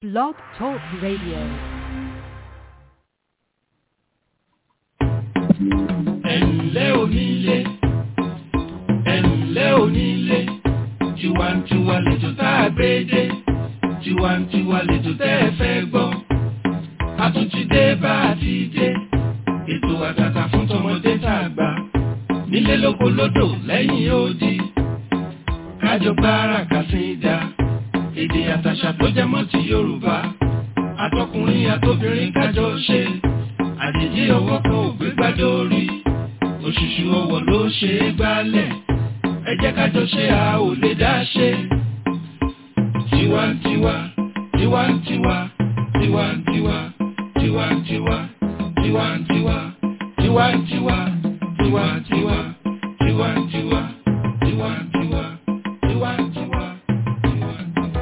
Blog Talk Radio. ẹ̀ǹlẹ́ onílé ẹ̀ǹlẹ́ onílé tiwantiwa lẹ́jọ́ tá a gbé dé tiwantiwa lẹ́jọ́ tẹ́ ẹ fẹ́ gbọ́ a tún ti dé bá a ti dé ètò àtàtà fún tọmọdé tá a gbà nílé lóko lódò lẹ́yìn odi kájọ gbára kàsídà èdè àtàṣà tó jẹmọ́ ti Yorùbá àtọkùnrin àtobìnrin kájọ ṣe àjèjì ọwọ́ kan ò gbé gbádùn orí òṣùṣù ọwọ́ ló ṣe é gbálẹ̀ ẹ jẹ́ kájọ ṣe a ò lè dá ṣe. tiwantiwa tiwantiwa tiwantiwa tiwantiwa tiwantiwa tiwantiwa tiwantiwa tiwantiwa tiwantiwa tiwantiwa tiwantiwa.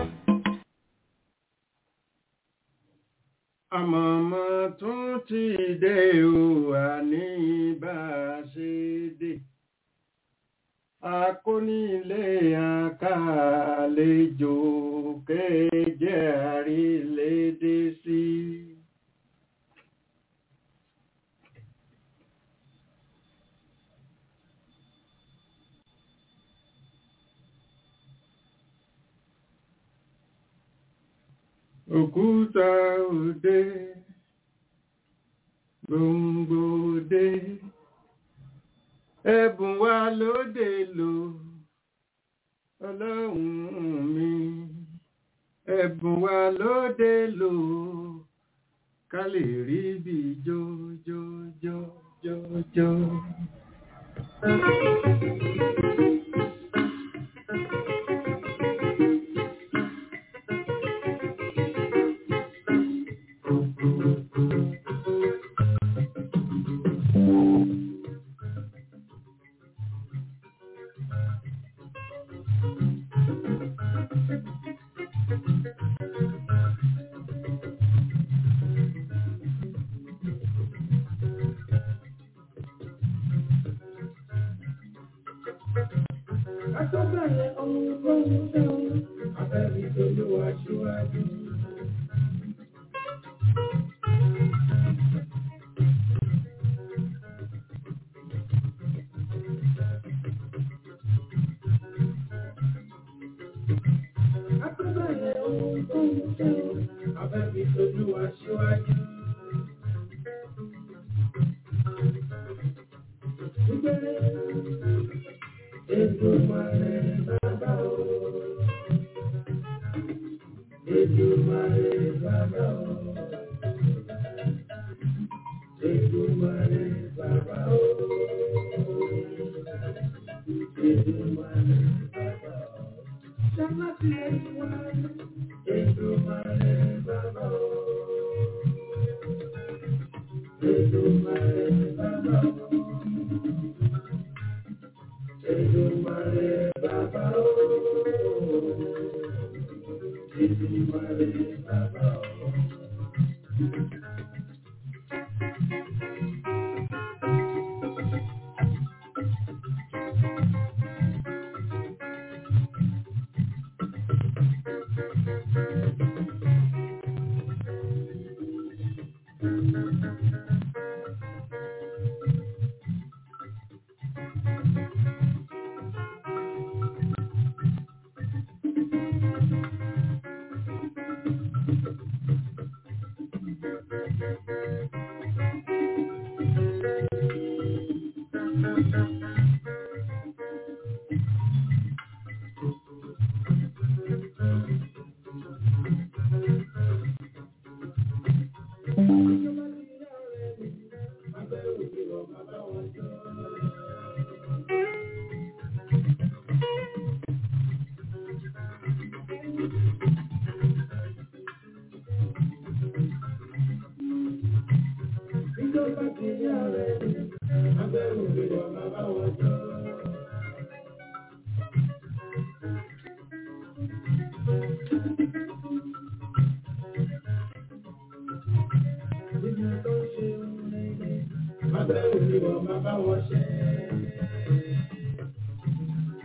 àmọ̀mọ́ tún ti dé o àní bá a ṣe dé akónílé àkàlejò kéje àrílédé sí. òkúta òde gbòǹgbò òde ẹ̀bùn wa lóde lò ọlọ́run mi ẹ̀bùn wa lóde lò ká lè rí bí jójójójójó. Akọ́bẹ̀rẹ̀ ohun tó ń fẹ́ o, abẹ́rẹ́ ìdolówó aṣíwájú. Akọ́bẹ̀rẹ̀ ohun tó ń fẹ́ o, abẹ́rẹ́ ìdolówó aṣíwájú. Èdùmàrè bàbá o. Èdùmàrè bàbá o. Èdùmàrè bàbá o. Èdùmàrè bàbá o. Ṣáláṣí Èdùmàrè. Èdùmàrè bàbá o. Èdùmàrè bàbá o. Èdùmàrè bàbá o. Èdùmàrè bàbá o. Ìjọba ti yá rẹ̀ ní abẹ́rù ìwọ̀ bàbá wọn jọ. Níbi tó ṣe ń rere, abẹ́rù ìwọ̀ bàbá wọn ṣe.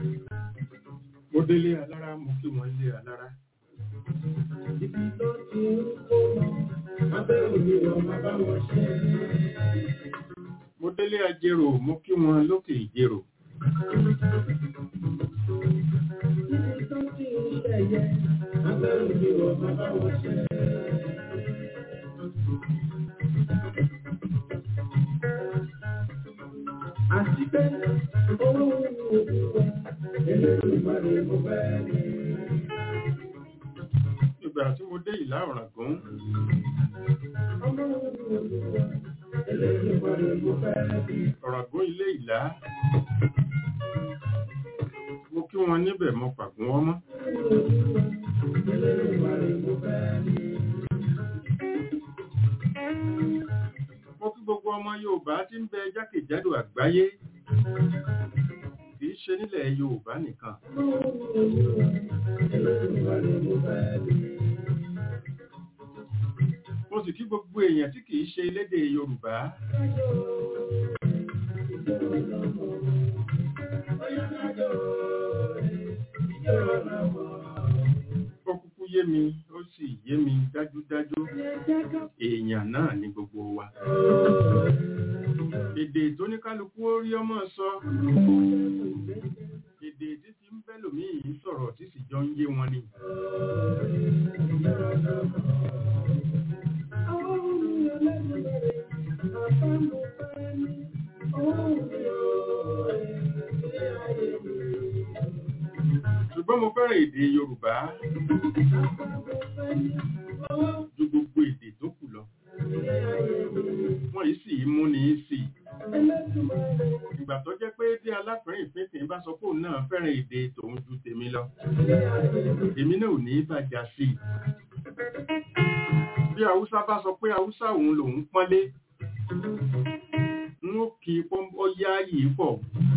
mo délé alára mo kí wọn lé alára. Ibi tó ti ń mo délé ajérò mo kí wọn lókè ìjérò Àti pé owó òwúwẹ̀ Elédùmarè mo fẹ́ rí. ìgbà tí mo dé ìlà ọ̀ràngún Ọmọ òwúwẹ̀ Elédùmarè mo fẹ́ rí. ọ̀ràngún ilé ìlà mo kí wọn níbẹ̀ mo pàgún wọn mọ́ Elédùmarè mo fẹ́ rí. mo kí gbogbo ọmọ Yorùbá tí ń bẹ jákèjádò àgbáyé kì í ṣe nílẹ̀ Yorùbá nìkan Ọmọ òwúwẹ̀ Elédùmarè mo fẹ́ rí. mo sì kí gbogbo èèyàn tí kì í ṣe elédè Yorùbá ó kúkú yé mi ó sì yé mi dájúdájú èèyàn náà ni gbogbo wa èdè tó ní kálukú ó rí ọmọ sọ èdè tí ti ń bẹ́lòmíì sọ̀rọ̀ tí sì jọ ń yé wọn ni ṣùgbọ́n mo fẹ́ràn èdè Yorùbá ju gbogbo èdè tó kù lọ wọ́n yìí sì mú ní í sí ìgbà tó jẹ́ pé bí aláfẹ́rìn ìpínpín bá sọ pé òun náà fẹ́ràn èdè tòun ju tèmi lọ èmi náà ò ní bàjá sí i bí haúsá bá sọ pé haúsá òun lòun pọ́nlé n ó kí pọ́nbọ́ yá yìí pọ̀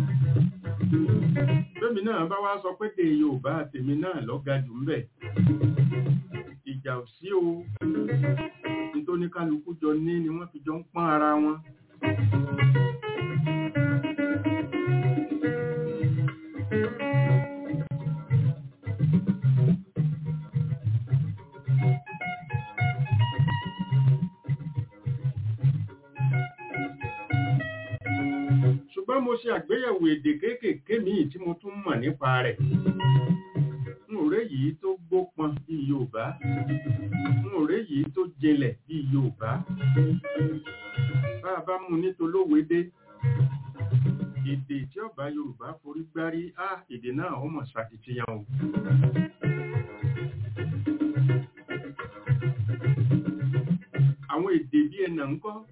bẹ́mi náà bá wá sọ pé dé Yorùbá tèmi náà lọ́ga jù ń bẹ̀ ìjà ò sí o nítorí kálukú jọ ní ni wọ́n fi jọ ń pọ́n ara wọn ṣùgbọ́n mo ṣe àgbéyẹ̀wò èdè kéékèèké míì tí mo tún mọ̀ nípa rẹ̀ n ò rẹ́ yìí tó gbópọn bí Yorùbá n ò rẹ́ yìí tó jinlẹ̀ bí Yorùbá bá a bá mú nítolówédé èdè tí ọba Yorùbá forí gbárí á èdè náà ó mọ̀ ṣàkìtìyàn o àwọn èdè bí ẹnà ń kọ́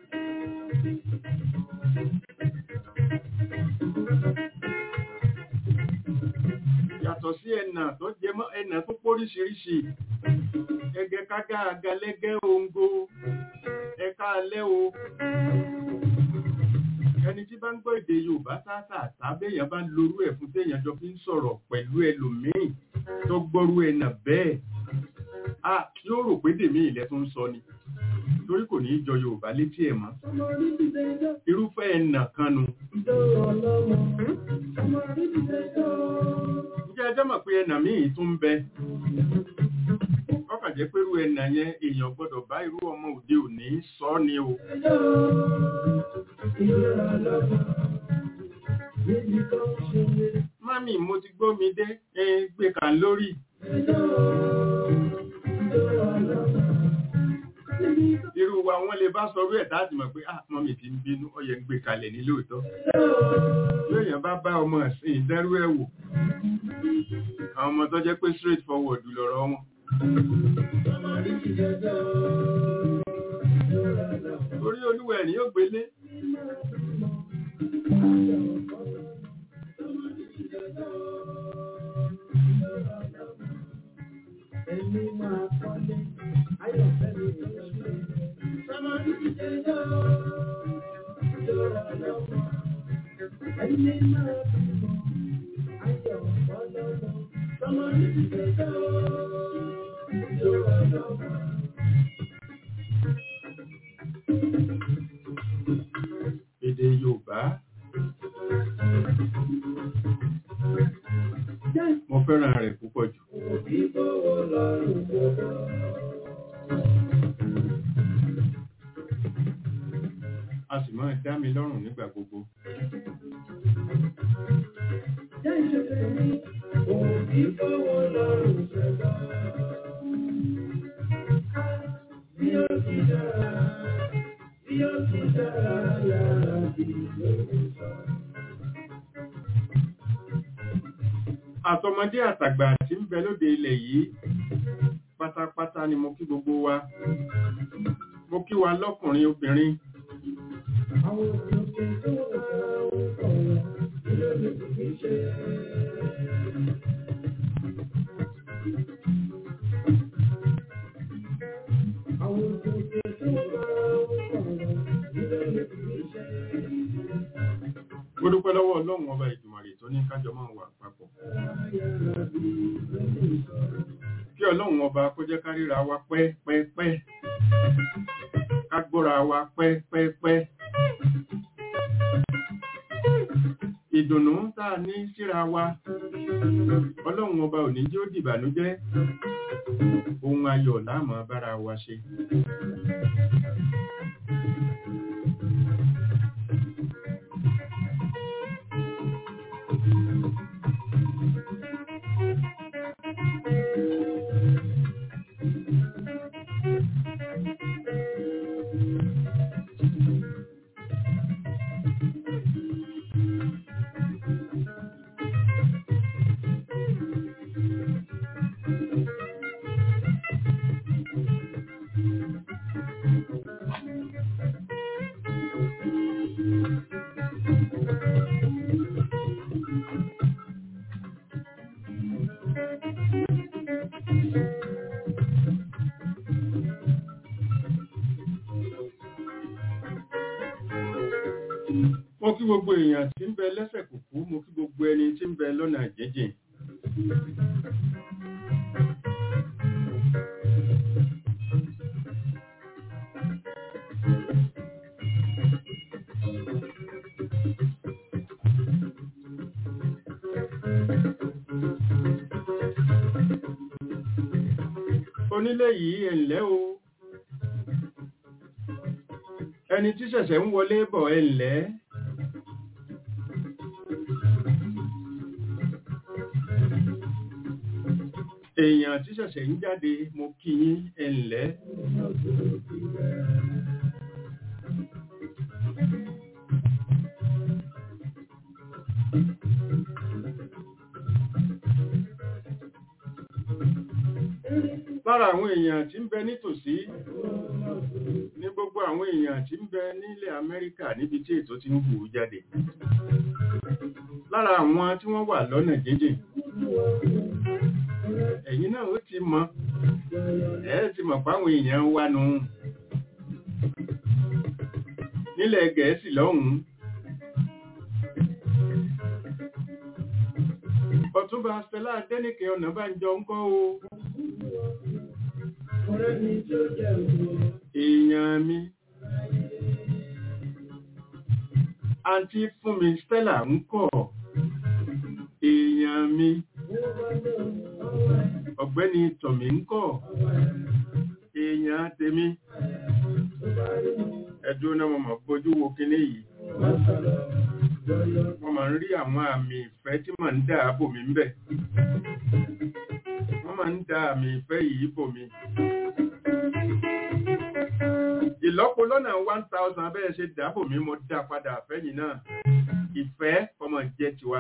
yàtọ̀ sí ẹnà tó jẹ mọ́ ẹnà tó póríṣiríṣi ẹgẹ kágá agalẹ́gẹ́ ongo ẹ̀ka alẹ́ o ẹni tí bá ń gbọ́ èdè Yorùbá sáàtà tàbẹ́yàn bá ń lorú ẹ̀ fún téèyàn jọ fi ń sọ̀rọ̀ pẹ̀lú ẹlòmíì tó gbọ́rú ẹnà bẹ́ẹ̀ a yóò rò pé dèmí ilẹ̀ tó ń sọ ni torí kò ní í jọ Yorùbá létí ẹ̀ mọ́ irúfẹ́ ẹnà kan nu ǹjẹ́ ẹjọ́ mọ̀ pé ẹnà míì tún ń bẹ ọkàn jẹ́ pé irú ẹnà yẹn èèyàn gbọ́dọ̀ bá irú ọmọ òde òní sọ ni o mami mo ti gbọ́ mi dé ẹ gbé kàn lórí irú wa wọ́n lè bá sọrú ẹ̀ láti mọ̀ pé ah mọ́mì ti ń bínú ó yẹ ń gbé kalẹ̀ ní lóòótọ́ lóyìn bá bá ọmọ ẹ̀sìn ìdẹ́rú ẹ̀ wò àwọn ọmọ tó jẹ́ pé straight forward lọ̀rọ̀ wọn orí olúwa ẹ̀ ní yóò gbélé Ẹni máa kọ́lé, ayọ̀fẹ́ mi ló ṣe. Sọ́mọ ní ìjẹ́jọ́, ìjọra lọ́wọ́. Ẹni máa bímọ, ayọ̀ ọlọ́wọ́. Sọ́mọ ní ìjẹ́jọ́, ìjọra lọ́wọ́. èdè Yorùbá mo fẹ́ràn rẹ̀ púpọ̀ jù Òbí bọ́wọ́ lọ́rùn gbogbo. dá mi lọ́rùn nígbà gbogbo. àtọmọdé àtàgbà tí ń bẹ lóde ilẹ̀ yìí pátápátá ni mo kí gbogbo wa mo kí wa lọ́kùnrin obìnrin mo dúpẹ́ lọ́wọ́ ọlọ́run ọba ìjùmọ̀rè tó ní kájọ máa wà papọ̀ kí ọlọ́run ọba kó jẹ́ ká ríra wa pẹ́pẹ́pẹ́ ká gbọ́ra wa pẹ́pẹ́pẹ́ ìdùnnú tá a ní síra wa ọlọ́run ọba ò ní jẹ́ ó dìbànújẹ́ ohun ayọ̀ láàmú bára wa ṣe mo kí gbogbo èèyàn tí ń bẹ lẹ́sẹ̀ kùkú mo kí gbogbo ẹni tí ń bẹ lọ́nà jẹ́jẹ́ onílé yìí ẹ̀ǹlẹ́ o ẹni tí ṣẹ̀ṣẹ̀ ń wọlé bọ̀ ẹ̀ǹlẹ́ èèyàn tí ṣẹ̀ṣẹ̀ ń jáde mo kí yín ẹ̀ǹlẹ́ lára àwọn èèyàn tí ń bẹ nítòsí ní gbogbo àwọn èèyàn tí ń bẹ nílẹ̀ Amẹ́ríkà níbi tí ètò ti ń hù jáde lára àwọn tí wọ́n wà lọ́nà jíjìn ẹ̀yin náà ó ti mọ̀ ẹ̀ ti mọ̀ páwọn èèyàn wà nù nílẹ̀ Gẹ̀ẹ́sì lọ́hùn-ún Ọ̀túnba Stella Adéníkẹ́ Ọ̀nàbánjọ ń kọ́ o èèyàn mi àǹtí fún mi Stella ń kọ́ èèyàn mi ọ̀gbẹ́ni tọ̀mí ń kọ́ èèyàn tèmi ẹ̀dùn náà mo mọ̀ bójú wo kíní yìí wọ́n máa ń rí àwọn àmì ìfẹ́ tí màá ń dà bò mí ń bẹ̀ wọ́n máa ń dà àmì ìfẹ́ yìí bò mí ìlọ́po lọ́nà one thousand bẹ́ẹ̀ ṣe dáàbò mi mo dá padà fẹ́yìn náà ìfẹ́ ọmọ jẹ́ tiwa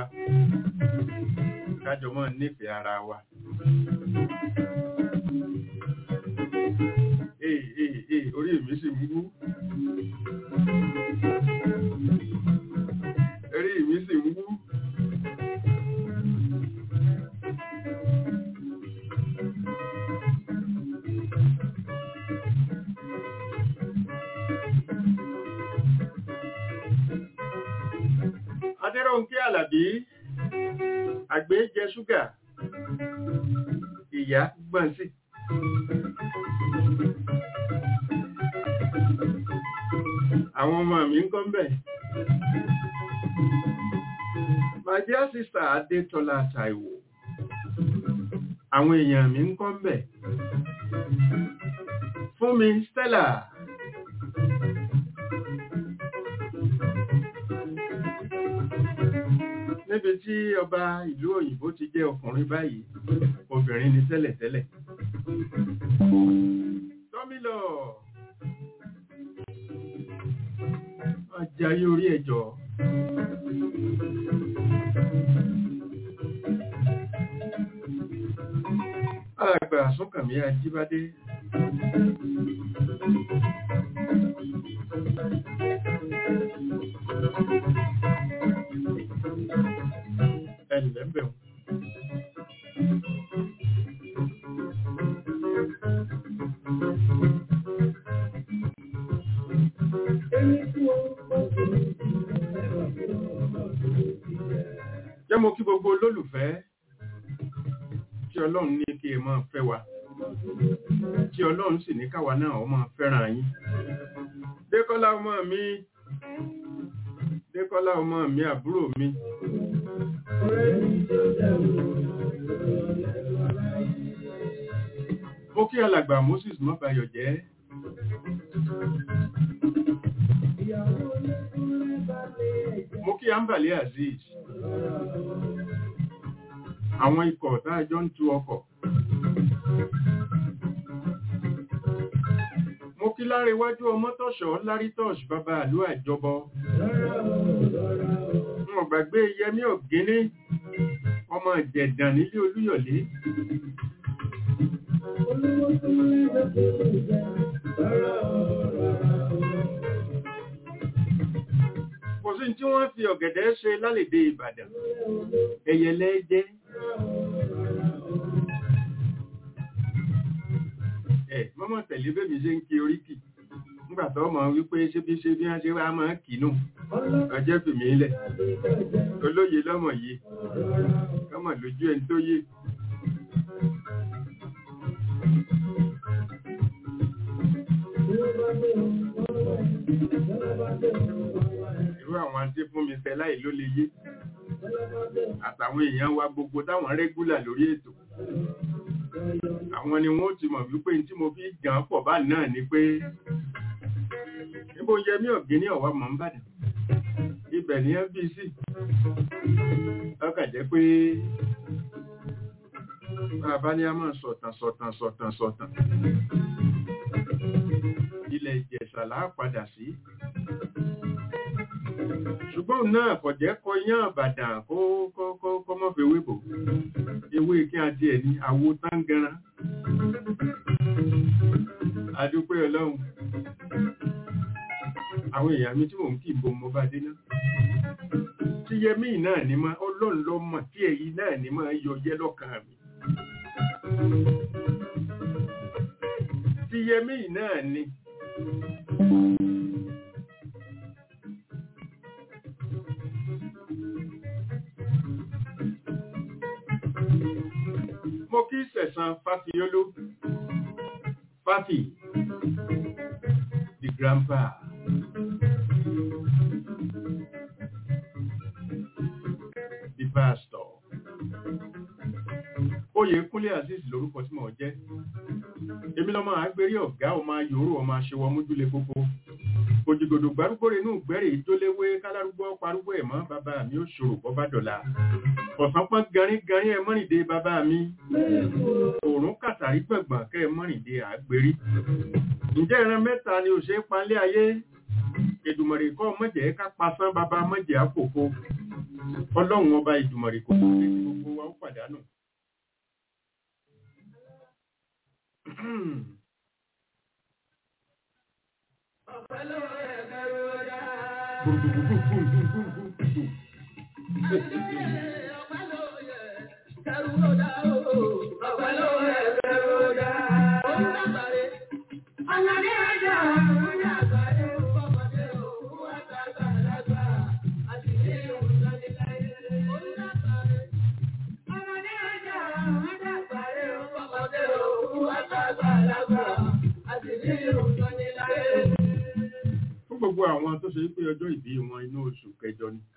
kájọ mọ́ nífẹ̀ẹ́ ara wa. Ee ee ee orí mi sì ń wú. Orí mi sì ń wú. Adéròǹkè Àlàbí, àgbé jẹ ṣúgà, ìyá gbọ́n sí. Àwọn ọmọ mi ń kọ́ ń bẹ̀. My dear sister Adétọ́lá Táíwò, àwọn èèyàn mi ń kọ́ ń bẹ̀. Fún mi Stella. níbi tí ọba ìlú òyìnbó ti jẹ́ ọkùnrin báyìí obìnrin ni tẹ́lẹ̀tẹ́lẹ̀ tọ́mílọ̀ ajayé orí ẹjọ́ alàgbà súnkànmí ajíbádé ẹ̀lẹ́ ń bẹ̀rù jẹ́ mo kí gbogbo olólùfẹ́ tí ọlọ́run ní kí ẹ máa fẹ́ wa tí ọlọ́run sì ní káwa náà ó máa fẹ́ràn yín dékọ́lá ọmọ mi dékọ́lá ọmọ mi àbúrò mi mo kí alàgbà moses mọ́bayọ̀ jẹ́ mo kí ambali azeez àwọn ikọ̀ táàjọ́ ń tu ọkọ̀ mo kí láre iwájú ọmọ tọ́ṣọ́ lárí tọ́ṣ bàbá àlú àjọbọ wọn gbàgbé yẹmí ọ̀gẹ́lẹ́ ọmọ ìjẹ̀dàn nílé olúyọ̀lé kò sí tí wọ́n fi ọ̀gẹ̀dẹ̀ ṣe lálèdè ìbàdàn ẹ̀yẹlẹ́ jẹ́ ẹ̀ mọ́mọ́ tẹ̀lé bẹ́bí ṣe ń kí oríkì nígbàtọ́ ọmọ wípé ṣé bí ṣe bí wọ́n ṣe wá máa kìínú ọjọ́ fìmí ilẹ̀ olóye lọ́mọ yìí kọ́mọ̀ lójú ẹni tó yé irú àwọn àti fún mi fẹ́ láì ló lè yé àtàwọn èèyàn wa gbogbo táwọn rẹ́gúlà lórí ètò àwọn ni wọ́n ti mọ̀ wípé tí mo fi gàn pọ̀ bá náà ni pé níbo yẹ mí ọ̀gbìn ní ọ̀wá mọ̀ ń bàdàn ibẹ̀ ní FBC ọkà jẹ́ pé bàbá ní a máa sọ̀tàn sọ̀tàn sọ̀tàn sọ̀tàn ilẹ̀ ìjẹ̀ṣà láà padà sí ṣùgbọ́n náà kò jẹ́ kọ yán àbàdàn kó kọ́ mọ́ fi wébò ewé kí a díẹ̀ ní àwo tángẹran adúpẹ́ ọlọ́run àwọn èèyàn mi tí mò ń kí ìbò mo bá dé náà tí yẹmí náà ní máa ọlọ́run lọ mọ̀ tí èyí náà ní máa yọ yẹ́ lọ́kàn mi tí yẹmí náà ní mo kí sẹ̀sán fáfiolú fáfi the grandpa the pastor oyè kúnlé azeez lórúkọ tí mo jẹ́ èmi lọ́mọ àgbérí ọ̀gá ọmọ yòórù ọmọ aṣèwọ̀ mójúlé gbogbo òjìgòdò gbárúgbó inú gbẹ́rẹ̀ ìjóléwé kálárúgbó parúgbó ẹ̀mọ́ bàbá mi ó ṣòro bọ́ bá dọ̀la ọ̀sán pọ́n garín garín ẹ mọ́rìndé bàbá mi òòrùn kàtàrí gbọ̀ngbọ̀n kẹ́ ẹ mọ́rìndé àgbérí ǹjẹ́ ìran mẹ́ta ni ò ṣe é palẹ̀ ayé ìdùmọ̀rì kọ́ mọ̀jẹ̀ ká pasán bàbá mọ̀jẹ̀ àpòfo ọlọ́run ọba ìdùmọ̀rì kò tó lé gbogbo wa ó pàdánù. Fún gbogbo àwọn tó ṣe pé ọjọ́ ìbí wọn inú oṣù kẹjọ ni.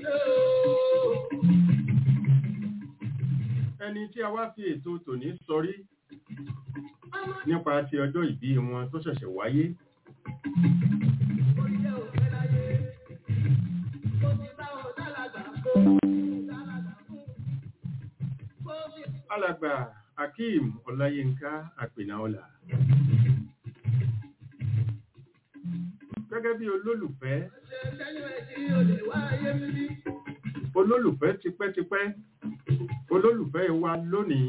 Ẹni tí a wá fi ètò tòní sọrí nípa ti ọjọ́ ìbí wọn tó ṣẹ̀ṣẹ̀ wáyé. alàgbà akeem ọláyínká àpènáọlà gẹ́gẹ́ bí olólùfẹ́ olólùfẹ́ tipẹ́tipẹ́ olólùfẹ́ wa lónìí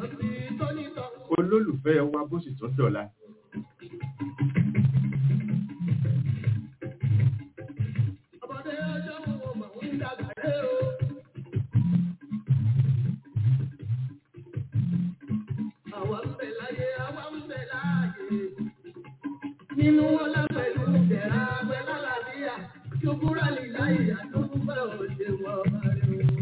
olólùfẹ́ wa bó sì tún dọ̀la Nínú ọlá pẹ̀lú ìjẹ̀ra pẹ̀lú àlàáfíà, ṣùgbúrà lè láyé àtúgbà òṣèwọ̀ ọ̀rẹ́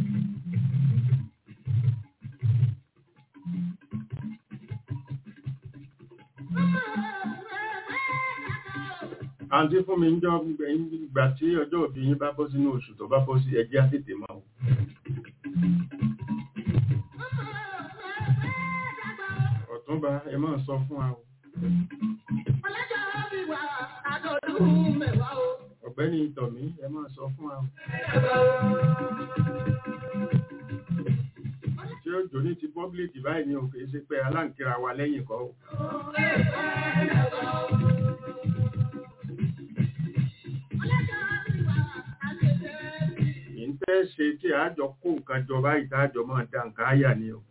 àǹtí fún mi ń jọ ìgbà tí ọjọ́ òbí yín bá bọ́ sínú oṣù tó bá bọ́ sí ẹjẹ́ àtètè máa wò ọ̀túnba ẹ máa sọ fún wa o Ọlọ́jọ́ bí wà àdọ̀dún mẹ́wàá o. ọ̀gbẹ́ni ìtọ̀mí ẹ máa sọ fún wa o tí ó jò ní ti pọ́blìkì báyìí ni òkè ṣe pé aláǹkíra wa lẹ́yìn kọ́ o yìí ń tẹ́ ṣe tí àjọ kó nǹkan jọ báyìí tájọ máa da nǹkan áyà ni o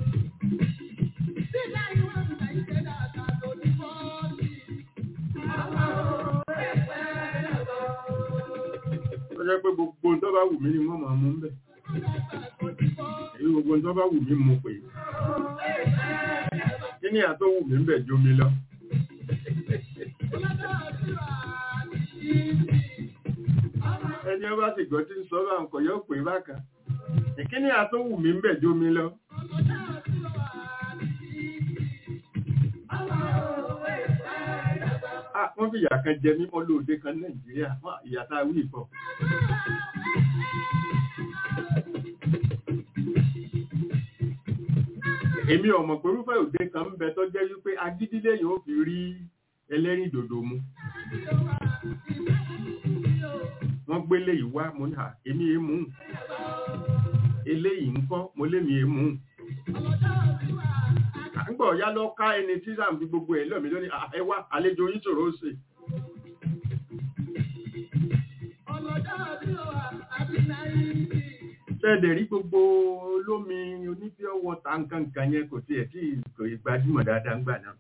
ó jẹ́ pé gbogbo ohun tó bá wù mí ni wọ́n máa mú ń bẹ̀ èyí gbogbo ohun tó bá wù mí mú pé kí ni àtó wù mí ń bẹ̀ jómi lọ ẹni ọba sì gbọ́ tí ń sọ bá nǹkan yóò pè bákan kí ni àtó wù mí ń bẹ̀ jómi lọ Ah, wọ́n fi ìyà kan jẹ mímọ́ lóde kan nàìjíríà wọ́n ìyà tá a wí ìfọ̀ èmi ọmọ pẹ̀lúfẹ́ òde kan ń bẹ tó jẹ́ wípé agídílé yóò fi rí ẹlẹ́rìn dòdò mu wọ́n gbélé ìwá mo ní à èmi èémú eléyìí ń kọ́ mo lémi èémú àgbọ̀ ọ̀yá lọ ká ẹni tí sàm fi gbogbo ẹ̀ lọ́mí lónìí "Ah, ẹ wá àlejò yín ṣòro ó ṣe tẹ́ẹ̀dẹ̀ rí gbogbo olómi oníbíọ́ wọ́ta nǹkan nǹkan yẹn kò tiẹ̀ tí kò ì gbajúmọ̀ dáadáa ń gbà náà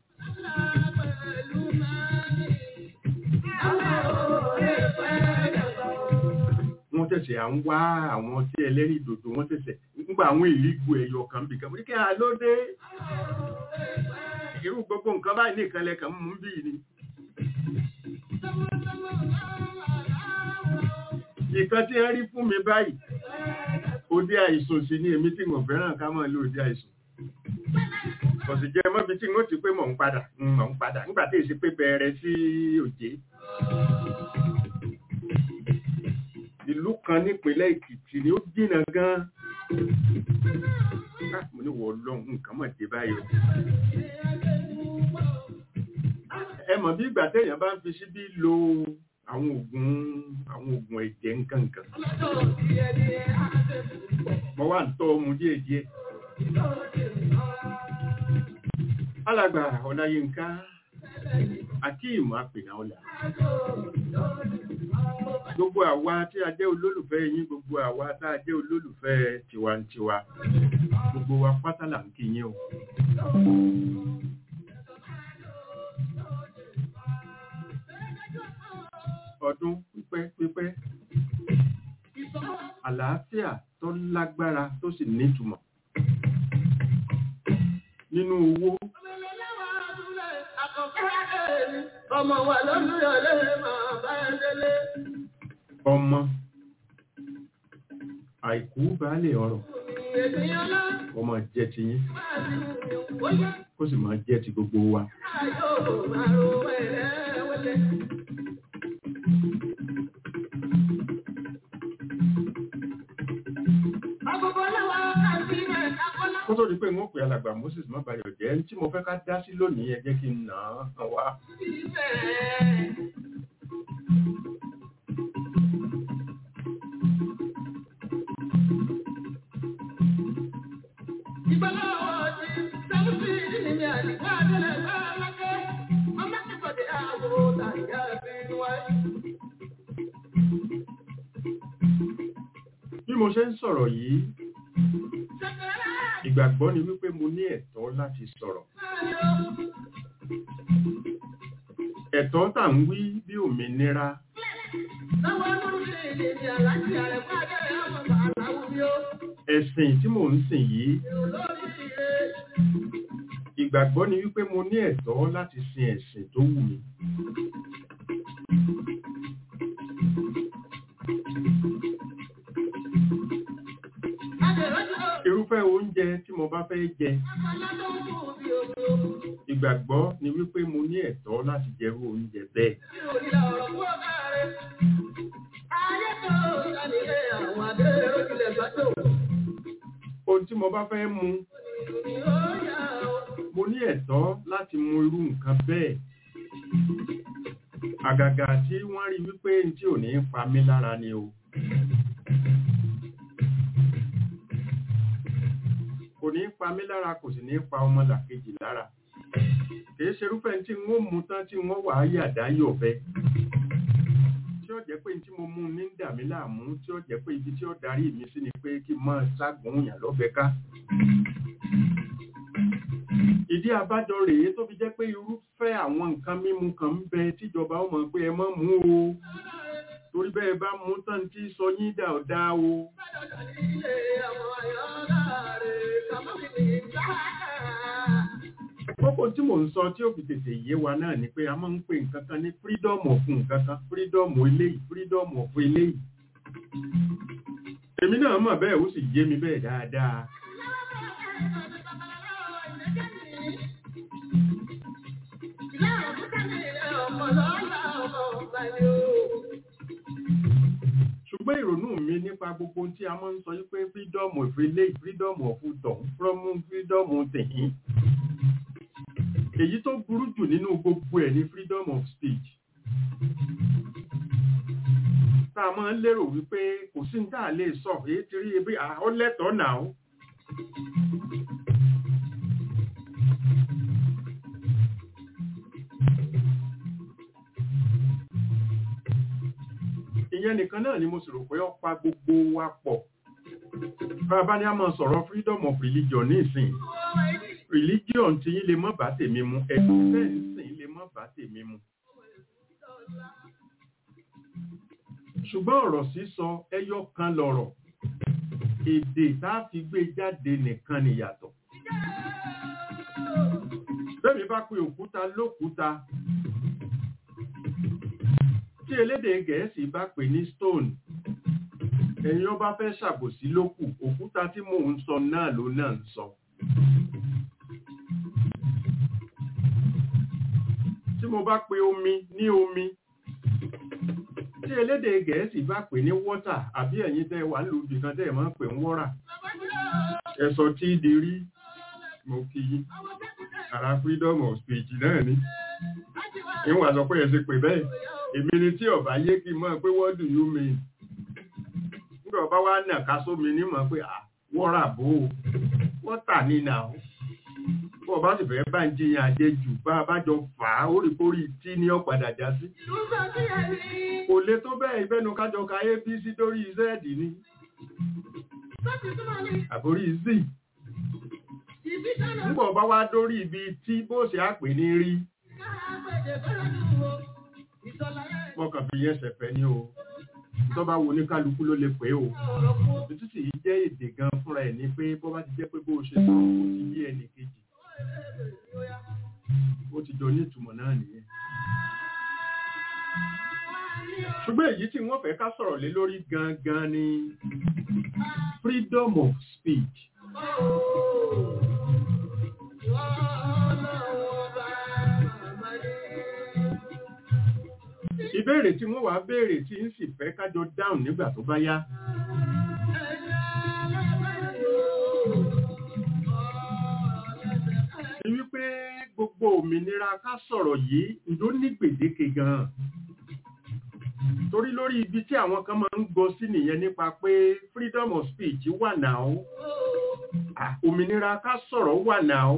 wọ́n tẹ̀sẹ̀ à ń wá àwọn tí ẹlẹ́rìí dòdò wọ́n tẹ̀sẹ̀ nígbà àwọn ìlígbò ẹ̀yọ kan bì kan mo ní kí a ló dé irú gbogbo nǹkan báyìí nìkan lẹ́kàn mú bí ni nǹkan tí wọ́n rí fún mi báyìí òde àìsàn sí ni èmi tí mo fẹ́ràn ká máa lo òde àìsàn kò sì jẹ́ mọ́bi tí wọ́n ti pé mọ̀ ń padà mọ̀ ń padà nígbà tí èsì pé bẹ̀rẹ̀ sí òjé ìlú kan nípínlẹ̀ Èkìtì ni ó jìnnà gan Ah, mo ní wọ lọ́hùn nǹkan mọ̀ dé báyìí o ẹ mọ̀ bí ìgbà téèyàn bá ń fi síbí lo àwọn oògùn àwọn oògùn ẹ̀jẹ̀ nǹkan nǹkan mo wá ń tọ́ ọmú díẹ̀ díẹ̀ alàgbà ọláyínká akeem apènàọlà gbogbo àwa tí a jẹ́ olólùfẹ́ yín gbogbo àwa tá a jẹ́ olólùfẹ́ tiwantiwa gbogbo wa pátá là ń kí yín o ọdún pípẹ́ pípẹ́ àlàáfíà tó lágbára tó sì nítumọ̀ nínú owó Ọmọ wa lọ́lúyọ̀lẹ́ máa bá ẹ délé. ọmọ àìkú baálé ọrọ̀ Ènìyàn lọ ọmọ jẹ́ ti yín máa ti mú ó yá. kó sì máa jẹ́ ti gbogbo wa Ayọ̀ máa ro wẹ̀rẹ̀wẹ̀lẹ̀. Agogo lọ́wọ́ àti rẹ̀ akọ́lá. kó tó di pé wọ́n pè alàgbà Moses má bayọ̀ jẹ́ tí mo fẹ́ ká dá sí lónìí ẹ jẹ́ kí n nà án wá Ibẹ̀. Ìgbàlọ́wọ́ mo ṣe ń sọ̀rọ̀ yìí ìgbàgbọ́ ni wípé mo ní ẹ̀tọ́ láti sọ̀rọ̀ ẹ̀tọ́ tà ń wí bí òmìnira ẹ̀sìn tí mò ń sìn yìí ìgbàgbọ́ ni wípé mo ní ẹ̀tọ́ láti sin ẹ̀sìn tó wù mí irúfẹ́ oúnjẹ tí mo bá fẹ́ jẹ ìgbàgbọ́ ni wípé mo ní ẹ̀tọ́ láti jẹrú oúnjẹ bẹ́ẹ̀ ohun tí mo bá fẹ́ mu mo ní ẹ̀tọ́ láti mu irú nǹkan bẹ́ẹ̀ àgàgà tí wọ́n rí wípé tí ò ní pa mí lára ni o kò ní pa mí lára kò sì ní pa ọmọ làkejì lára kìí ṣerúfẹ́ tí wọ́n mú tán tí wọ́n wà á yàdá yọ̀bẹ tí ó jẹ́ pé tí mo mú ní dà mí láàmú tí ó jẹ́ pé ibi tí ó darí mi sí ni pé kí n máa ságùn yàn lọ́bẹ ká ìdí abájọ rèé tó fi jẹ́ pé irúfẹ́ àwọn nǹkan mímu kan ń bẹ tíjọba ó mọ̀ pé ẹ má mú o torí bẹ́ẹ̀ bá mú tán tí sọ yín dà ọ̀dá o kókó tí mò ń sọ tí ó fi tètè yé wa náà ni pé a máa ń pè nǹkan kan ní freedom of nǹkan kan freedom eléyìí freedom of eléyìí èmi náà mọ̀ bẹ́ẹ̀ ó sì yé mi bẹ́ẹ̀ dáadáa ṣùgbọ́n ìrònú mi nípa gbogbo tí a máa ń sọ wípé freedom of eléyìí freedom of tọ̀hún from freedom tẹ̀yìn èyí tó burú jù nínú gbogbo ẹ̀ ní freedom of speech tá a máa ń lérò wípé kò sí ní tá a lè sọ èyí ti rí ebi ó lẹ́tọ̀ọ́ náà ìyẹn nìkan náà ni mo sì rò pé ó pa gbogbo wa pọ̀ bàbá ní a máa sọ̀rọ̀ freedom of religion ní ìsìn religion tí yín lè mọ́ bá tèmi mu ẹ̀sìn bẹ́ẹ̀ ń sìn lè mọ́ bá tèmi mu ṣùgbọ́n ọ̀rọ̀ sísọ ẹyọ kan lọ̀rọ̀ èdè tá a fi gbé jáde nìkan nìyàtọ̀ bẹ́ẹ̀ mi bá pe òkúta lókúta tí elédè gẹ̀ẹ́sì bá pè ní stone ẹ̀yin ọba fẹ́ ṣàbòsí lókù òkúta tí mò ń sọ náà ló náà ń sọ tí mo bá pe omi ní omi tí elédè gẹ̀ẹ́sì bá pè ní water àbí ẹ̀yin tẹ́ wà lù bìkan tẹ́ máa ń pè ń wọ́rà ẹ̀sọ̀ tí di rí mo kí yí ara freedom of speech náà ni ìwọ̀n àsọ pé ẹ ṣe pè bẹ́ẹ̀ èmi ni tí ọba yé kí n mọ̀ pé what do you mean nígbà ọba wa nà ká sómi ní mọ̀ pé wọ́rà bò ó wọ́tà ní nà ó bọ́ ọba sì fẹ́ bá ń jiyàn àjẹ jù bá a bá jọ fà á ó rí kórì tí ní ọ̀padà já sí. kò lè tó bẹ́ẹ̀ ìbẹ́nu kájọ ka apc dórí z ni àbórí z nígbà ọba wa dórí ibi tí bó ṣe àpè ní rí mọ́kàn fi yẹn ṣẹ̀fẹ̀ ní o tó bá wo ní kálukú ló lè pé o òtútù yìí jẹ́ èdè gan fúnra ẹ̀ ní pé bó bá ti jẹ́ pé bó o ṣe sọ ó ti yé ẹnì kejì ó ti jọ ní ìtumọ̀ náà nìyẹn ṣùgbọ́n èyí tí wọ́n fẹ́ ká sọ̀rọ̀ lé lórí gangan ni freedom of speech ìbéèrè tí wọ́n wá béèrè tí ń sì fẹ́ kájọ dáhùn nígbà tó bá yá. ni wípé gbogbo òmìnira ká sọ̀rọ̀ yìí ló ní gbèdéke gan-an torí lórí ibi tí àwọn kan máa ń gbọ́ sí nìyẹn nípa pé freedom of speech wà náà òmìnira ká sọ̀rọ̀ wà náà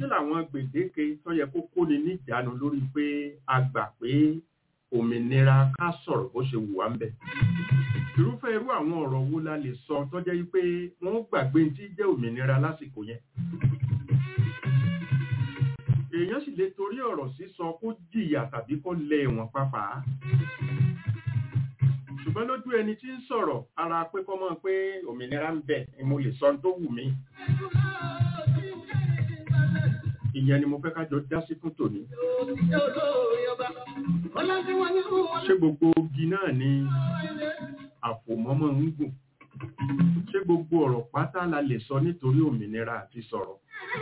làwọn gbèdéke tó yẹ kó kóni níjàánu lórí pé a gbà pé òmìnira ká sọ̀rọ̀ bó ṣe wù wá ń bẹ̀. irúfẹ́ irú àwọn ọ̀rọ̀ wo la lè sọ tó jẹ́ pé wọ́n gbàgbé tí jẹ́ òmìnira lásìkò yẹn. èèyàn sì lè torí ọ̀rọ̀ sísọ kó jìyà tàbí kó lẹ ẹ̀wọ̀n pàápàá. ṣùgbọ́n lójú ẹni tí ń sọ̀rọ̀ ara pé kọ́ mọ́ pé òmìnira ń bẹ ni mo lè sọ ohun tó wù mí. ìyẹn ni mo fẹ́ ká jọ dá sí fún tòní. ṣé gbogbo ogi náà ni àfòmọ́mọ́ ń gùn? ṣé gbogbo ọ̀rọ̀ pátá la lè sọ nítorí òmìnira àti sọ̀rọ̀?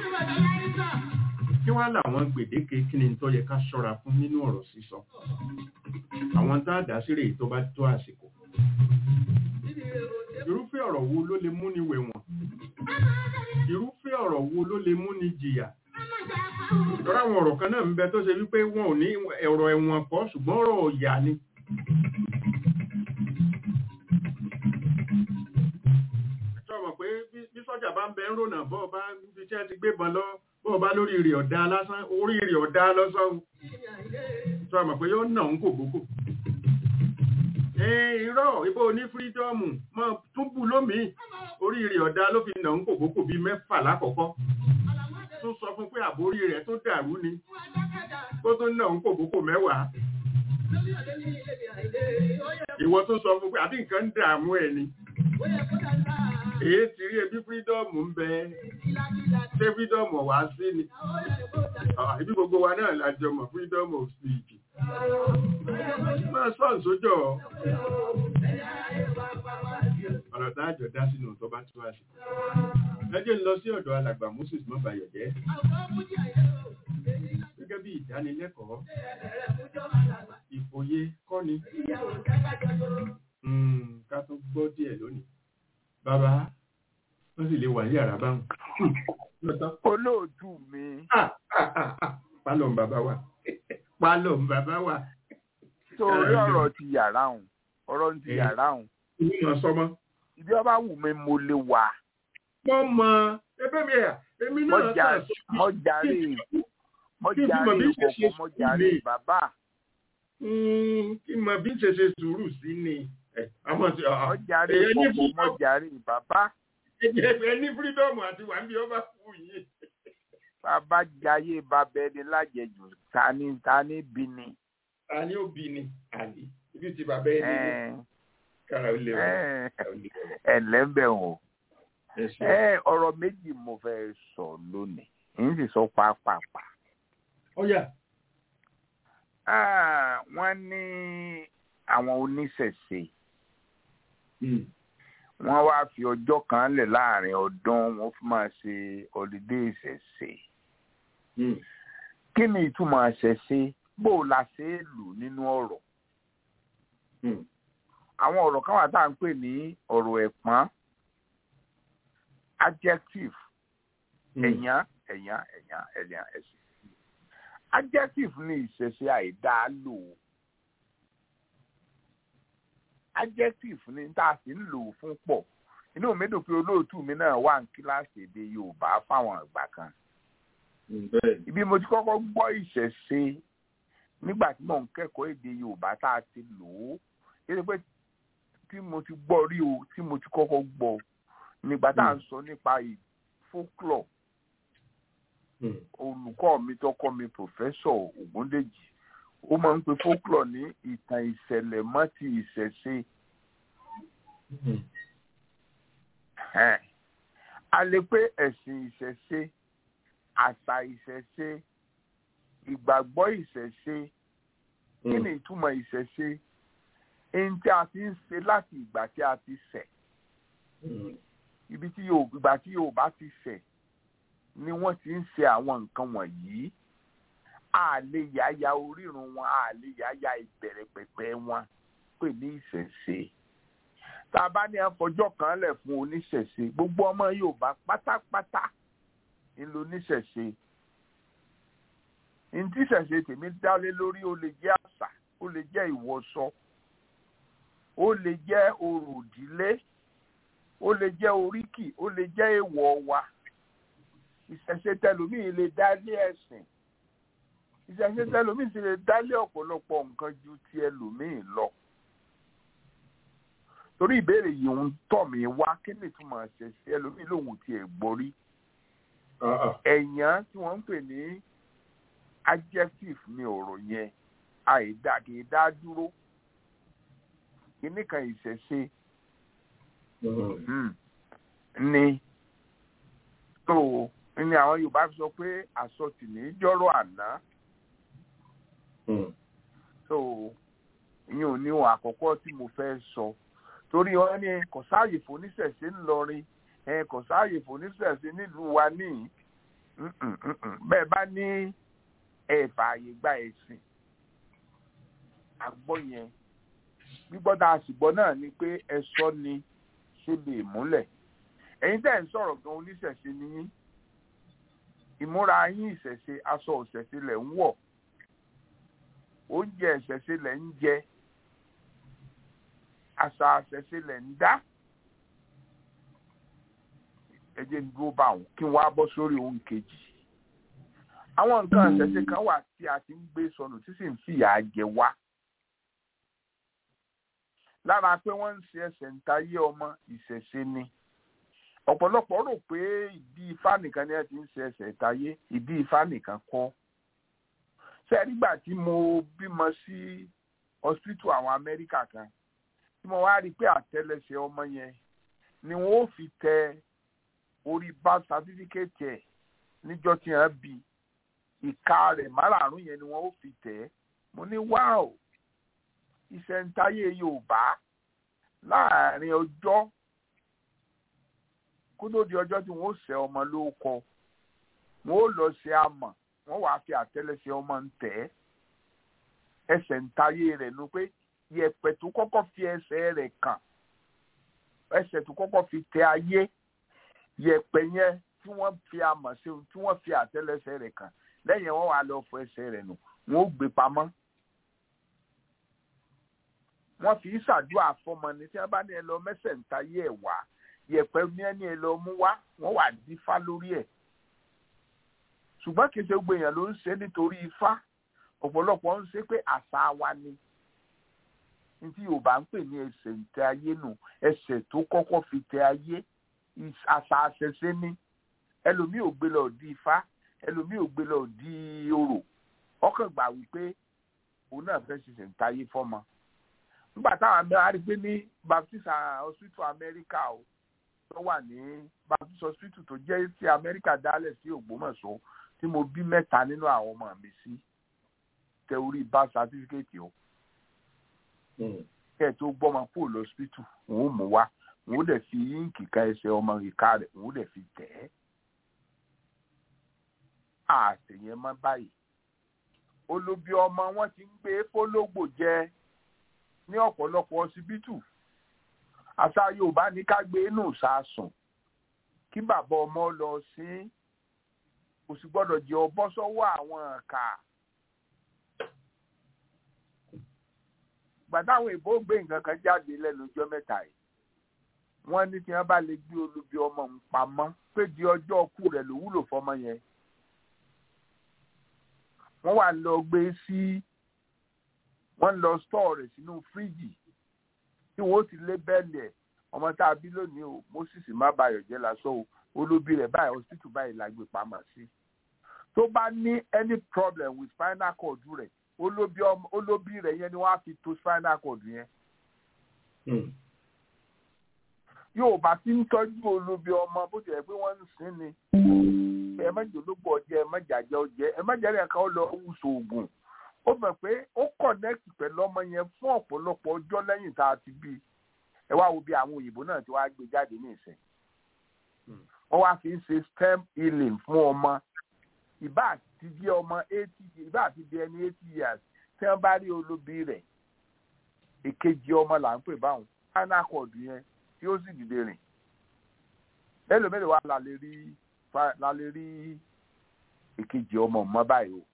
kí wá làwọn gbèdéke kí ni tó yẹ ká ṣọ́ra fún nínú ọ̀rọ̀ sísọ? àwọn tá a dá sí rèé tó bá tó àsìkò. irúfẹ́ ọ̀rọ̀ wo ló lè múni wẹ̀wọ̀n? irúfẹ́ ọ̀rọ̀ wo ló lè múni jìyà? Tọ́rọ àwọn ọ̀rọ̀ kan náà ń bẹ tó ṣe wípé wọn ò ní ọ̀rọ̀ ẹ̀wọ̀n kọ́ ṣùgbọ́n ọ̀rọ̀ ọ̀yà ni. Ẹ̀tọ́ mọ̀ pé bí sọ́jà bá ń bẹ ń rònà bọ́ bá fi tí ẹ ti gbé bọn lọ bọ́ bá lórí rẹ̀ ọ̀dá lásán orí rẹ̀ ọ̀dá lọ́sán. Tọ́ mọ̀ pé yóò nà ń kò bókò. Irọ́ ìbò ní fírídọ́ọ̀mù mọ́ túbú lómìí orí rẹ̀ ọ̀dá ló fi nà ń kò bókò bíi mẹ́fà lákọ̀ọ́kọ́ tún sọ fún pé àbórí rẹ̀ tó dàrú ni kó tó náà ń kòkókò mẹ́wàá ìwọ tó sọ fún pé àbí nǹkan ń dààmú ẹ̀ ni èyí ti rí ebi fírídọ́ọ̀mù ń bẹ ṣé fírídọ́ọ̀mù wá sí ni ibi gbogbo wa náà lájọ mọ̀ fírídọ́ọ̀mù of speech máa sọ ǹsójọ́ ọ̀rọ̀ tá a jọ dá sínú tó bá tó àṣì ẹjẹ́ ń lọ sí ọ̀dọ̀ alàgbà moses mọ́bàyọ̀jẹ́ gẹ́gẹ́ bí ìdánilẹ́kọ̀ọ́ ìfòye kọ́ni ká tó gbọ́ díẹ̀ lónìí bàbá wọ́n sì lè wà ní yàrá báwọn. olóòtú mi. pálọ̀ ń bàbá wa pálọ̀ ń bàbá wa. torí ọ̀rọ̀ ti yàrá òun ọ̀rọ̀ ti yàrá òun. ìlú mọ̀ sọmọ. ibi ọba wù mí mo lè wà. wọ́n mọ ẹgbẹ́ mi ẹ̀ èmi náà mọ̀járe mọ̀járe ìkọ̀kọ̀ mọ̀járe bàbá. kí n mọ bí n ṣe ṣe sùúrù sí ni. mọ̀járe ìkọ̀kọ̀ mọ̀járe bàbá. ẹ ní fírídọ́ọ̀mù àti wà níbi ọba fún yìí. bàbá jayé bàbá ẹni lájẹjù tani tani bí ni. tani ó bí ni àlè ibi tí bàbá ẹni ní kára ó lè wọ. ẹ lẹ́bẹ̀ o ẹ ọ̀rọ̀ méjì mo fẹ́ sọ lónìí n sì sọ pàápàá. ọ̀yà. wọ́n ní àwọn oníṣẹ̀ṣe wọ́n wá fi ọjọ́ kan lẹ̀ láàrin ọdún wọ́n fi máa ṣe ọ̀lídé ìṣẹ̀ṣe. kí ni ìtumọ̀ ìṣẹ̀ṣe bó o la ṣe é lò nínú ọ̀rọ̀. àwọn ọ̀rọ̀ kan wà tá à ń pè ní ọ̀rọ̀ ẹ̀pọ́n adjective ẹ̀yán ẹ̀yán ẹ̀yán ẹ̀yán ẹ̀sìn adjective ní ìṣẹ̀ṣe àìdá lò ó adjective ní tá a sì ń lò ó fún pọ̀ inú mi dùn pé olóòtú mi náà wà ní kíláàsì èdè Yorùbá fáwọn ìgbà kan ibi mo ti kọ́kọ́ gbọ́ ìṣẹ̀ṣe nígbà tí mò ń kẹ́kọ̀ọ́ èdè Yorùbá tá a ti lò ó yẹ pé tí mo ti gbọ́ rí o tí mo ti kọ́kọ́ gbọ́ nígbà tá à ń sọ nípa folklore olùkọ́ mi tó kọ́ mi pòfẹ́sọ̀ Ògúndèjì ó máa ń pe folklore ní ìtàn ìṣẹ̀lẹ̀ mọ́ ti ìṣẹ̀ṣe. a lè pé ẹ̀sìn ìṣẹ̀ṣe àṣà ìṣẹ̀ṣe ìgbàgbọ́ ìṣẹ̀ṣe kí ni ìtumọ̀ ìṣẹ̀ṣe ẹni tí a ti ń ṣe láti ìgbà tí a ti ṣẹ̀ ibi tí ìgbà tí Yorùbá ti ṣẹ̀ ni wọ́n ti ń ṣe àwọn nǹkan wọ̀nyí a lè yáya orírun wọn a lè yáya ìbẹ̀rẹ̀ pẹ̀pẹ̀ wọn pè ní ìṣẹ̀ṣe tá a bá ní àfọjọ́ kan lẹ̀ fún oníṣẹ̀ṣe gbogbo ọmọ Yorùbá pátápátá ń lo oníṣẹ̀ṣe ntí ìṣẹ̀ṣe tèmi dálé lórí ó lè jẹ́ àṣà ó lè jẹ́ ìwọṣọ ó lè jẹ́ orò ìdílé ó lè jẹ́ oríkì ó lè jẹ́ èèwọ̀ wa ìṣẹ̀ṣe tẹlòmíì lè dálé ẹ̀sìn ìṣẹ̀ṣe tẹlòmíì sì lè dálé ọ̀pọ̀lọpọ̀ nǹkan ju ti ẹlòmíì lọ torí ìbéèrè yìí ń tọ̀ mí wá kí ni ìtumọ̀ ṣẹ̀ṣẹ̀ ẹlòmíì lòun tiẹ̀ gbọ́ rí ẹ̀yàn tí wọ́n ń pè ní adjective ní ọ̀rọ̀ yẹn àìdá kì í dá dúró kíní kan ìṣẹ̀ṣe ni tó ní àwọn Yorùbá fi sọ pé àsọtì ní jọ́rọ̀ àná tó ìyẹn ò ní ohun àkọ́kọ́ tí mo fẹ́ sọ torí wọn ní kò sáàyè fòníṣẹ̀ṣe ńlọrin kò sáàyè fòníṣẹ̀ṣe nílùú wa níyì bẹ́ẹ̀ bá ní ẹ̀fà àyè gba ẹ̀sìn àgbọ̀ yẹn gbígbọ́ tá a sì gbọ́ náà ni pé ẹ̀sọ́ ni ṣe lè múlẹ̀ ẹ̀yin tẹ́ ń sọ̀rọ̀ gan oníṣẹ̀ṣe ni yín ìmúra yín ìṣẹ̀ṣe aṣọ ìṣẹ̀ṣe lẹ̀ ń wọ̀ oúnjẹ ìṣẹ̀ṣe lẹ̀ ń jẹ àṣà ìṣẹ̀ṣe lẹ̀ ń dá ẹ jẹ́ ń dúró bá wọn kí wọ́n á bọ́ sórí ohun kejì àwọn nǹkan ìṣẹ̀ṣe kan wà tí a ti ń gbé sọnù tí sì ń fìyà jẹ wá lára pé wọ́n ń ṣe ẹsẹ̀ ń tayé ọmọ ìṣẹ̀ṣe ni ọ̀pọ̀lọpọ̀ rò pé ìdí ifá nìkan ni ẹ ti ń ṣe ẹsẹ̀ ìtayé ìdí ifá nìkan kọ́ ṣé nígbà tí mo bímọ sí hospital àwọn Amẹ́ríkà kan tí mo wá rí i pé àtẹ́lẹsẹ̀ ọmọ yẹn ni wọ́n ó fi tẹ orí birth certificate ẹ̀ níjọ́ tí wọ́n bí ìka rẹ̀ márààrún yẹn ni wọ́n ó fi tẹ̀ ẹ́ mo ní wáò ìṣẹ̀ǹtayé Yorùbá láàrin ọjọ́ kó tó di ọjọ́ tí wọ́n ó ṣe ọmọ lóko wọ́n ó lọ ṣe amọ̀ wọ́n wàá fi àtẹ́lẹsẹ̀ ọmọ ń tẹ̀ ẹ́ ẹsẹ̀ ń tayé rẹ̀ nu pé yẹ̀pẹ̀ tó kọ́kọ́ fi ẹsẹ̀ rẹ̀ kàn ẹsẹ̀ tó kọ́kọ́ fi tẹ ayé yẹ̀pẹ̀ yẹn tí wọ́n fi amọ̀ sí tí wọ́n fi àtẹ́lẹsẹ̀ rẹ̀ kàn lẹ́yìn wọ́n wàá lọ fọ ẹsẹ̀ rẹ̀ nù wọ́n ó gbé pamọ́ wọ́n fi ṣàdúrà fọmọ ní tí wọ́n bá ní ẹ lọ mẹ́sẹ̀ ń tayé ẹ̀ wá yẹ̀pẹ̀ ní ẹni ẹ lọ mú wá wọ́n wà dífá lórí ẹ̀ ṣùgbọ́n kì í ṣe gbogbo èèyàn ló ń ṣe nítorí ifá ọ̀pọ̀lọpọ̀ ń ṣe pé àṣà wa ni ní tí Yorùbá ń pè ní ẹsẹ̀ ń tẹ ayé nù ẹsẹ̀ tó kọ́kọ́ fi tẹ ayé àṣà àṣẹṣe ni ẹlòmíì ò gbé lọ di ifá ẹlòmíì ò gbé lọ di orò ọkàn gbà wípé òun náà fẹ́ ṣiṣẹ́ ń tayé fọ́mọ nígbà táwọn amẹ́ríkà rí pé ní Baptist hospital America o tó wà ní Baptist hospital tó jẹ́ ti Amẹ́ríkà dálẹ̀ sí Ògbómọ̀ṣọ́ tí mo bí mẹ́ta nínú àwọn ọmọ mi sí tẹ orí birth certificate o kẹ́ ẹ̀ tó gbọ́mọ kúrò lọ́sítítù òun ò mú wá òun ò dẹ̀ fi yíǹkì ká ẹsẹ̀ ọmọ ìka rẹ̀ òun ò dẹ̀ fi tẹ̀ ẹ́ àtẹ̀yẹn mọ́ báyìí olóbi ọmọ wọn ti ń gbé fólógbò jẹ ní ọ̀pọ̀lọpọ̀ ọsibítù àṣà Yorùbá ní ká gbé inú sàásùn kí bàbá ọmọ lọ sí kò sì gbọ́dọ̀ jẹ́ ọbọ sọ́wọ́ àwọn ọ̀kà gbàdáwọn ìbò gbé nǹkan kan jáde lẹ́nu ọjọ́ mẹ́ta yìí wọ́n ní tí wọ́n bá lè gbé olubi ọmọ ń pamọ́ pé di ọjọ́ ọkú rẹ̀ ló wúlò fọmọ yẹn wọ́n wà lọ gbé sí wọ́n lọ stọọ rẹ̀ sínú fíríjì tí wọ́n ti lé bẹ́ẹ̀lì ẹ̀ ọmọ tá a bí lónìí o Moses má bayọ̀ jẹ́ lásán o olóbi rẹ̀ báyìí hospital báyìí la gbé pamọ́ sí tó bá ní any problem with spinal cord rẹ̀ olóbi ọmọ olóbi rẹ̀ yẹn ni wọ́n á fi to spinal cord yẹn. Yorùbá ti ń tọ́jú olóbi ọmọ bó ti yẹ pé wọ́n ń sìn ni ẹ má jẹ́ ológbò ọjẹ́ ẹ má jàjẹ́ ọjẹ́ ẹ má jẹ́ ẹ̀ka ó lọ wùsọ̀ ògùn ó mọ̀ pé ó connect pẹ̀lú ọmọ yẹn fún ọ̀pọ̀lọpọ̀ ọjọ́ lẹ́yìn tá a ti bí ẹ wá wo bí àwọn òyìnbó náà ti wá gbé jáde ní ìsìn wọ́n wá fi ń ṣe stem healing fún ọmọ ìbá àti jẹ́ ọmọ eighty ìbá àti bí ẹni eighty years tí wọ́n bá rí olóbi rẹ̀ èkejì ọmọ là ń pè báwọn spinal cord yẹn tí ó sì dìde rìn mélòó mélòó wà la lè rí la lè rí èkejì ọmọ mọ́ báyìí o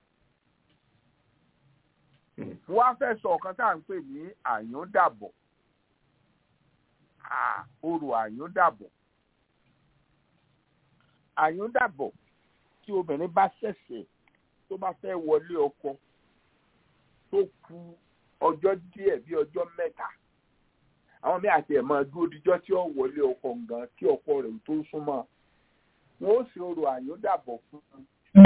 wọ́n á fẹ́ sọ ọ̀kan tá à ń pè ní àyúndàbọ̀ orò àyúndàbọ̀ àyúndàbọ̀ tí obìnrin bá ṣẹ̀ṣẹ̀ tó bá fẹ́ wọlé ọkọ tó ku ọjọ́ díẹ̀ bí ọjọ́ mẹ́ta àwọn míì àti ẹ̀ máa dúró díjọ́ tí ó wọlé ọkọ gan kí ọkọ rẹ̀ tó súnmọ́ wọn ó sì orò àyúndàbọ̀ fún un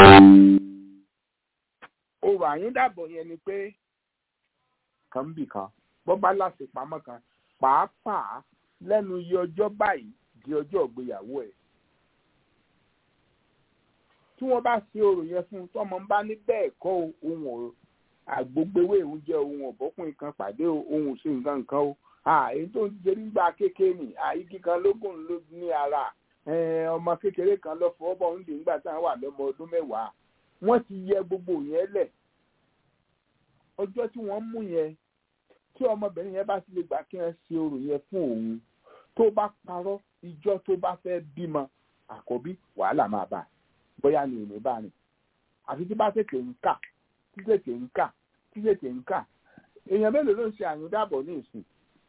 orò àyúndàbọ̀ yẹn ni pé kan bì kan bọ́ bá láṣepamọ́ kan pàápàá lẹ́nu iye ọjọ́ báyìí di ọjọ́ ìgbéyàwó ẹ̀ tí wọ́n bá ṣe orò yẹn fún un tọ́mọ ń bá ní bẹ́ẹ̀ kọ́ ohun ò àgbógbéwé òun jẹ́ ohun ọ̀bọ́kùnrin kan pàdé ohun ò sí nǹkan nǹkan o èyí tó ń jẹ nígbà kékeré ni igi kan lógún ló ní ara ọmọ kékeré kan lọ fọwọ́ bọ̀ ń dè nígbà tí wọ́n wà lọ́mọ ọdún mẹ́wàá wọ́n ti yẹ gbogbo yẹn lẹ̀ ọjọ́ tí wọ́n mú yẹn tí ọmọbìnrin yẹn bá ti lè gbà kí wọ́n ṣe orò yẹn fún òun tó bá parọ́ ìjọ tó bá fẹ́ bímọ àkọ́bí wàhálà máa bá bóyá ni ìní bá rìn àfi tí bá tètè ń kà tí tètè ń kà tí tètè ń kà èèyàn mélòó ló ń ṣe àyúndàbọ̀ ní ìsìn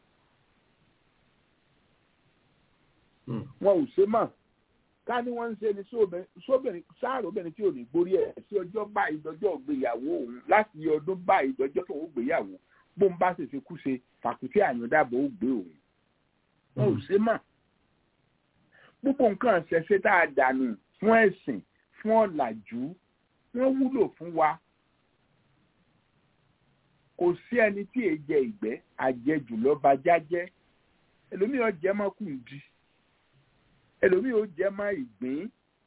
wọn ò ṣe mọ̀ ká ní wọ́n ń ṣe ni sóbìnrin sáàrò obìnrin tí ò ní gbórí ẹ̀ sí ọjọ́ báyìí dọjọ́ ìgbéyàwó òun láti yẹ ọdún báyìí dọjọ́ tó ń gbéyàwó bó ń bá ṣèṣe kú ṣe fàkùtì àyàndàbọ̀ ó gbé òun wọn ò ṣe mọ̀ púpọ̀ nǹkan ṣẹ̀ṣẹ̀ tá a dànù fún ẹ̀sìn fún ọ̀làjú wọ́n wúlò fún wa kò sí ẹni tí èè jẹ ìgbẹ́ àjẹjù lọ́ba jájẹ́ ẹlòmíràn jẹ́ mọ́kùndí ẹlòmíì ó jẹ má ìgbín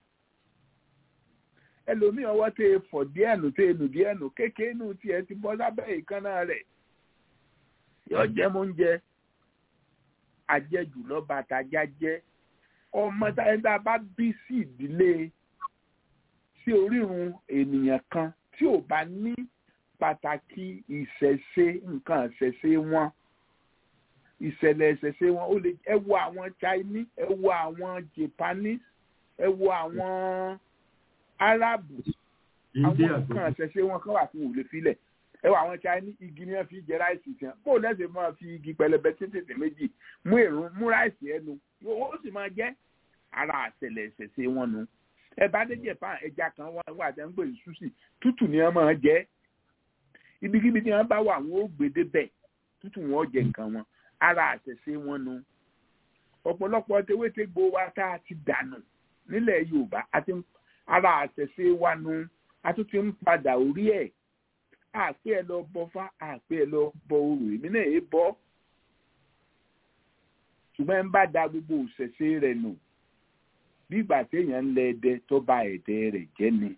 ẹlòmíì ọwọ́ tẹ fọ̀ díẹ̀ nù tẹ nù díẹ̀ nù kékeré nù tiẹ̀ ti bọ́ sábẹ́ ìkànnà rẹ̀ yọ jẹ́ mọ́ oúnjẹ àjẹjù lọ́ba àtàjà jẹ́ ọmọ táyẹ̀dá bá bí sí ìdílé sí orírun ènìyàn kan tí ò bá ní pàtàkì ìṣẹ̀ṣe nǹkan ìṣẹ̀ṣe wọn ìṣẹ̀lẹ̀ ìṣẹ̀ṣe wọn ó lè ẹ wo àwọn Chinese ẹ wo àwọn Japanese ẹ wo àwọn Arabu àwọn nǹkan ìṣẹ̀ṣe wọn kan wà fún òòlù filẹ̀ ẹ wo àwọn Chinese igi ni wọ́n fi jẹ ráìsì tiẹ̀ bó o lẹ́sẹ̀ máa fi igi pẹlẹbẹ tètè méjì mú èrún mú ráìsì ẹnu ó sì máa jẹ́ ara àṣẹlẹ̀ ìṣẹ̀ṣe wọn nu ẹ bá dé Japan ẹja kan wà wà tẹ́ ń pè ní sushi tútù ni wọ́n máa jẹ ibikíbi tí wọ́n bá wà wọ́n ó gbé débẹ̀ tútù wọn ó jẹ nǹkan wọn ara àṣẹṣe wọn nu ọ̀pọ̀lọpọ̀ tewétegbò wa tá a ti dànù nílẹ̀ Yorùbá àti ara àṣẹṣe wa nu a tún ti ń padà orí ẹ̀ àpé ẹ lọ bọ fá àpé ẹ lọ bọ orò èmi náà ẹ bọ ṣùgbọ́n ẹ ń bá da gbogbo òṣẹ̀ṣe rẹ̀ nù bí ìgbà téèyàn ń lẹ ẹdẹ tó bá ẹdẹ rẹ̀ jẹ́ ni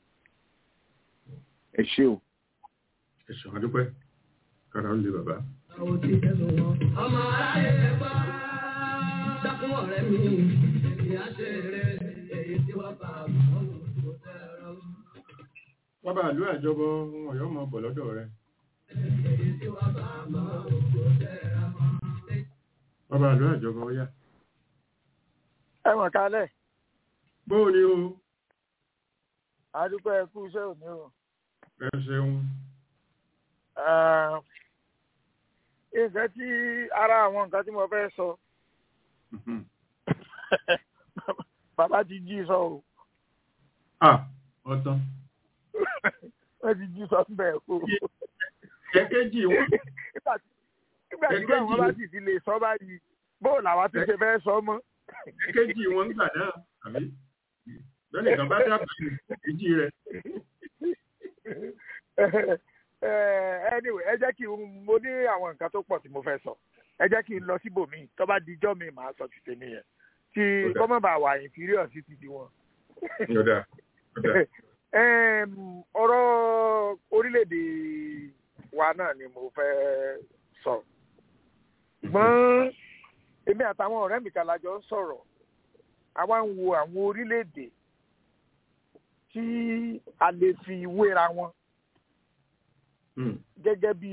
ẹ ṣé o. ẹ ṣeun adúpẹ́ kára ń lé bàbá ọmọ aráyé ẹgbọ́ dákún ọ̀rẹ́ mi èmi àṣẹ rẹ èyí tí wọ́n bá àwọn òṣèlú tẹ̀rọ. wọ́n bá àlú àjọbọ ohun ọ̀yọ́ mọ̀ bọ̀ lọ́dọ̀ rẹ̀. èyí tí wọ́n bá àwọn òṣèlú tẹ̀rọ. wọ́n bá àlú àjọbọ ó yá. ẹ mọ̀ kálẹ̀. bóò ni o. àdúgbò ẹ kú iṣẹ́ òní o. ẹ ṣeun nǹkan tí ara àwọn nǹkan tí mo fẹ́ sọ bàbá ti jí sọ o. ọtán. wọ́n ti jí sọ bẹ́ẹ̀ o. kẹ́kẹ́jì wọn. nígbà tí àwọn bá sì ti lè sọ báyìí bóò làwa ti ṣe fẹ́ sọ mọ́. kẹ́kẹ́jì wọn ń gbà náà àbí lọ́nà ìkan bá dábàá ìjì rẹ̀. anyway ẹ jẹ́ kí n mo ní àwọn nǹkan tó pọ̀ tí mo fẹ́ sọ ẹ jẹ́ kí n lọ síbòmíì tó bá dijọ́ mi màá sọ ti tèmi yẹn tí kọ́mọ̀bà wà inferior sí ti di wọn. ọ̀rọ̀ orílẹ̀-èdè wa náà ni mo fẹ́ sọ ṣùgbọ́n èmi àtàwọn ọ̀rẹ́ mi kan lájọ ń sọ̀rọ̀ àwa ń wo àwọn orílẹ̀-èdè tí a lè fi wéra wọn gẹ́gẹ́ bí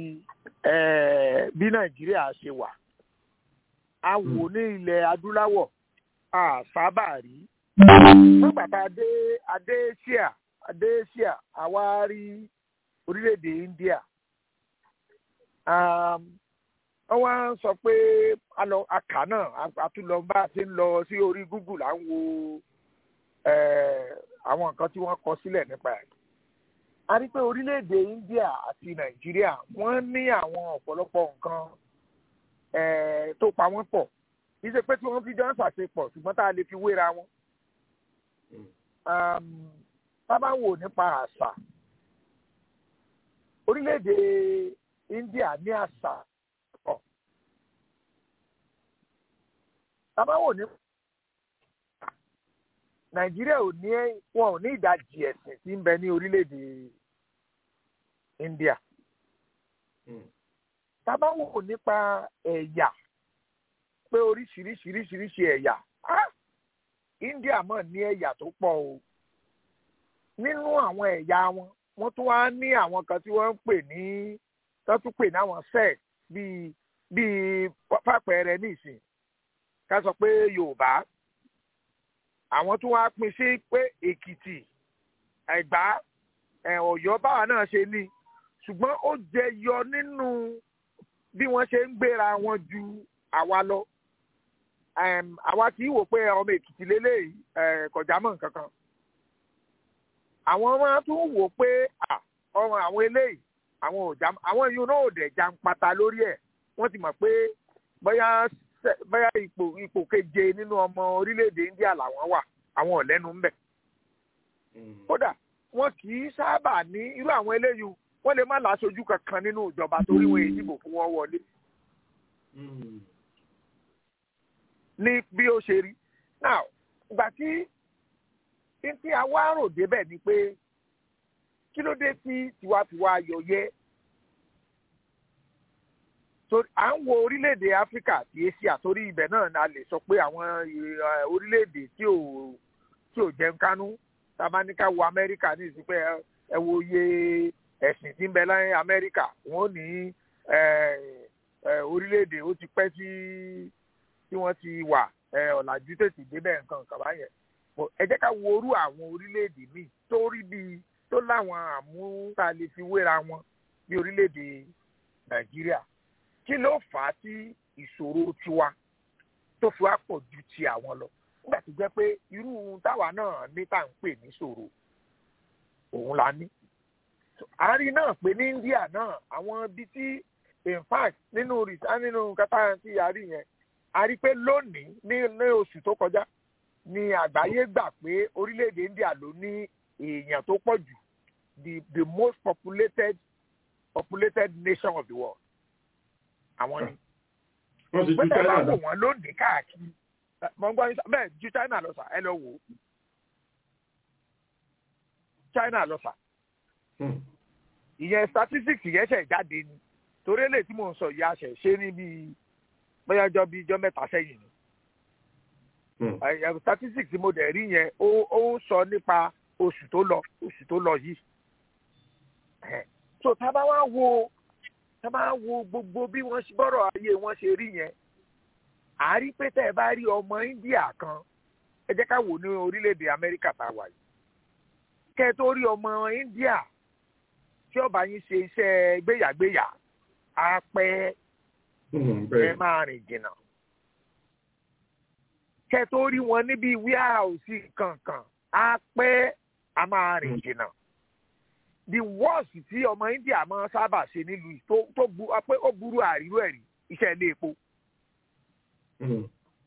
bí nàìjíríà ṣe wà a wò ní ilẹ̀ adúláwọ̀ a sábà rí nígbà tá a dé adé ṣíà adé ṣíà àwa rí orílẹ̀-èdè India wọ́n wá ń sọ pé àkà náà àtúnlọ bá a ṣe ń lọ sí orí Google à ń wo àwọn nǹkan tí wọ́n kọ sílẹ̀ nípa ẹ̀. a rí pé orílẹ̀-èdè India àti Nàìjíríà wọ́n ní àwọn ọ̀pọ̀lọpọ̀ nǹkan tó pa wọ́n pọ̀ kì í ṣe pé tí wọ́n fi jọ ń ṣàṣepọ̀ ṣùgbọ́n tá a lè fi wéra wọn. tá bá wò nípa àṣà orílẹ̀-èdè India ní àṣà pọ̀. tá bá wò ní Nàìjíríà ò ní wọn ò ní ìdajì ẹ̀sìn tí ń bẹ ní orílẹ̀-èdè India. tá bá wò nípa ẹ̀yà pé oríṣiríṣiríṣiríṣi ẹ̀yà India mọ̀ ní ẹ̀yà tó pọ̀ o nínú àwọn ẹ̀yà wọn wọ́n tún wá ní àwọn kan tí wọ́n ń pè ní tó tún pè ní àwọn sect bíi bíi fàpẹẹrẹ nísìn ká sọ pé Yorùbá àwọn tún wá pín sí pé Èkìtì Ẹ̀gbá Ọ̀yọ́ báwa náà ṣe ní ṣùgbọ́n ó jẹyọ nínú bí wọ́n ṣe ń gbéra wọn ju àwa lọ àwa kì í wò pé ọmọ Èkìtì lélẹ́yìí kọjá mọ́ nǹkan kan àwọn máa tún wò pé ọmọ àwọn eléyìí àwọn ò já àwọn yìí náà ò dẹ̀ já ń pata lórí ẹ̀ wọ́n ti mọ̀ pé bóyá bóyá ipò ipò keje nínú ọmọ orílẹ̀-èdè India làwọn wà àwọn ò lẹ́nu ńbẹ̀. kódà wọn kì í sábà ní irú àwọn eléyìí wọ́n lè má láṣojú kankan nínú ìjọba torí wọn èyí dìbò fún wọn wọlé. ní bí ó ṣe rí now ìgbà tí tí a wá rò débẹ̀ ni pé kí ló dé tí tiwantiwa yọ yẹ à ń wo orílẹ̀-èdè áfíríkà àti asia torí ibẹ̀ náà la lè sọ pé àwọn orílẹ̀-èdè tí ò tí ò jẹun kánú tabaníkà wo amẹ́ríkà ní ìsìnkú ẹ wo iye ẹ̀sìn tí ń bẹ láyé amẹ́ríkà wọ́n ní orílẹ̀-èdè ó ti pẹ́ tí tí wọ́n ti wà ọ̀làjú tètè débẹ̀ nǹkan kàbá yẹn ẹ jẹ́ ká wo orú àwọn orílẹ̀-èdè míì tó rí bíi tó láwọn àmúta lè fi wéra wọn bí orílẹ̀-èdè nàìjíríà kí ló fà á tí ìṣòro tiwa tó fi wá pọ̀ ju ti àwọn lọ nígbà tó jẹ́ pé irú táwa náà ní tá à ń pè ní ṣòro òun la ní. àárín náà pé ní India náà àwọn ibi tí in fact nínú rìsá nínú kátà tí a rí yẹn a rí pé lónìí ní ní oṣù tó kọjá ní àgbáyé gbà pé orílẹ̀-èdè India ló ní èèyàn tó pọ̀ jù the the most populated populated nation of the world àwọn ni. wọ́n ti ju pẹ́tẹ́ bá China wò lọ. wọ́n lónìí káàkiri mọ̀ ń gbọ́ yín sá bẹ́ẹ̀ ju China lọ sà ẹ lọ wò ó China lọ sà Hmm. ìyẹn statistics yẹn ṣẹ̀ jáde ni torí èlé tí mò ń sọ yìí àṣẹ ṣe ní bíi bóyá jọ bíi jọ mẹ́ta sẹ́yìn ni Hmm. ẹ, ẹ, statistics tí mo dẹ̀ rí yẹn ó ó ń sọ nípa oṣù tó lọ oṣù tó lọ yìí Ẹ, so tá a bá wá wo tá a bá wo gbogbo bí wọ́n ṣe bọ́rọ̀ ayé wọn ṣe rí yẹn à á rí pé tẹ́ ẹ bá rí ọmọ India kan ẹ jẹ́ ká wò ní orílẹ̀-èdè Amẹ́ríkà tá a wà yìí kẹ́ ẹ tó rí ọmọ India tí ó bá yín ṣe iṣẹ́ gbéyàgbéyà á pẹ́ Hmm, ẹ bẹ́ẹ̀. máa rìn jìnnà. kẹ́ tó rí wọn níbi wíhàùsì kankan á pẹ́ a máa rìn jìnnà. the worst tí ọmọ India máa sábà ṣe nílùú yìí tó tó bu pé ó burú àríwú ẹ̀rí iṣẹ́ ilé epo. Hmm.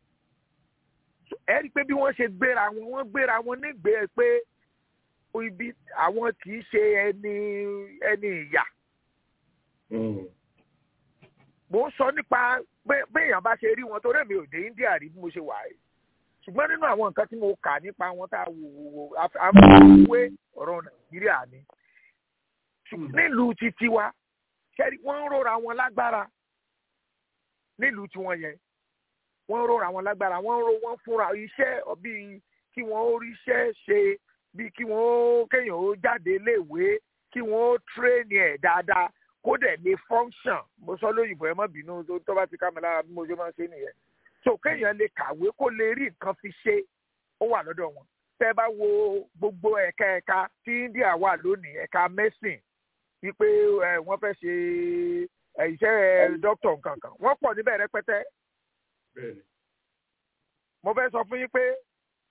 ẹ rí i pé bí wọ́n ṣe gbéra wọn wọ́n gbéra wọn nígbèé pé ibi àwọn kì í ṣe ẹni ẹni ìyà. Hmm. mo ń sọ nípa bẹ́- béèyàn bá ṣe rí wọn torí èmi ò dé India rí bí mo ṣe wà yìí ṣùgbọ́n nínú àwọn nǹkan tí mo kà nípa wọn tá a wò wò wò àfọwọ́wé ọ̀rọ̀ Nàìjíríà ni Hmm. nílùú títí wa ṣẹ́rí wọ́n ń rora wọn lágbára nílùú tiwọn yẹn wọ́n ń rora wọn lágbára wọ́n ń ro wọ́n fúnra iṣẹ́ bíi kí wọ́n ó ríṣẹ́ ṣe bíi kí wọ́n ó kéèyàn ó jáde léèwé kí wọ́n ó tírèènì ẹ̀ dáadáa kó dẹ̀ lè function mo sọ lóyìnbó ẹ má bínú tó- tó bá ti ká mi lára bí mo ṣe máa ń ṣe nìyẹn so kéèyàn lè kàwé kó lè rí nǹkan fi ṣe ó wà lọ́dọ̀ wọn tẹ́ bá wo gbogbo ẹ̀ka ẹ̀ka tí India wà lónìí ẹ̀ka medicine wípé ẹ, wọ́n fẹ́ ṣe ẹ, iṣẹ́ dókítà nǹkan kan wọ́n pọ̀ níbẹ̀ rẹpẹtẹ Bẹ́ẹ̀ ni. mo fẹ́ sọ fún yín pé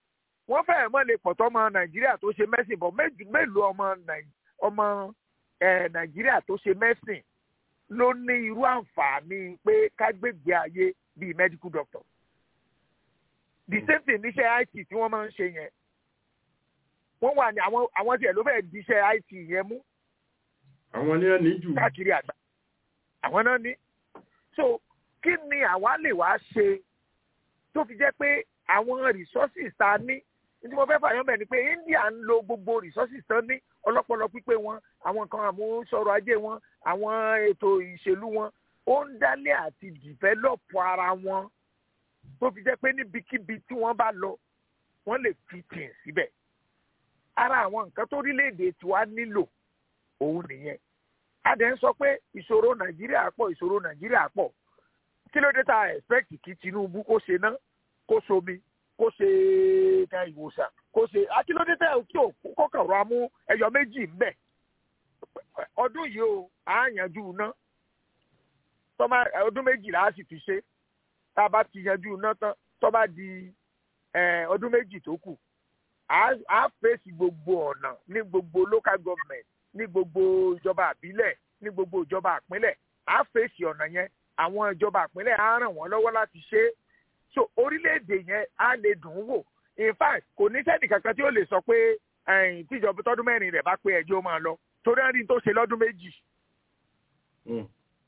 wọ́n fẹ́ẹ̀ mọ́ lè pọ̀tọ́ ọmọ nàìjíríà tó ṣe mẹ́sìn bọ̀ méjì mélòó ọmọ Nàì- ọmọ ẹ̀, nàìjíríà tó ṣe mẹ́sìn ló ní irú àǹfààní pé ká gbégbé ayé bíi medical doctor the same thing níṣẹ́ IT tí wọ́n máa ń ṣe yẹn wọ́n wà ní àwọn àwọn tiẹ̀ ló fẹ́ẹ̀ díṣẹ́ IT yẹn mú àwọn ní ẹni jù káàkiri àgbà àwọn náà ní. so kí ni àwa lè wá ṣe tó fi jẹ́ pé àwọn resources tá a ní ní tí mo fẹ́ fàyàn bẹ̀ ni pé India ń lo gbogbo resources tán ní ọlọ́pọlọ pípé wọn àwọn nǹkan àmúṣọrọ̀ ajé wọn àwọn ètò ìṣèlú wọn ó ń dálé àti develop ara wọn tó fi jẹ́ pé níbikíbi tí wọ́n bá lọ wọ́n lè fi tì síbẹ̀ ara àwọn nǹkan tó orílẹ̀-èdè tiwa nílò òun nìyẹn a dẹ̀ ń sọ pé ìṣòro nàìjíríà pọ̀ ìṣòro nàìjíríà pọ̀ kí ló dé tá a expect kí tinubu kó ṣe ná kó somi kó ṣe ká ìwòsàn kó ṣe akílódé tẹ kí o kọkàn rọ amú ẹyọ méjì ńbẹ ọdún yìí o à ń yanjú iná tọ́ba ọdún méjìlá a sì fi ṣe tá a bá ti yanjú iná tán tọ́ba di eh, ọdún méjì tó kù à á fèsì gbogbo ọ̀nà ní gbogbo local government ní gbogbo ìjọba àbílẹ̀ ní gbogbo ìjọba àpínlẹ̀ á fèsì ọ̀nà yẹn àwọn ìjọba àpínlẹ̀ á ràn wọ́n lọ́wọ́ láti ṣe é so orílẹ̀-èdè yẹn á lè dùn ún wò in fact kò ní sẹ́ni kankan tí ó lè sọ pé ẹ̀yìn tíjọba tọdún mẹ́rin rẹ̀ bá pé ẹjọ́ máa lọ torí á rí n tó ṣe lọ́dún méjì Mm.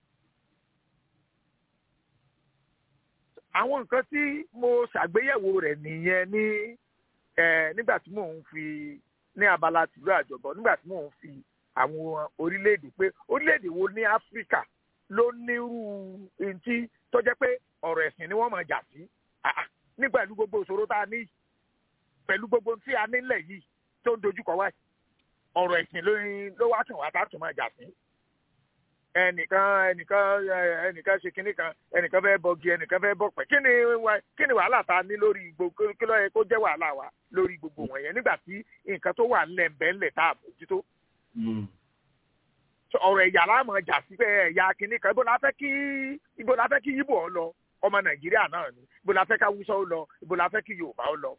àwọn nǹkan tí mo ṣàgbéyẹ̀wò rẹ̀ nìyẹn ní eh, nígbà tí mò ń fi ní abala tìlú àjọbọ nígbà tí mò ń fi àwọn orílẹ̀-èdè pé orílẹ̀-èdè wo ní áfíríkà ló nírú ohun tí tó jẹ́ pé ọ̀rọ̀ ẹ̀sìn ni wọ́n máa jà sí Ah, ah, ní pẹ̀lú gbogbo ìṣòro tá a ní yìí, pẹ̀lú gbogbo ohun tí a nílẹ̀ yìí tó ń dojúkọ wáyé ọ̀rọ̀ ẹ̀sìn ló ló wá tún wá tá a tún máa jà sí ẹnìkan ẹnìkan ẹ, ẹnìkan ṣe kinní kan ẹnìkan fẹ́ bọgi ẹnìkan fẹ́ bọ̀pẹ̀ kí ni wa- kí ni wàhálà tá a ní lórí gbogbo kí ló yẹ kó jẹ́ wàhálà wa lórí gbogbo wọ̀nyẹn nígbà tí nǹkan tó wà ńlẹ̀ ńbẹ́ ńlẹ̀ tá a bójútó Mm. So, ọ̀rọ̀ ẹ̀yà láàmú ọjà sí pé ẹ̀yà kinní kan ibo la fẹ́ kí ibo la fẹ́ kí yíbò ọ lọ ọmọ nàìjíríà náà ni ibo la fẹ́ ká wúsọ ó lọ ibo la fẹ́ kí yorùbá ó lọ.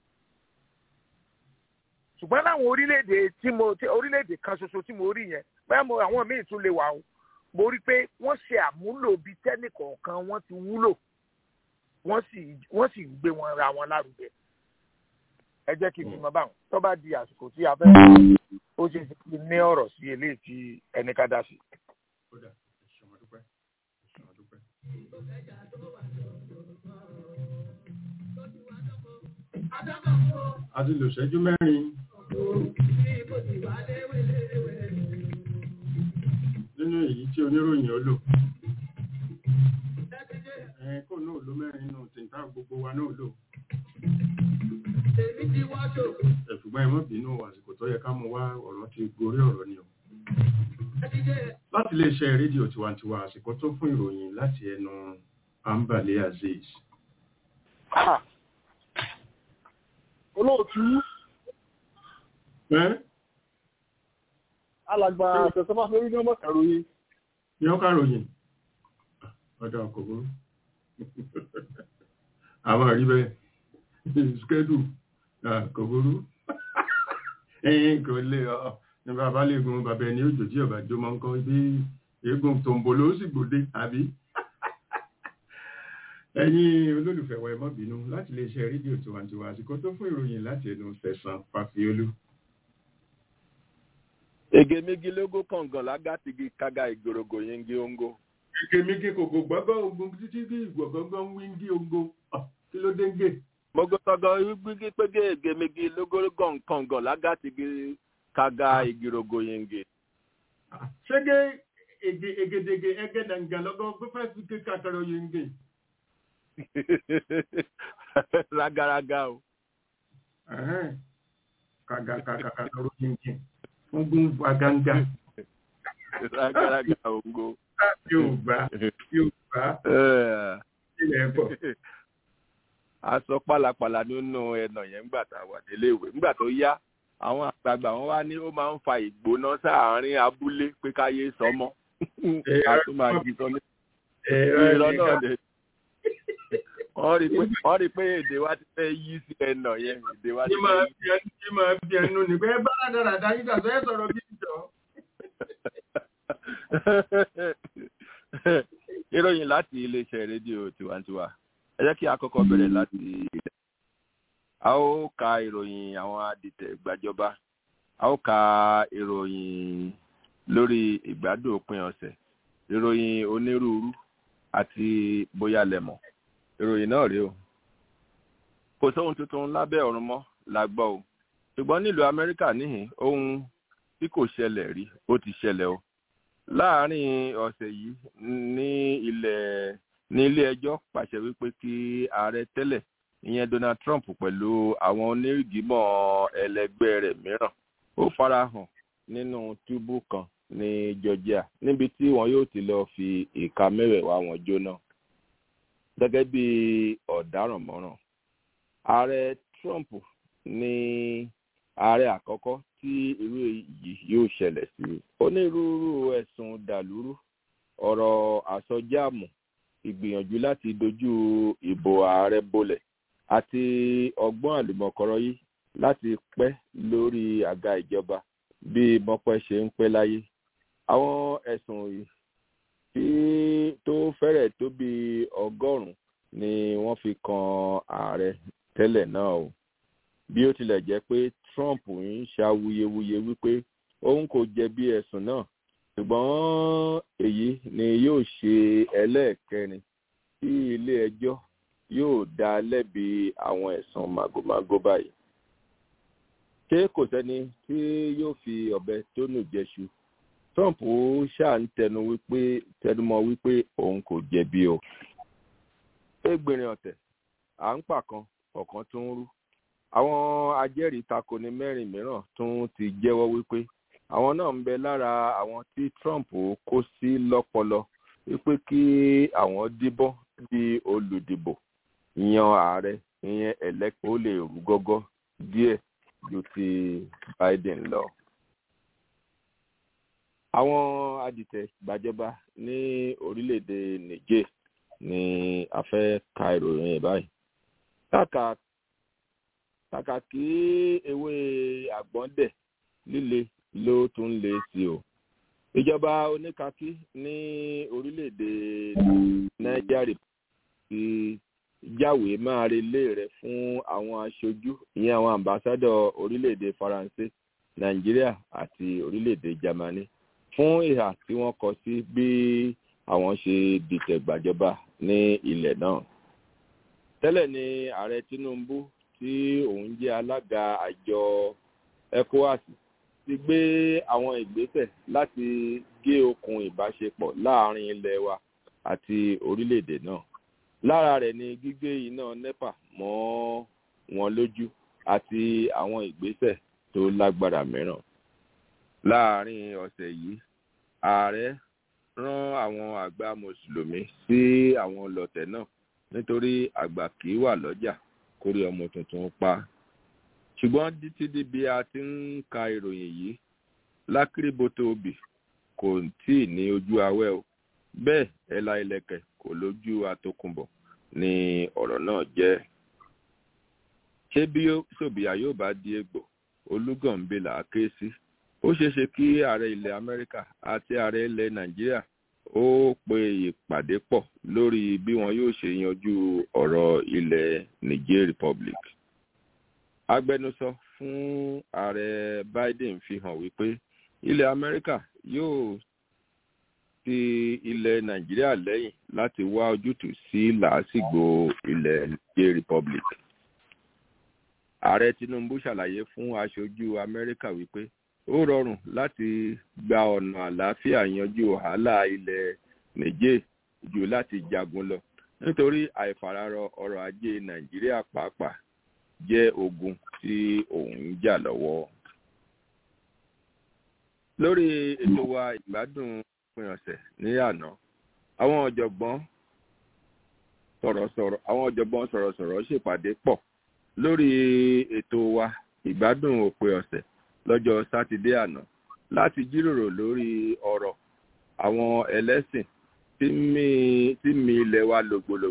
ṣùgbọ́n láwọn orílẹ̀-èdè tí mo tí orílẹ̀-èdè kan ṣoṣo tí mo rí yẹn bẹ́ẹ̀ mo àwọn míì tún lè wà o mo rí pé wọ́n ṣe àmúlò bíi tẹ́nì kọ̀ọ̀kan wọ́n ti wúlò wọ́n sì wọ́n sì ń gbé wọn ra wọn lárugẹ. ẹ jẹ́ kí n fi mọ báwọn tó bá di àsìkò tí a fẹ́ ó ṣe é ṣe kí n ní ọ̀rọ̀ sí eléyìí tí ẹnì ká dá sí. Kódà, ẹ ṣé mo dúpẹ́. Ẹ ṣé mo dúpẹ́. a ti lò ṣẹ́jú mẹ́rin nínú èyí tí oníròyìn ó lò ẹ kó náà ló mẹ́rin nínú tìǹtà gbogbo wa náà lò ẹ ṣùgbọ́n ẹ má bínú àsìkò tó yẹ ká mú wá ọ̀rọ̀ ti gorí ọ̀rọ̀ ni o láti lè ṣe rédíò tiwantiwa àsìkò tó fún ìròyìn láti ẹnu ambale azeez olóòtú ẹ alàgbà àtẹ̀sọ́fà lórí ní ọmọ kàròyìn ní ọkà ròyìn ọ̀dọ̀ ọkọ̀ burú àwọn àrí bẹ́ẹ̀ skẹ́dù kò burú ẹ̀yìn kò lè ọ ní bàbá lè gun bàbá ẹni òjò tí ọba jó máa ń kọ́ ibi eégún tòǹbò ló sì gbòde àbí ẹ̀yin olólùfẹ́ wa ẹ má bínú láti lè ṣe rédíò tiwantiwa àsìkò tó fún ìròyìn láti ẹnu tẹ̀sán fàfiolú ege méjì lógó kàngàn lágàtìgì kága ìgbòrògò yẹngi ongo. Èkémíkè kòkò gbọ́gbọ́ ogun títí bí ìgbọ̀gbọ́gbọ́ ń wí ń dí ogo. Ah, Kí ló dé ń gè? mogotogo gbígbí pége ege méjì lógó kàngàn lágàtìgì kága ìgbòrògò yẹngi. Ah, Ṣégé ègè ègèdègè ẹgẹ́dàǹgà lọ́gọ́ gbọ́fẹ́ fi ké kàkàrọ̀ yìí ń gè. ragaraga o. Ẹ̀hẹ́n. Kàgàkàkàkàrọ̀ yìí ń gè. Fún gún faganga. ragaraga ongo. Yóò gbá yóò gbá Eh, ilẹ̀ ẹ̀kọ́. a sọ pálapàla nínú ẹnà yẹn ńgbà tá a wà nílé ìwé ńgbà tó yá àwọn àgbààgbà wọn wá ní ó máa ń fa ìgbóná sáàárín abúlé pé káyé sọmọ a tún máa jí sọ ní irọ́ náà dé wọ́n rí pé wọ́n rí pé èdè wa ti fẹ́ yí sí ẹnà yẹn èdè wa ti Ní fẹ́ máa yí. bí ẹnu ní máa bí ẹnu ní bẹ́ẹ̀ bá dáradára yín dàtọ́ ẹ sọ̀rọ̀ bí ìjọ. ìròyìn láti iléeṣẹ́ rédíò tiwantiwa ẹ jẹ́ kí a kọ́kọ́ bẹ̀rẹ̀ láti ilẹ̀ a ó ka ìròyìn àwọn adìtẹ̀ gbàjọba a ó ka ìròyìn lórí ìgbádùn òpin ọ̀sẹ̀ ìròyìn onírúurú àti bóyá lẹ́mọ̀ ìròyìn náà rèé o kò sóhun tuntun lábẹ́ ọ̀run mọ́ la gbọ́ o ṣùgbọ́n nílùú amẹ́ríkà níhìn ohun tí kò ṣẹlẹ̀ rí ó ti ṣẹlẹ̀ o láàárín ọ̀sẹ̀ yìí ní ilẹ̀ ní ilé ẹjọ́ pàṣẹ wípé kí ààrẹ tẹ́lẹ̀ ìyẹn donald trump pẹ̀lú àwọn onígbìmọ̀ ẹlẹgbẹ́ rẹ̀ mìíràn ó farahàn nínú túbú kan ní georgia níbi tí wọn yóò ti lọ fi ìka mẹ́wẹ̀ẹ̀wá wọn jóná gẹ́gẹ́ bí ọ̀daràn mọ́ràn ààrẹ trump ní ààrẹ àkọ́kọ́ tí irú èyí yóò ṣẹlẹ̀ sí onírúurú ẹ̀sùn dàlúrú ọ̀rọ̀ àsọjáàmù ìgbìyànjú láti dojú ìbò ààrẹ bolẹ̀ àti ọgbọ́n àlùmọ̀kọ́rọ́ yìí láti pẹ́ lórí àga ìjọba bí mọ́pẹ́ ṣe ń pẹ́ láyé àwọn ẹ̀sùn yìí tí tó fẹ́rẹ̀ tó bí ọgọ́rùn-ún ni wọ́n fi kan ààrẹ tẹ́lẹ̀ náà o bí ó tilẹ̀ jẹ́ pé trump ń ṣàwuyewuye wípé òun kò jẹ̀bi ẹ̀sùn náà ṣùgbọ́n èyí ni yóò ṣe ẹlẹ́ẹ̀kẹrin tí ilé ẹjọ́ yóò dá lẹ́bi àwọn ẹ̀sùn màgòmágó báyìí ṣé kò sẹ́ni tí yóò fi ọ̀bẹ tó nù jẹ́ṣu trump ṣáà ń tẹnu wípé tẹnumọ́ wípé òun kò jẹ̀bi o égbìnrin ọ̀tẹ̀ à ń pàkan ọ̀kan tó ń rú àwọn ajẹ́rìí takoni mẹ́rin mìíràn tún ti jẹ́wọ́ wípé àwọn náà ń bẹ lára àwọn tí trump kó sí lọ́pọlọ wípé kí àwọn díbọ́n di olùdìbò yan ààrẹ ìyẹn ẹlẹ́kọ̀ọ́ ó lè rú gọ́gọ́ díẹ̀ ju ti biden lọ. àwọn adìtẹ̀ gbàjọba ní orílẹ̀-èdè niger ni a fẹ́ ka ìròyìn ẹ̀ báyìí. kàkà kàkà kí ewé àgbọ̀ndẹ̀ líle ló tún lé sí o. ìjọba oníkakí ní orílẹ̀-èdè niger ti jáwèé máa relé rẹ̀ fún àwọn aṣojú ìyẹn àwọn ambassadọ̀ orílẹ̀-èdè faransé nàìjíríà àti orílẹ̀-èdè germany fún ìhà tí wọ́n kọ sí bí àwọn ṣe dìtẹ̀ gbàjọba ní ilẹ̀ náà. tẹ́lẹ̀ ni ààrẹ tinubu tí òun jẹ́ alága àjọ ecowas ti gbé àwọn ìgbésẹ̀ láti gé okùn ìbáṣepọ̀ láàrin ilẹ̀ wa àti orílẹ̀-èdè náà lára rẹ̀ ni gígé iná nepa mọ́ wọn lójú àti àwọn ìgbésẹ̀ tó lágbára mìíràn. láàárín ọ̀sẹ̀ yìí ààrẹ rán àwọn àgbà mùsùlùmí sí àwọn ọlọ̀tẹ̀ náà nítorí àgbà kì í wà lọ́jà kórí ọmọ tuntun pa. ṣùgbọ́n títí di bí a ti ń ka ìròyìn yìí lákìrìbọ̀tò òbí kò tí ì ní ojú awẹ́ o bẹ́ẹ̀ ẹ̀la ilẹ̀kẹ̀ kò lójú àtòkùnbọ̀ ni ọ̀rọ̀ náà jẹ́. ṣé bí sòbíà yóò bá di egbò olúgànbẹ là á ké sí ó ṣeéṣe kí ààrẹ ilẹ̀ amẹ́ríkà àti ààrẹ ilẹ̀ nàìjíríà ó pe ìpàdé pọ̀ lórí bí wọn yóò ṣe yanjú ọ̀rọ̀ ilẹ̀ niger republic. agbẹnusọ fún ààrẹ biden fi hàn wípé ilẹ̀ amẹ́ríkà yóò ti ilẹ̀ nàìjíríà lẹ́yìn láti wá ojútùú sí làásìgbò ilẹ̀ niger republic. ààrẹ tinubu ṣàlàyé fún aṣojú amẹ́ríkà wípé ó rọrùn láti gba ọ̀nà àlàáfíà yanjú wàhálà ilẹ̀ niger jù láti jagun lọ nítorí àìfararọ ọrọ̀ ajé nàìjíríà pàápàá jẹ́ ogun tí òun ń jà lọ́wọ́. lórí ètò wa ìgbádùn òpin ọ̀sẹ̀ ní àná àwọn ọ̀jọ̀gbọ́n sọ̀rọ̀sọ̀rọ̀ àwọn ọ̀jọ̀gbọ́n sọ̀rọ̀sọ̀rọ̀ ṣèpàdé pọ̀ lórí ètò wa ìgbádùn òpin ọ̀sẹ̀ lọ́jọ́ sátidé àná láti jíròrò lórí ọ̀rọ̀ àwọn ẹlẹ́sìn tí mi ilẹ̀ wa lògbòlògbò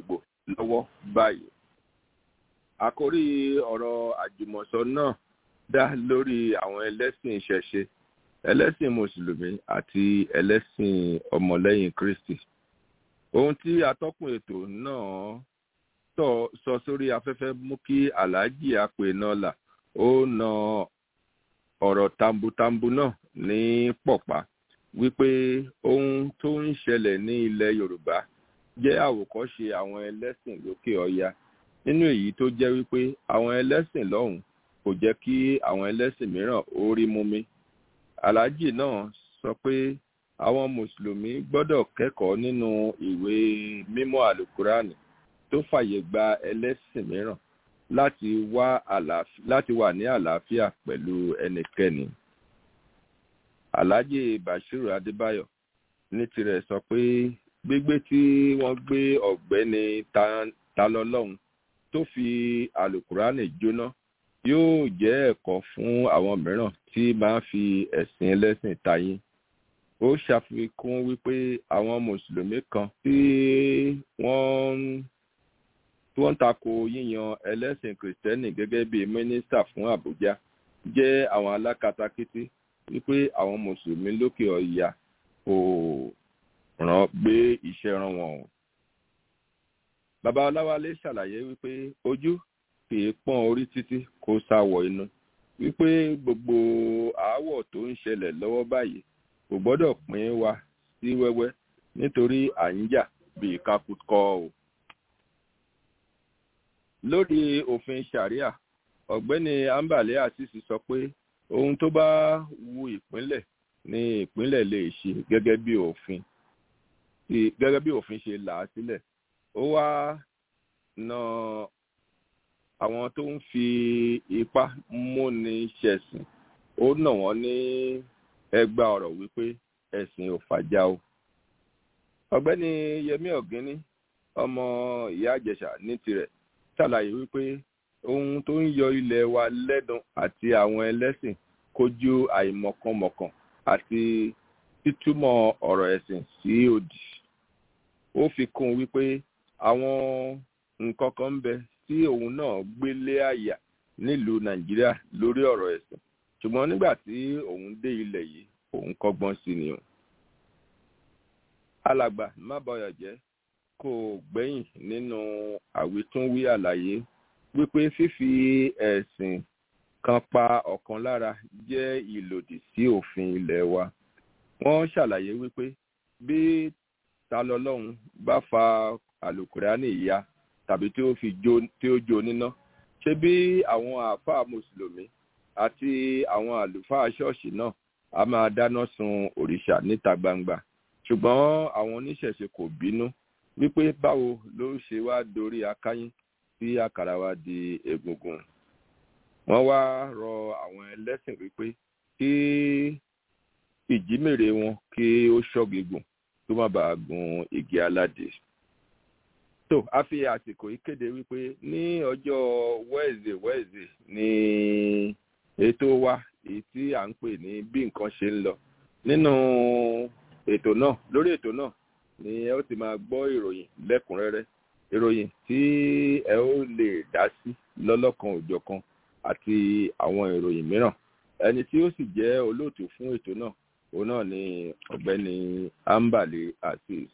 lọ́wọ́ báyìí. àkórí ọ̀rọ̀ àjùmọ̀sọ náà dá lórí àwọn ẹlẹ́sìn ìṣẹ̀ṣe ẹlẹ́sìn mùsùlùmí àti ẹlẹ́sìn ọmọlẹ́yìn kristi. ohun tí atọ́kùn ètò náà sọ sórí afẹ́fẹ́ mú kí aláàjì apènọ́là ó na ọ̀rọ̀ tambutambu náà ní pọ̀pá wípé ohun tó ń ṣẹlẹ̀ ní ilẹ̀ yorùbá jẹ́ àwòkọ́ṣe àwọn ẹlẹ́sìn lókè ọya nínú èyí tó jẹ́ wípé àwọn ẹlẹ́sìn lọ́hùn kò jẹ́ kí àwọn ẹlẹ́sìn mìíràn ó rí mú mi. aláàjì náà sọ pé àwọn mùsùlùmí gbọ́dọ̀ kẹ́kọ̀ọ́ nínú ìwé mímọ́ àlùkùránì tó fàyè gba ẹlẹ́sìn mìíràn láti wá láti wà ní àlàáfíà pẹ̀lú ẹnikẹ́ni. aláàjì bashiru adébáyọ̀ ní tirẹ̀ sọ pé gbígbé tí wọ́n gbé ọ̀gbẹ́ni talọ́lọ́hún tó fi àlùkùránì jóná yóò jẹ́ ẹ̀kọ́ fún àwọn mìíràn tí máa fi ẹ̀sìn ẹlẹ́sìn tayín ó ṣàfikún wípé àwọn mùsùlùmí kan tí wọ́n tí wọ́n ń tako yíyan ẹlẹ́sìn kìrìtẹ́nì gẹ́gẹ́ bí mínísítà fún àbújá jẹ́ àwọn alákatakítí wípé àwọn mùsùlùmí lókè ọ̀yà kò ràn gbé iṣẹ́ ràn wọ́n o. bàbá ọláwálé ṣàlàyé wípé ojú kì í pọ́n orí títí kó sáwọ̀ inú wípé gbogbo aáwọ̀ tó ń ṣẹlẹ̀ lọ́wọ́ báyìí kò gbọ́dọ̀ pín wa sí wẹ́wẹ́ nítorí à ń jà bíi kakúkọ o. lórí òfin sharia ọ̀gbẹ́ni ambale asisi sọ pé ohun tó bá wu ìpínlẹ̀ ni ìpínlẹ̀ lè ṣe gẹ́gẹ́ bí òfin gẹ́gẹ́ bí òfin ṣe là á sílẹ̀ ó wá na àwọn tó ń fi ipá múni ṣẹ̀sìn ó nà wọ́n ní ẹgbà ọ̀rọ̀ wípé ẹ̀sìn ò fàjà o. ọ̀gbẹ́ni yẹmí ọ̀gíní ọmọ ìyá àjẹsà ní tirẹ̀ ṣàlàyé wípé ohun tó ń yọ ilẹ̀ wa lẹ́dùn àti àwọn ẹlẹ́sìn kojú àìmọ̀kànmọ̀kàn àti títúmọ̀ ọ̀rọ̀ ẹ̀sìn sí òdì. ó fi kún un wípé àwọn nǹkan kan ń bẹ tí òun náà gbélé àyà nílùú nàìjíríà lórí ọ̀rọ̀ ẹ̀sìn ṣùgbọ́n nígbà tí òun dé ilẹ̀ yìí òun kọ́gbọ́n sí ni o. alàgbà má bọyọ̀ jẹ́ kò gbẹ́yìn nínú àwítúnwí àlàyé wípé fífi ẹ̀sìn kan pa ọ̀kan lára jẹ́ ìlòdì sí òfin ilẹ̀ wa. wọ́n ṣàlàyé wípé bí talọ́lọ́hún bá fa àlùkùránì ìyá tàbí tí ó fi jó tí ó jó níná ṣé bí àwọn àáfàá mùsùlùmí àti àwọn àlùfáà ṣọ́ọ̀ṣì náà a máa dáná sun òrìṣà níta gbangba ṣùgbọ́n àwọn oníṣẹ̀ṣe kò bínú wípé báwo ló ṣe wá dorí akáyín tí àkàrà wa di egungun wọ́n wá rọ àwọn ẹlẹ́sìn wípé kí ìjímèrè wọn kí ó ṣọ́gi gùn tó má bàa gun igi aládé tó a fi àsìkò yìí kéde wípé ní ọjọ́ wẹ́ẹ̀zẹ̀ wẹ́ẹ̀zẹ̀ ní ètò wa èyí tí à ń pè ní bí nǹkan ṣe ń lọ nínú ètò náà lórí ètò náà ni ẹ ó ti máa gbọ́ ìròyìn lẹ́kùnrẹ́rẹ́ ìròyìn tí ẹ ó lè dá sí lọ́lọ́kan òjọ̀kan àti àwọn ìròyìn mìíràn ẹni tí ó sì jẹ́ olóòtú fún ètò náà òun náà ni ọ̀gbẹ́ni ambale azeez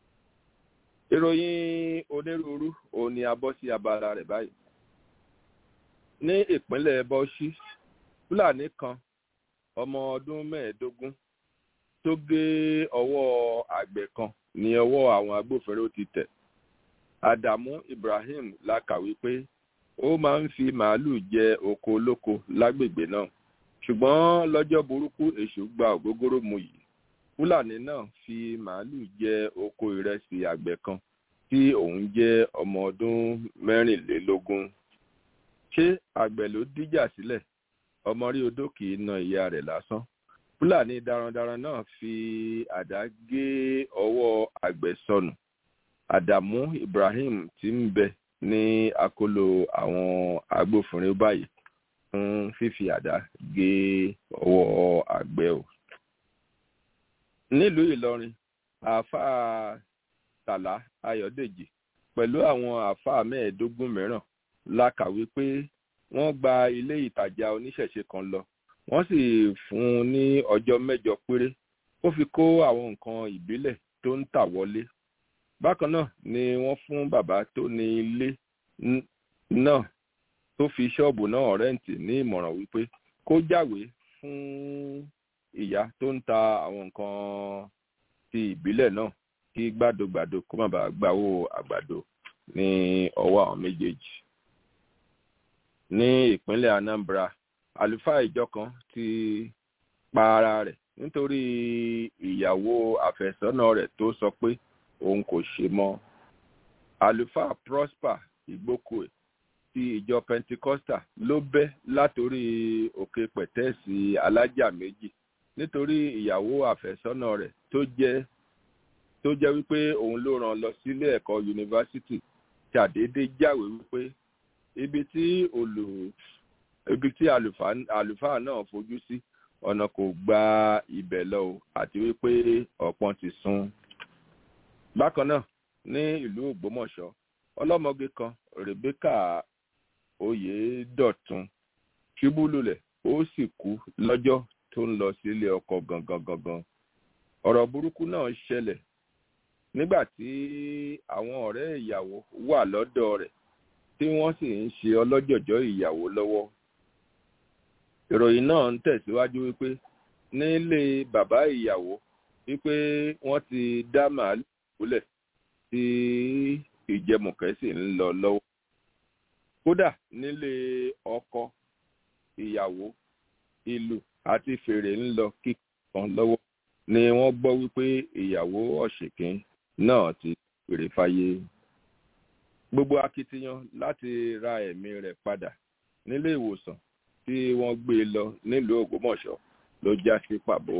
ìròyìn onírúurú òun ni a bọ́ sí abala rẹ̀ báyìí ní ìpínlẹ̀ bọ́ṣí fúlàní kan ọmọ ọdún mẹ́ẹ̀ẹ́dógún tó gé ọwọ́ àgbẹ̀ kan ní ọwọ́ àwọn agbófinró ti tẹ̀ ádámù ibrahim la kàwé pé ó máa ń fi màálù jẹ oko olóko lágbègbè náà ṣùgbọ́n lọ́jọ́ burúkú èṣù gba ògógóró mu yìí fúlàní náà fi màálù jẹ oko ìrẹsì àgbẹ̀ kan tí òun jẹ́ ọmọ ọdún mẹ́rìnlélógún ṣé àgbẹ̀ ló díjà sílẹ̀ ọmọ rí odó kì í na ìyá rẹ̀ lásán fúlàní darandaran náà fi àdá gé ọwọ́ àgbẹ̀ sọnù àdàmú ibrahim tí ń bẹ ní akóló àwọn agbófinró báyìí fún fífi àdá gé ọwọ́ àgbẹ̀ o nílùú ìlọrin àáfàá tàlá ayọ̀dèjì pẹ̀lú àwọn àáfàá mẹ́ẹ̀ẹ́dógún mìíràn la kàwé pé wọ́n gba ilé ìtajà oníṣẹ̀ṣe kan lọ wọ́n sì fún un ní ọjọ́ mẹ́jọ péré ó fi kó àwọn nǹkan ìbílẹ̀ tó ń tà wọlé bákan náà ni wọ́n fún bàbá tó ní ilé náà tó fi ṣọ́ọ̀bù náà rẹ́ǹtì ní ìmọ̀ràn wípé kó jáwèé fún ìyá tó ń ta àwọn nǹkan ti ìbílẹ̀ náà kí gbàdógbàdó kó má bàa gbàwó àgbàdo ní ọwọ́ àwọn méjèèjì. ní ìpínlẹ̀ Anambra àlùfáà ìjọ kan ti pa ara rẹ̀ nítorí ìyàwó àfẹ́sọ́nà rẹ̀ tó sọ pé òun kò ṣe mọ́. àlùfáà Prosper Igbókùé ti ìjọ Pentecostal ló bẹ́ látòrí òkè pẹ̀tẹ́ẹ̀sì alájà méjì nítorí ìyàwó àfẹ́sọ́nà rẹ̀ tó jẹ́ tó jẹ́ wípé òun ló rán lọ sílé ẹ̀kọ́ yunifásitì ṣàdédé jáwé wípé ibi tí olù ibi tí àlùfáà náà fojú sí ọ̀nà kò gba ibẹ̀ lọ o àti wípé ọ̀pọ̀n ti sún. bákan náà ní ìlú Ògbómọ̀ṣọ́ ọlọ́mọge kan Rebecca Oyèdọ̀tun ṣubú lulẹ̀ ó sì kú lọ́jọ́ tó ń lọ sílé ọkọ gangan gangan ọ̀rọ̀ burúkú náà ṣẹlẹ̀ nígbà tí àwọn ọ̀rẹ́ ìyàwó wà lọ́dọ̀ rẹ̀ tí wọ́n sì ń ṣe ọlọ́jọ̀jọ́ ìyàwó lọ́wọ́ ìròyìn náà ń tẹ̀síwájú wípé nílé bàbá ìyàwó wípé wọ́n ti dá màálù kúlẹ̀ tí ìjẹmùkẹ́ sì ń lọ lọ́wọ́ kódà nílé ọkọ ìyàwó ìlú àti fèrè ń lọ kíkan lọ́wọ́ ni wọ́n gbọ́ wípé ìyàwó ọ̀ṣìnkín náà ti fèrè fáyé gbogbo akitiyan láti ra ẹ̀mí rẹ̀ padà nílé ìwòsàn tí wọ́n gbé e lọ nílùú Ògbómọ̀ṣọ́ ló já sí pàbó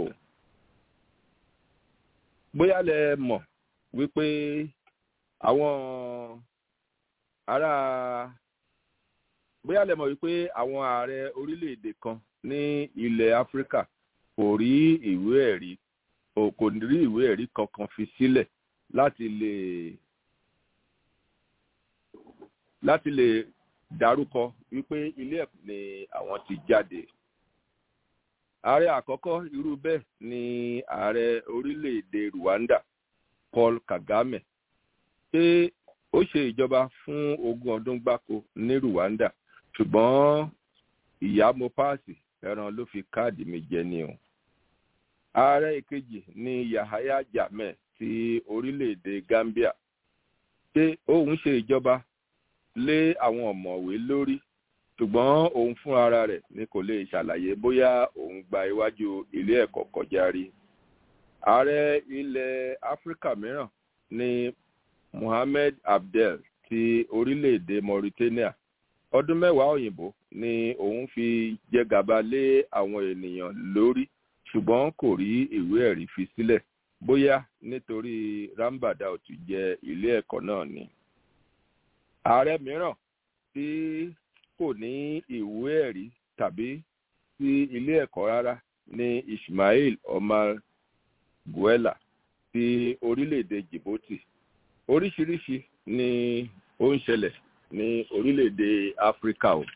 bóyá lẹ mọ̀ wípé àwọn ará bóyá lẹ mọ̀ wípé àwọn ààrẹ orílẹ̀-èdè kan ní ilẹ̀ Áfíríkà kò rí ìwé ẹ̀rí kò rí ìwé ẹ̀rí kankan fi sílẹ̀ láti lè láti lè dárúkọ wípé ilé ẹ̀kọ́ ni àwọn ti jáde. ààrẹ àkọ́kọ́ irú bẹ́ẹ̀ ni ààrẹ orílẹ̀-èdè Rwanda Paul Kagame pé ó ṣe ìjọba fún ogún ọdún gbáko ní Rwanda ṣùgbọ́n ìyá mo páàsì ẹran ló fi káàdì mi jẹ ni o. ààrẹ ìkejì ni Yahaya Jammeh ti orílẹ̀-èdè Gambia pé òun ṣe ìjọba lé àwọn ọ̀mọ̀wé lórí ṣùgbọ́n òun fún ara rẹ̀ ni kò lè ṣàlàyé bóyá òun gba iwájú ilé ẹ̀kọ́ kọjá rí. ààrẹ ilẹ̀ áfíríkà mìíràn ni Mohammed Abdel ti orílẹ̀-èdè Mauritania ọdún mẹ́wàá òyìnbó ni òun fi jẹgàba lé àwọn ènìyàn lórí ṣùgbọ́n kò rí ìwé ẹ̀rí fi sílẹ̀ bóyá nítorí Rambada ò tún jẹ ilé ẹ̀kọ́ náà ni ààrẹ mìíràn tí kò ní ìwé ẹ̀rí tàbí sí ilé ẹ̀kọ́ rárá ní Ismail Omar Guella ti orílẹ̀-èdè Djibouti oríṣiríṣi ni ó ń ṣẹlẹ̀ ní orílẹ̀-èdè Áfíríkà o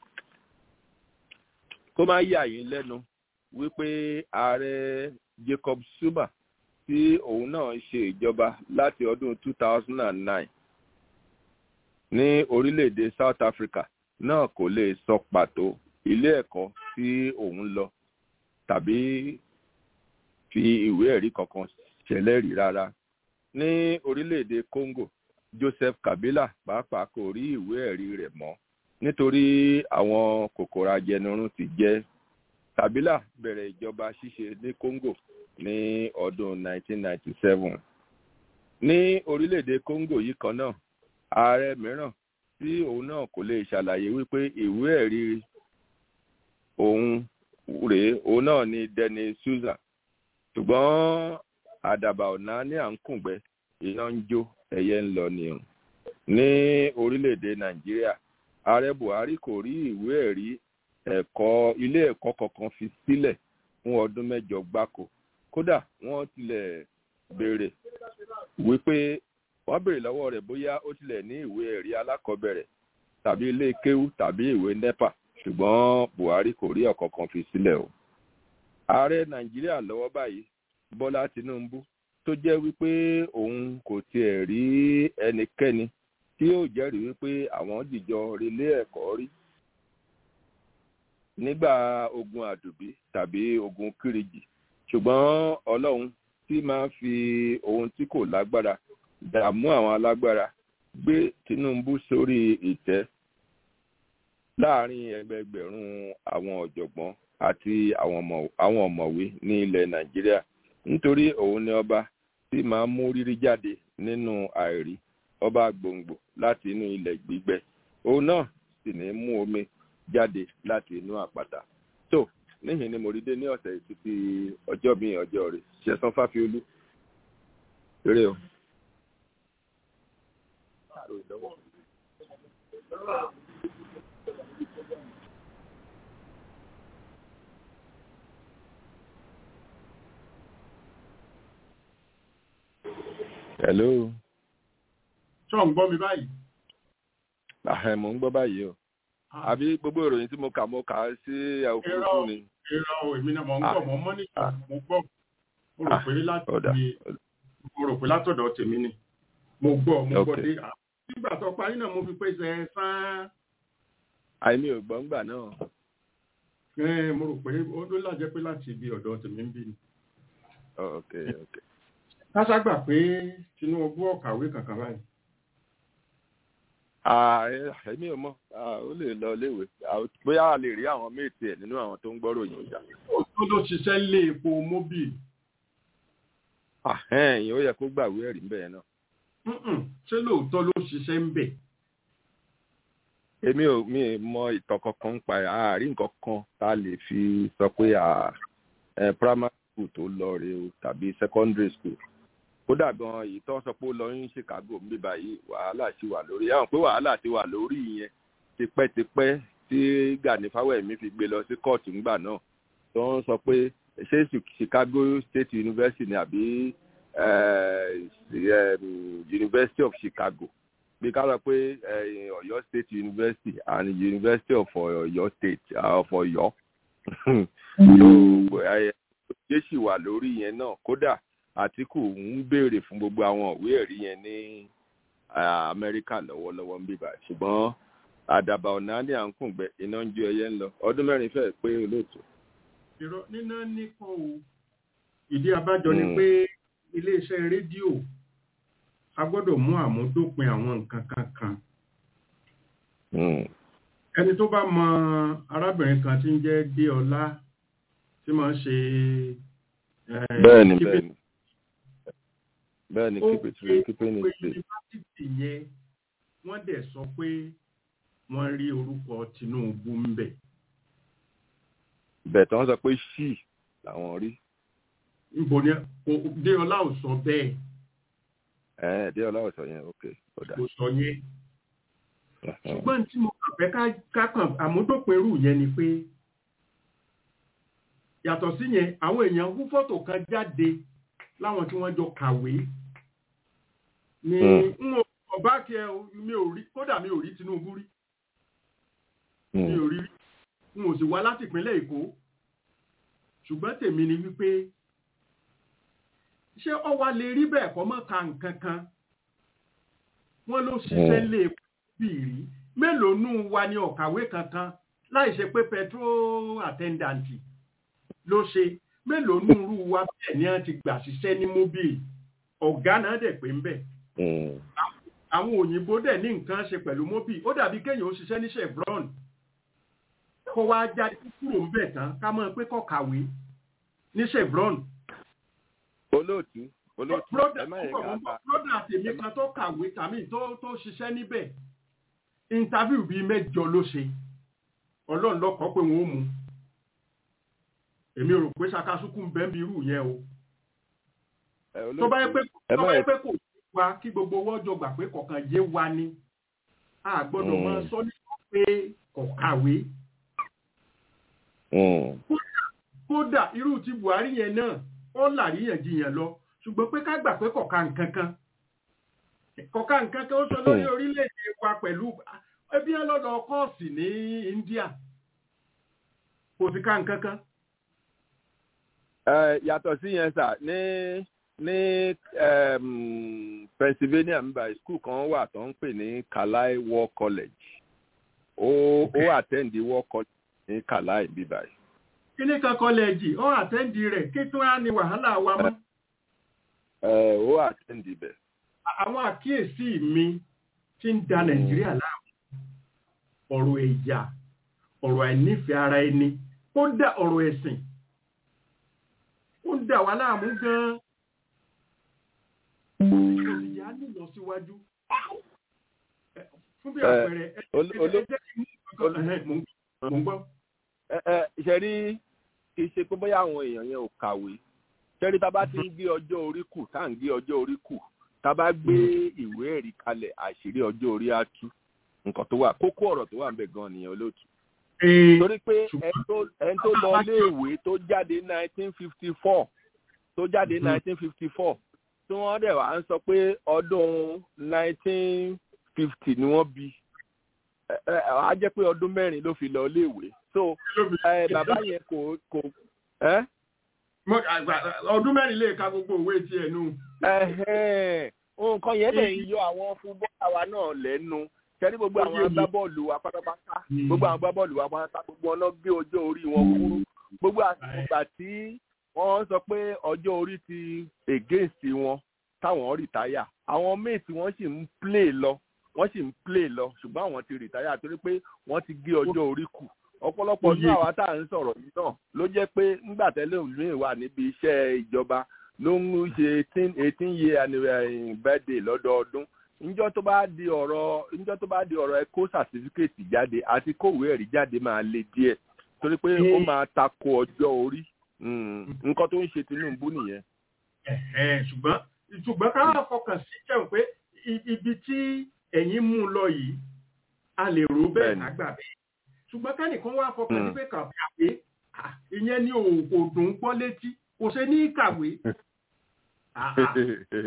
kó má yà yín lẹ́nu wípé ààrẹ Jacob Zuma tí òun náà ṣe ìjọba láti ọdún 2009 ní orílẹ̀-èdè South Africa náà kò lè sọ pàtó ilé ẹ̀kọ́ tí òun lọ tàbí fi ìwé ẹ̀rí kankan ṣẹlẹ́rìí rárá. ní orílẹ̀-èdè Congo Joseph Kabila pàápàá kò rí ìwé ẹ̀rí rẹ̀ mọ́ nítorí àwọn kòkòrò ajẹnirun ti jẹ. Kabila bẹ̀rẹ̀ ìjọba ṣíṣe ní Congo ní ọdún 1997. ní orílẹ̀-èdè Congo yìí kan náà ààrẹ mìíràn tí òun náà kò lè ṣàlàyé wípé ìwé ẹ̀rí òun rèé òun náà ni Denis Suza ṣùgbọ́n àdàbà ọ̀nà ní à ń kùngbẹ́ iná ń jó ẹyẹ ń lọ ni o ní orílẹ̀-èdè Nàìjíríà ààrẹ Buhari kò rí ìwé ẹ̀rí ẹ̀kọ́ ilé ẹ̀kọ́ kankan fi sílẹ̀ fún ọdún mẹ́jọ gbáko kódà wọ́n tilẹ̀ béèrè wípé wọ́n béèrè lọ́wọ́ rẹ̀ bóyá ó tilẹ̀ ní ìwé ẹ̀rí alákọ̀ọ́bẹ̀rẹ̀ tàbí ilé kéwú tàbí ìwé nepa ṣùgbọ́n buhari kò rí ọ̀kankan fi sílẹ̀ o. ààrẹ nàìjíríà lọ́wọ́ báyìí bọ́lá tinubu tó jẹ́ wípé òun kò tiẹ̀ rí ẹnikẹ́ni tí yóò jẹ́rìí wípé àwọn dìjọ relé ẹ̀kọ́ rí nígbà ogun àdùbí tàbí ogun kíríjì ṣùgbọ́n ọlọ́run tí máa ń fi ohun tí kò lágbára dààmú àwọn alágbára gbé tinubu sórí ìtẹ́ láàrin ẹgbẹgbẹ̀rún àwọn ọ̀jọ̀gbọ́n àti àwọn ọ̀mọ̀wé ní ilẹ̀ nàìjíríà nítorí òun ni ọba tí máa ń mú rírí jáde nínú àìrí ọba gbòǹgbò láti inú ilẹ̀ gbígbẹ òun náà sì ní mú omi jáde láti inú àpáta tó níhìn ni mo rí dé ní ọ̀sẹ̀ títí ọjọ́ mi ọjọ́ rẹ̀ ṣẹ̀sán fáfiolú eré o. hello. ṣọ́ ń gbọ́ mi báyìí. àhẹ mò ń gbọ́ báyìí o àbí gbogbo ìròyìn tí mo kà mo kà á sí òfurufú ni. irọ́ o èmi náà mò ń gbọ́ mọ́ mọ́nìkà mo gbọ́ mo rò pé láti mo rò pé látọ̀dọ̀ tèmi ni mo gbọ́ mo gbọ́ dé nígbà tó parí náà mo fi pèsè sán. àìmí ò gbọ́ ńgbà náà. mo rò pé ó ló lájẹ́ pé láti ibi ọ̀dọ̀ tèmi ń bí ni. ok ok. káṣá gbà pé tinubu ọ̀kàwé kankan báyìí èmi ò mọ ó lè lọ léèwé bóyá a lè rí àwọn méètì ẹ nínú àwọn tó ń gbọ́rọ̀ yìí ìjà. ó ló ṣiṣẹ́ lé epo móbìl. ẹ̀yìn ó yẹ kó gbàwé ẹ̀rí ń bẹ̀ yẹn náà. ṣé lóòótọ́ ló ṣiṣẹ́ ń bẹ̀. èmi ò mi mọ ìtàn kankan ń pa àárín nǹkan kan tá a lè fi sọ pé primary school tó lọ rèé o tàbí secondary school kódà gan èyí tó ń sọ pé ó lọ ní chicago ń bí báyìí wàhálà sì wà lórí àwọn pé wàhálà ti wà lórí yẹn tipẹ́tipẹ́ tí gani fáwẹ́mi fi gbé lọ sí kóòtù ńgbà náà tó ń sọ pé ṣé chicago state university ni àbí university of chicago bí ká lọ pé ọ̀yọ́ state university and university of ọ̀yọ́ state of ọ̀yọ́ ṣé sì wà lórí yẹn náà kódà àtìkù ń béèrè fún gbogbo àwọn ìwé ẹ̀rí yẹn ní amẹ́ríkà lọ́wọ́lọ́wọ́ ń bíbà ṣùgbọ́n àdàbà ọ̀nà ní à ń kùngbẹ́ iná ń jó ẹyẹ ń lọ ọdún mẹ́rin fẹ́ pé olóòtú. ìrọ níná nípò o ìdí abájọ ni pé iléeṣẹ́ rédíò a gbọ́dọ̀ mú àmúdópin àwọn nǹkan kankan. ẹni tó bá mọ arábìnrin kan tí ń jẹ́ déọlá tí máa ń ṣe. bẹ́ẹ̀ni bẹ́ẹ̀ni bẹ́ẹ̀ni keep it real keep it ó pe straight. yunifásitì yẹn wọ́n dẹ̀ sọ pé wọ́n rí orúkọ tinubu ń bẹ̀. bẹ́ẹ̀ tí wọ́n sọ pé ṣì làwọn rí níbo ni déọlá ò sọ bẹ́ẹ̀ ẹ̀ẹ́n dé ọlọ́wọ́ sọ yẹn ok ọ̀dà. kò sọ yẹn ṣùgbọ́n tí mo kàn fẹ́ ká- ká kàn àmúdópinrù yẹn ni pé yàtọ̀ sí yẹn àwọn èèyàn hú fọ́tò kan jáde láwọn tí wọ́n jọ kàwé ni n ò ọba kí ẹ o, mi ò rí kódà mi ò rí tinubu rí mi ò rí rí n ò sì wá láti ìpínlẹ̀ èkó ṣùgbọ́n tèmi ni wípé ṣé ọwá lè rí bẹ́ẹ̀ kọ́ mọ́ ka nǹkan kan wọ́n ló ṣiṣẹ́ lé bí rí mélòó nù wa ní ọ̀kàwé kankan láì ṣe pé petrol attendant ló ṣe mélòó nù rú wa bẹ́ẹ̀ ni wọ́n ti gbà ṣiṣẹ́ ní mobile ọ̀gá náà dẹ̀ pé ń bẹ̀ àwọn òyìnbó dẹ̀ ní nǹkan ṣe pẹ̀lú mobile ó dàbí kéèyàn ó ṣiṣẹ́ ní chevron kó wá jáde kúrò ń bẹ̀ tán ká mọ̀ pé kọ́ kàwé ní chevron olóòtú olóòtú ẹ má yẹ ká bá broda tèmi kan tó kàwé tàbí tó tó ṣiṣẹ́ níbẹ̀ interview bíi mẹ́jọ ló ṣe ọlọ́run lọ́kọ́ pé wọ́n ó mú èmi rò pé ṣakasúkú ń bẹ́ ń bí irú yẹn o ẹ tó bá yẹ pé ẹ tó má bá yẹ yẹ pé kò sí wa kí gbogbo owó ọjọ́ gbà pé kọ̀ọ̀kan yé wa ni a gbọ́dọ̀ Mm. máa sọ ní pé kò kàwé Mm. kódà irú ti buhari yẹn náà ó làríyànjiyàn lọ ṣùgbọ́n pé ká gbà pé kọ̀ọ̀ka nǹkan kan kọ̀ọ̀ká nǹkan kan ó sọ lórí orílẹ̀-èdè wa pẹ̀lú ẹbí ẹ lọ́dọ̀ kọ́ọ̀sì ní India kò sí ká nǹkan kan. Ẹ, yàtọ̀ sí yẹn sà ní ní um, Pennsylvania nígbà school kan wà tó ń pè ní Kalai War College ó ó attend War College ní Kalai bíbá yìí. kíní kan kọ́lẹ́ẹ̀jì ó àtẹ́ǹdì rẹ̀ kí tún á ní wàhálà wa mọ́. Ẹ, ó attend ibẹ̀. àwọn àkíyèsí mi ti ń da Nàìjíríà láàmú ọ̀rọ̀ ẹ̀yà ọ̀rọ̀ àìnífẹ̀ẹ́ ara ẹni ó dá ọ̀rọ̀ ẹ̀sìn ó ń dà wá láàmú gan-an òsìyà nílọ síwájú Ẹ, fún bí Ẹ, àpẹẹrẹ ẹ ol- ẹ- olo- ẹ jẹ́ kí n mú nǹkan- ẹhẹ́, mò ń- mò ń gbọ́. ẹ ẹ ṣe rí kì í ṣe pé bóyá àwọn èèyàn yẹn ò kàwé ṣẹ́rí tá a bá ti ń gbé ọjọ́ orí kù tá à ń gbé ọjọ́ orí kù tá a bá gbé ìwé ẹ̀rí kalẹ̀ àṣírí ọjọ́ orí á tú nǹkan tó wà kókó ọ̀rọ̀ tó wà ń bẹ̀ gan nìyẹn olóòtú. Ee, torí pé ẹni tó- ẹni tó lọ léèwé tó jáde nineteen fifty four tó jáde nineteen fifty four tí wọ́n dẹ̀ wá ń sọ pé ọdún nineteen fifty ni wọ́n bí ẹ ẹ á jẹ́ pé ọdún mẹ́rin ló fi lọ léèwé so ẹ bàbá yẹn kò kò ẹ mo- àgbà- ọdún mẹ́rin lè ka gbogbo òwe tiẹ̀ nù. ẹhẹn nǹkan yẹn lè yọ àwọn fúnbọ́ọ̀lù wa náà lẹ́nu kẹ́rí gbogbo Ó àwọn yé mi. agbábọ́ọ̀lù wa pátápátá Mm. gbogbo àwọn agbábọ́ọ̀lù wa pátápátá gbogbo ọ̀nà gbé ọjọ́ orí wọn kúrú gbogbo àtìgbà tí wọ́n sọ pé ọjọ́ orí ti against wọn táwọn rìtáyà àwọn méètì wọ́n sì ń play lọ wọ́n sì ń play lọ ṣùgbọ́n àwọn ti rìtáyà torí pé wọ́n ti gé ọjọ́ orí kù ọ̀pọ̀lọpọ̀ Ó ní yé. àwa tá à ń sọ̀rọ̀ yìí náà ló jẹ́ pé ńgbà tẹ́lẹ̀ òmíì wà níbi iṣẹ́ ìjọba ló ń ṣe eighteen eighteen year anniversary birthday lọ́dọọdún níjọ́ tó bá di ọ̀rọ̀ níjọ́ tó bá di ọ̀rọ̀ ẹ kó certificate jáde àti kówé ẹ̀rí jáde máa le díẹ̀ torí pé ó máa tako ọjọ́ orí Mm, nǹkan tó ń ṣe Tinubu nìyẹn. Ẹ̀hẹ́n, ṣùgbọ́n ṣùgbọ́n ká wá fọkàn sí jẹun pé i- ibi tí ẹ̀yin mú un lọ yìí a lè rò bẹ́ẹ̀ Bẹ́ẹ̀ni. lágbà bẹ́ẹ̀ ṣùgbọ́n kẹ́nìkan wá fọkàn sí Mm. pé kàwé ah, ìyẹn ní òògùn òdùn gbọ́ létí kò ṣe ní kàwé Ah, ah,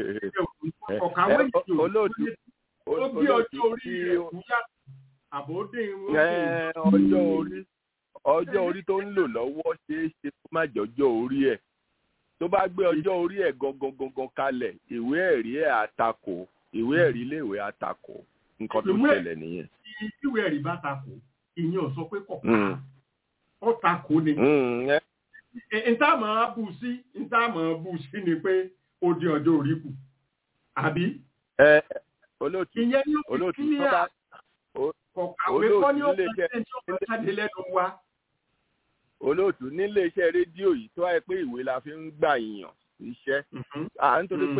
ọ̀kàwé Ẹ, yìí ò olóòtú ó gbé ọjọ́ orí tí rẹ̀ kú yá àbódé wọn ẹ, ọjọ́ orí ọjọ́ orí tó ń lò lọ́wọ́ ṣeé ṣe kó má jọjọ́ orí ẹ̀ tó bá gbé ọjọ́ orí ẹ̀ gangan gangan kalẹ̀ ìwé ẹ̀rí ẹ̀ àtakò ìwé ẹ̀rí iléèwé àtakò nǹkan tó Ìwé- ṣẹlẹ̀ nìyẹn. ìwé ẹ̀rí bá takò ìyẹn ò sọ pé kọ̀ Mm. ó takò ni Mm, ẹ, ìta máa bù sí ìta máa bù sí ni pé ó di ọjọ́ orí kù àbí ẹ, olóòtú ìyẹn ní ó fi olóòtú tó kílíà bá o- kọ̀kàwé olóòtú kọ́ ní ó nílé fi iṣẹ́- ṣe tí ó fi jáde lẹ́nu wa. olóòtú nílé iṣẹ́ rédíò yìí tó wáyé pé ìwé la fi ń gbà yàn iṣẹ́ à nítorí Mm. pé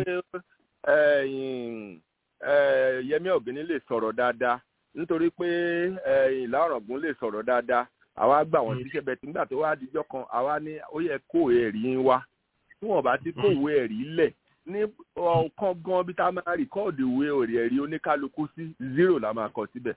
ẹ̀yìn, ẹ̀, Yẹmí Ọ̀gbẹ́ni lè sọ̀rọ̀ dáadáa nítorí pé ẹ̀yìn, Ìlà Ọ̀ràngún lè sọ̀rọ̀ dáadáa àwa gbà wọ́n síṣẹ́ bẹ́ẹ̀ tí nígbà tó wá dijọ́ kan àwa ní ó yẹ kó ẹ̀rí ń wá tí wọ́n bá ti kó ìwé ẹ̀rí lẹ̀ ní ọ̀kan gan bí tá a máa rìkọ́ọ̀dù ìwé òrì ẹ̀rí oníkálukú sí zero la máa kọ síbẹ̀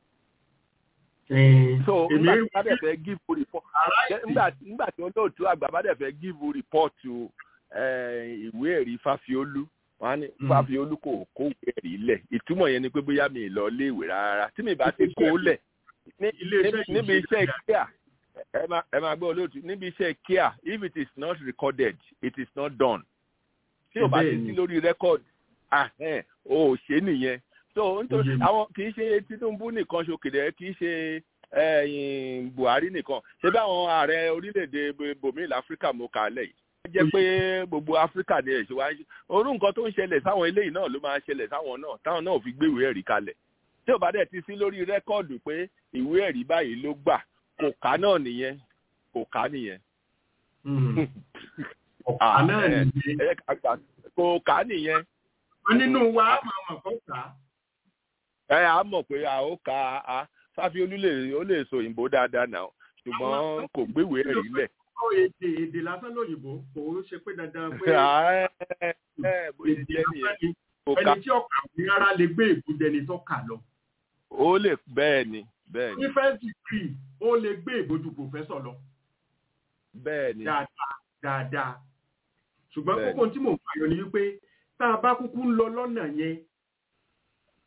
so èmi nígbà rí tí wọ́n bá dẹ̀ fẹ́ give report aláìsí nígbà nígbà tí olóòtú àgbà bá dẹ̀ fẹ́ give report eh, ìwé ẹ̀rí Fáfiolú wọn á ní Mm. Fáfiolú kò kó ìwé ẹ̀rí lẹ̀ ìtumọ̀ yẹn ni pé bóyá mi ì lọ léèwé rárá tí mi bá ti kó lẹ̀ ní- Ilé-iṣẹ́ ní- níbi yìí ṣe iṣẹ́ kíá ẹ máa ẹ máa gbọ́ olóòtú níbi iṣẹ́ kíá if it is not recorded it is not done tí o bá ti Bẹ́ẹ̀ni. sí lórí record ah ẹ̀ o ò ṣe nìyẹn so nítorí Ó yé mi. àwọn kì í ṣe Tinubu nìkan ṣokèdè kì í ṣe ẹ̀yìn Buhari nìkan ṣé bí àwọn ààrẹ orílẹ̀-èdè bòmíì láfíríkà mo kà á lẹ̀ yìí ó jẹ́ pé gbogbo áfíríkà ni ẹ̀ṣẹ̀ wá ń ṣe orú nǹkan tó ń ṣẹlẹ̀ sáwọn eléyìí náà ló máa ń ṣẹlẹ̀ sáwọn náà táwọn náà ò fi gbé ìwé ẹ̀rí kalẹ̀ tí ò bá dẹ̀ ti sí lórí rẹ́kọ̀dù pé ìwé ẹ̀rí báyìí ló gbà kò ká náà nìyẹn kò ká nìyẹn. ọ̀pá náà ẹ nìyẹn ẹ ká gbà kò ká nìyẹn wọn nínú wa á máa mọ̀ kọ́ kà á. ẹ á mọ̀ pé a ó ka a Fáfiolú lè ó lè sọ òyìnbó dáadáa náà ṣùgbọ́n kò gbéwèé ẹ̀rí lẹ̀. Ó èdè èdè lásán lóyìnbó kò ó ṣe pé dandan pé ẹ ẹ bó ṣe èdè jẹ́ lásán nìyẹn ni kò ká ẹni tí ọkà wí rárá lè gbé ìbúdẹni tó kà lọ. ó lè bẹ́ẹ̀ ni bẹ́ẹ̀ ni ní first degree ó lè gbé ìbòjú pòfẹ́sọ̀ lọ bẹ́ẹ̀ ni dáadáa dáadáa ṣùgbọ́n Bẹ́ẹ̀ni. kókó tí mò ń fàyọ ni wípé tá a bá kúkú ń lọ lọ́nà yẹn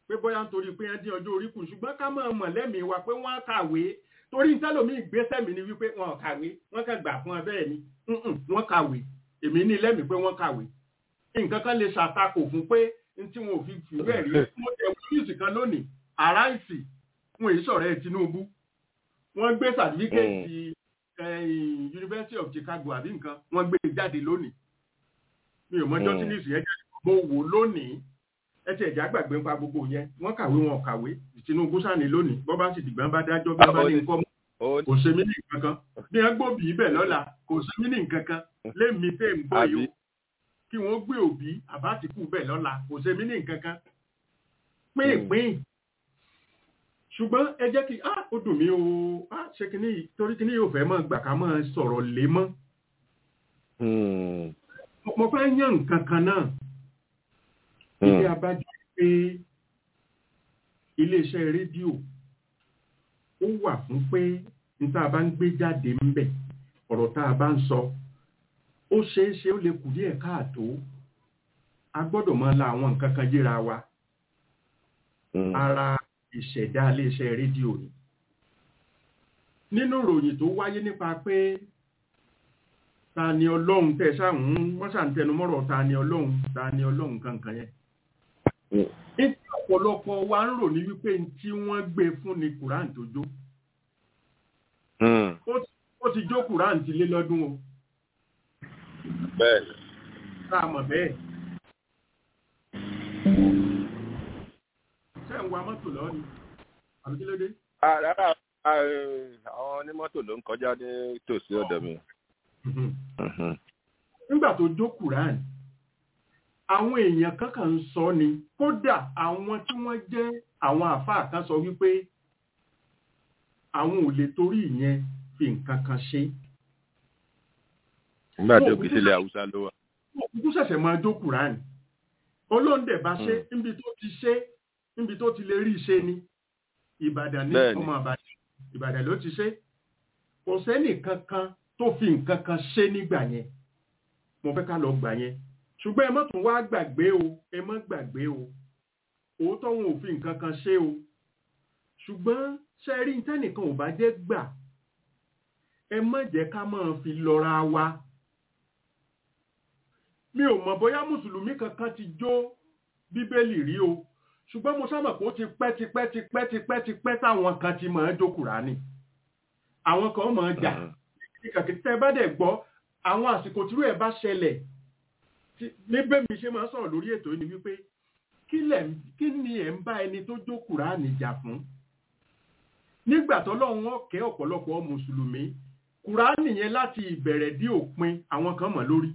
pé bóyá nítorí pé wọ́n dín ọjọ́ orí kù ṣùgbọ́n ká máa mọ̀ lẹ́mìí wa pé wọ́n á kàwé torí ntẹ́lómi ìgbésẹ̀ mi ni wípé wọn ò kàwé wọ́n kàn gbà fún ẹ bẹ́ẹ̀ ni Mm-mm, wọ́n kàwé èmi ní lẹ́mìí pé wọ́n kàwé nǹkan kan lè ṣàtakò fún pé n tí wọn ò fi fìwé rí mo tẹ̀ wíìsì kan lónìí aráàsì wọn èyí sọ̀rọ̀ ẹ̀ Tinubu wọ́n gbé sàtífíkẹ́ẹ̀tì University of Chicago àbí nǹkan wọ́n gbé jáde lónìí mi ò mọjọ́ tí ní ìsìn yẹn jáde mo wò lónìí ẹ ti ẹ̀já gbàgbé nípa gbogbo yẹn wọ́n kàwé wọn ò kàwé Tinubu sàní lónìí bọ́ bá sì dìgbà bá dájọ́ bí wọ́n bá ní nǹkan mọ́ ó kò ṣe mí ní nǹkan kan bí wọ́n gbòbí ibẹ̀ lọ́la kò ṣe mí ní nǹkan kan lémi tẹ́ ń gbọ́ yìí o Àbí? kí wọ́n gbé òbí àbátìkù bẹ̀ lọ́la kò ṣe mí ní nǹkan kan pínpín ṣùgbọ́n ẹ jẹ́ kí á ó dùn mí o á ṣe kíní yìí torí kíní yóò fẹ́ mọ́ gbà ká mọ́ sọ̀rọ̀ lé mọ́ Hmm. Mo- mo fẹ́ yàn nǹkan kan náà Hmm. ilé abájọ pé iléeṣẹ́ rédíò ó wà fún pé n tá a bá ń gbé jáde ń bẹ̀ ọ̀rọ̀ tá a bá ń sọ ó ṣeé ṣe ó lè kù díẹ̀ káàtó a gbọ́dọ̀ máa la àwọn nǹkan kan yíra wa Hmm. ara ìṣẹ̀dá iléeṣẹ́ rédíò ni nínú ìròyìn tó wáyé nípa pé ta ni ọlọ́run tẹ̀ sáhùn wọ́n ṣàǹtẹnumọ́rọ̀ ta ni ọlọ́run ta ni ọlọ́run kankan yẹn Hmm. ní ọ̀pọ̀lọpọ̀ wa ń rò ní wípé n tí wọ́n gbé fún ni Quran tó jó Hmm. ó ti- ó ti jó Quran ti lé lọ́dún o bẹ́ẹ̀ ni. tá a mọ̀ bẹ́ẹ̀. ṣé ń wa mọ́tò lọ ni àbí kí ló dé? Ah, rárá ah, eh, àwọn onímọ́tò ló ń kọjá ní tòsí ọ̀dọ̀ mi. Mhm. Mhm. nígbà tó jó Quran àwọn èèyàn kankan ń sọ ni kódà àwọn tí wọ́n jẹ́ àwọn àfáà kan sọ wípé àwọn ò lè torí ìyẹn fi nǹkan kan ṣe nígbà tó kì í sílẹ̀ haúsá ló wà. òkú ṣẹ̀ṣẹ̀ máa jó Quran olóńdẹ̀ bá ṣe níbi tó ti ṣe níbi tó ti lè rí ṣe ni Ìbàdàn ní Bẹ́ẹ̀ni. ọmọ Ìbàdàn Ìbàdàn ló ti ṣe kò sẹ́nì kankan tó fi nǹkan kan ṣe nígbà yẹn mo fẹ́ ká lọ gbà yẹn ṣùgbọ́n ẹ má tún wá gbàgbé o ẹ má gbàgbé o òótọ́ wọn ò fi nǹkan kan ṣe o ṣùgbọ́n ṣe rí tẹ́nìkan ò bá jẹ́ gbà ẹ má jẹ́ ká máa fi lọ́ra wa mi ò mọ̀ bóyá mùsùlùmí kankan ti jó bíbélì rí o ṣùgbọ́n mo sábà kó ti pẹ́ ti pẹ́ ti pẹ́ ti pẹ́ ti pẹ́ táwọn kan ti máa jó Kùránì àwọn kan máa jà Mhm. kìkàkì tẹ́ bá dẹ̀ gbọ́ àwọn àsìkò tírú ẹ̀ bá ṣẹlẹ̀ tí- níbẹ̀ mi ṣe máa sọ̀rọ̀ lórí ètò yìí ni wípé kí lẹ̀ ń- kí ni ẹ̀ ń bá ẹni tó jó Kùránì jà fún nígbà tọ́lọ́run wọn kẹ́ ọ̀pọ̀lọpọ̀ mùsùlùmí Kùránì yẹn láti ìbẹ̀rẹ̀ dé òpin àwọn kan mọ̀ lórí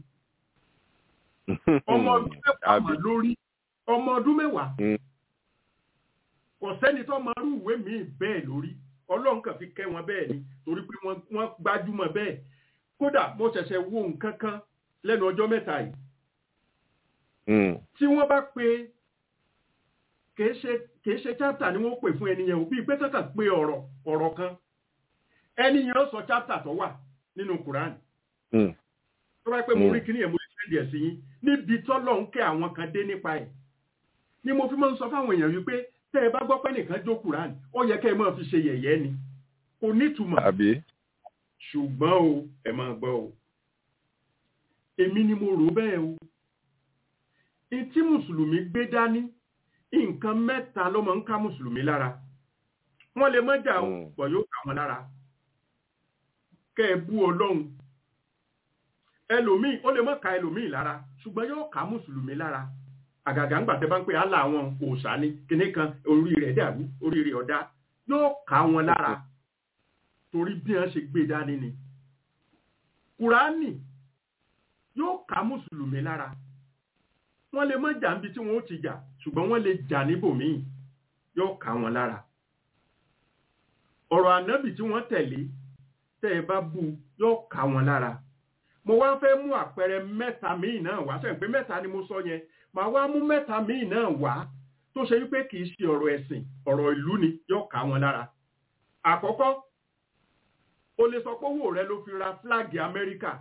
ọmọ ọdún mẹ́wàá Àbí? mọ̀ lórí ọmọ ọdún mẹ́wàá Mm. kò sẹ́ni tó máa rú ìwé míì bẹ́ẹ̀ lórí ọlọ́run kàn fi kẹ́ wọn bẹ́ẹ̀ ni torí pé wọ́n wọ́n gbájúmọ̀ bẹ́ẹ̀ kódà mo ṣẹ̀ṣẹ̀ wo nǹkan kan lẹ́nu ọjọ́ mẹ́ta yìí Hmm. tí wọ́n bá pe kìí ṣe kìí ṣe chapter ni wọ́n pè fún ẹni yẹn o bíi pé kankan pé ọ̀rọ̀ ọ̀rọ̀ kan ẹni yẹn ó sọ chapter tó wà nínú Quran Hmm. tó bá pẹ́ mo Mm. rí kíní yẹn mo lè sẹ́ndì ẹ̀ sí yín níbi tọ́lọ̀ ń kẹ́ àwọn kan dé nípa ẹ̀ ni mo fi máa ń sọ fáwọn èèyàn wípé tẹ́ ẹ bá gbọ́ pé nìkan jó Quran ó yẹ kẹ́ ẹ máa fi ṣe yẹ̀yẹ́ ni kò nítumọ̀ àbí? ṣùgbọ́n o ẹ máa gbọ́ o èmi ni mo rò bẹ́ẹ̀ o in tí mùsùlùmí gbé dání nǹkan mẹ́ta ló máa ń ká mùsùlùmí lára wọ́n lè má jà o Mm. pọ̀ yóò ká wọn lára kẹ́ ẹ bú ọlọ́run ẹlòmíì ó lè má ka ẹlòmíì lára ṣùgbọ́n yóò ká mùsùlùmí lára àgàgà ńgbà tẹ́ bá ń pè á láwọn òòṣà ni kinní kan orí rẹ̀ dàrú orí rẹ̀ ọ̀dá yóò ká wọn lára torí bí wọ́n ṣe gbé dání ni kùránì yóò ká mùsùlùmí lára wọ́n lè má jà níbi tí wọ́n ó ti jà ṣùgbọ́n wọ́n lè jà níbòmíì yóò ká wọn lára ọ̀rọ̀ ànábì tí wọ́n tẹ̀lé tẹ́ ẹ bá bú yóò ká wọn lára mo wá fẹ́ mú àpẹẹrẹ mẹ́ta míì náà wá sẹ́yìn pé mẹ́ta ni mo sọ yẹn màá wá mú mẹ́ta míì náà wá tó ṣe wípé kì í ṣe ọ̀rọ̀ ẹ̀sìn ọ̀rọ̀ ìlú ni yóò ká wọn lára àkọ́kọ́ o lè sọ pé owó rẹ ló fi ra fúláàgì amẹ́ríkà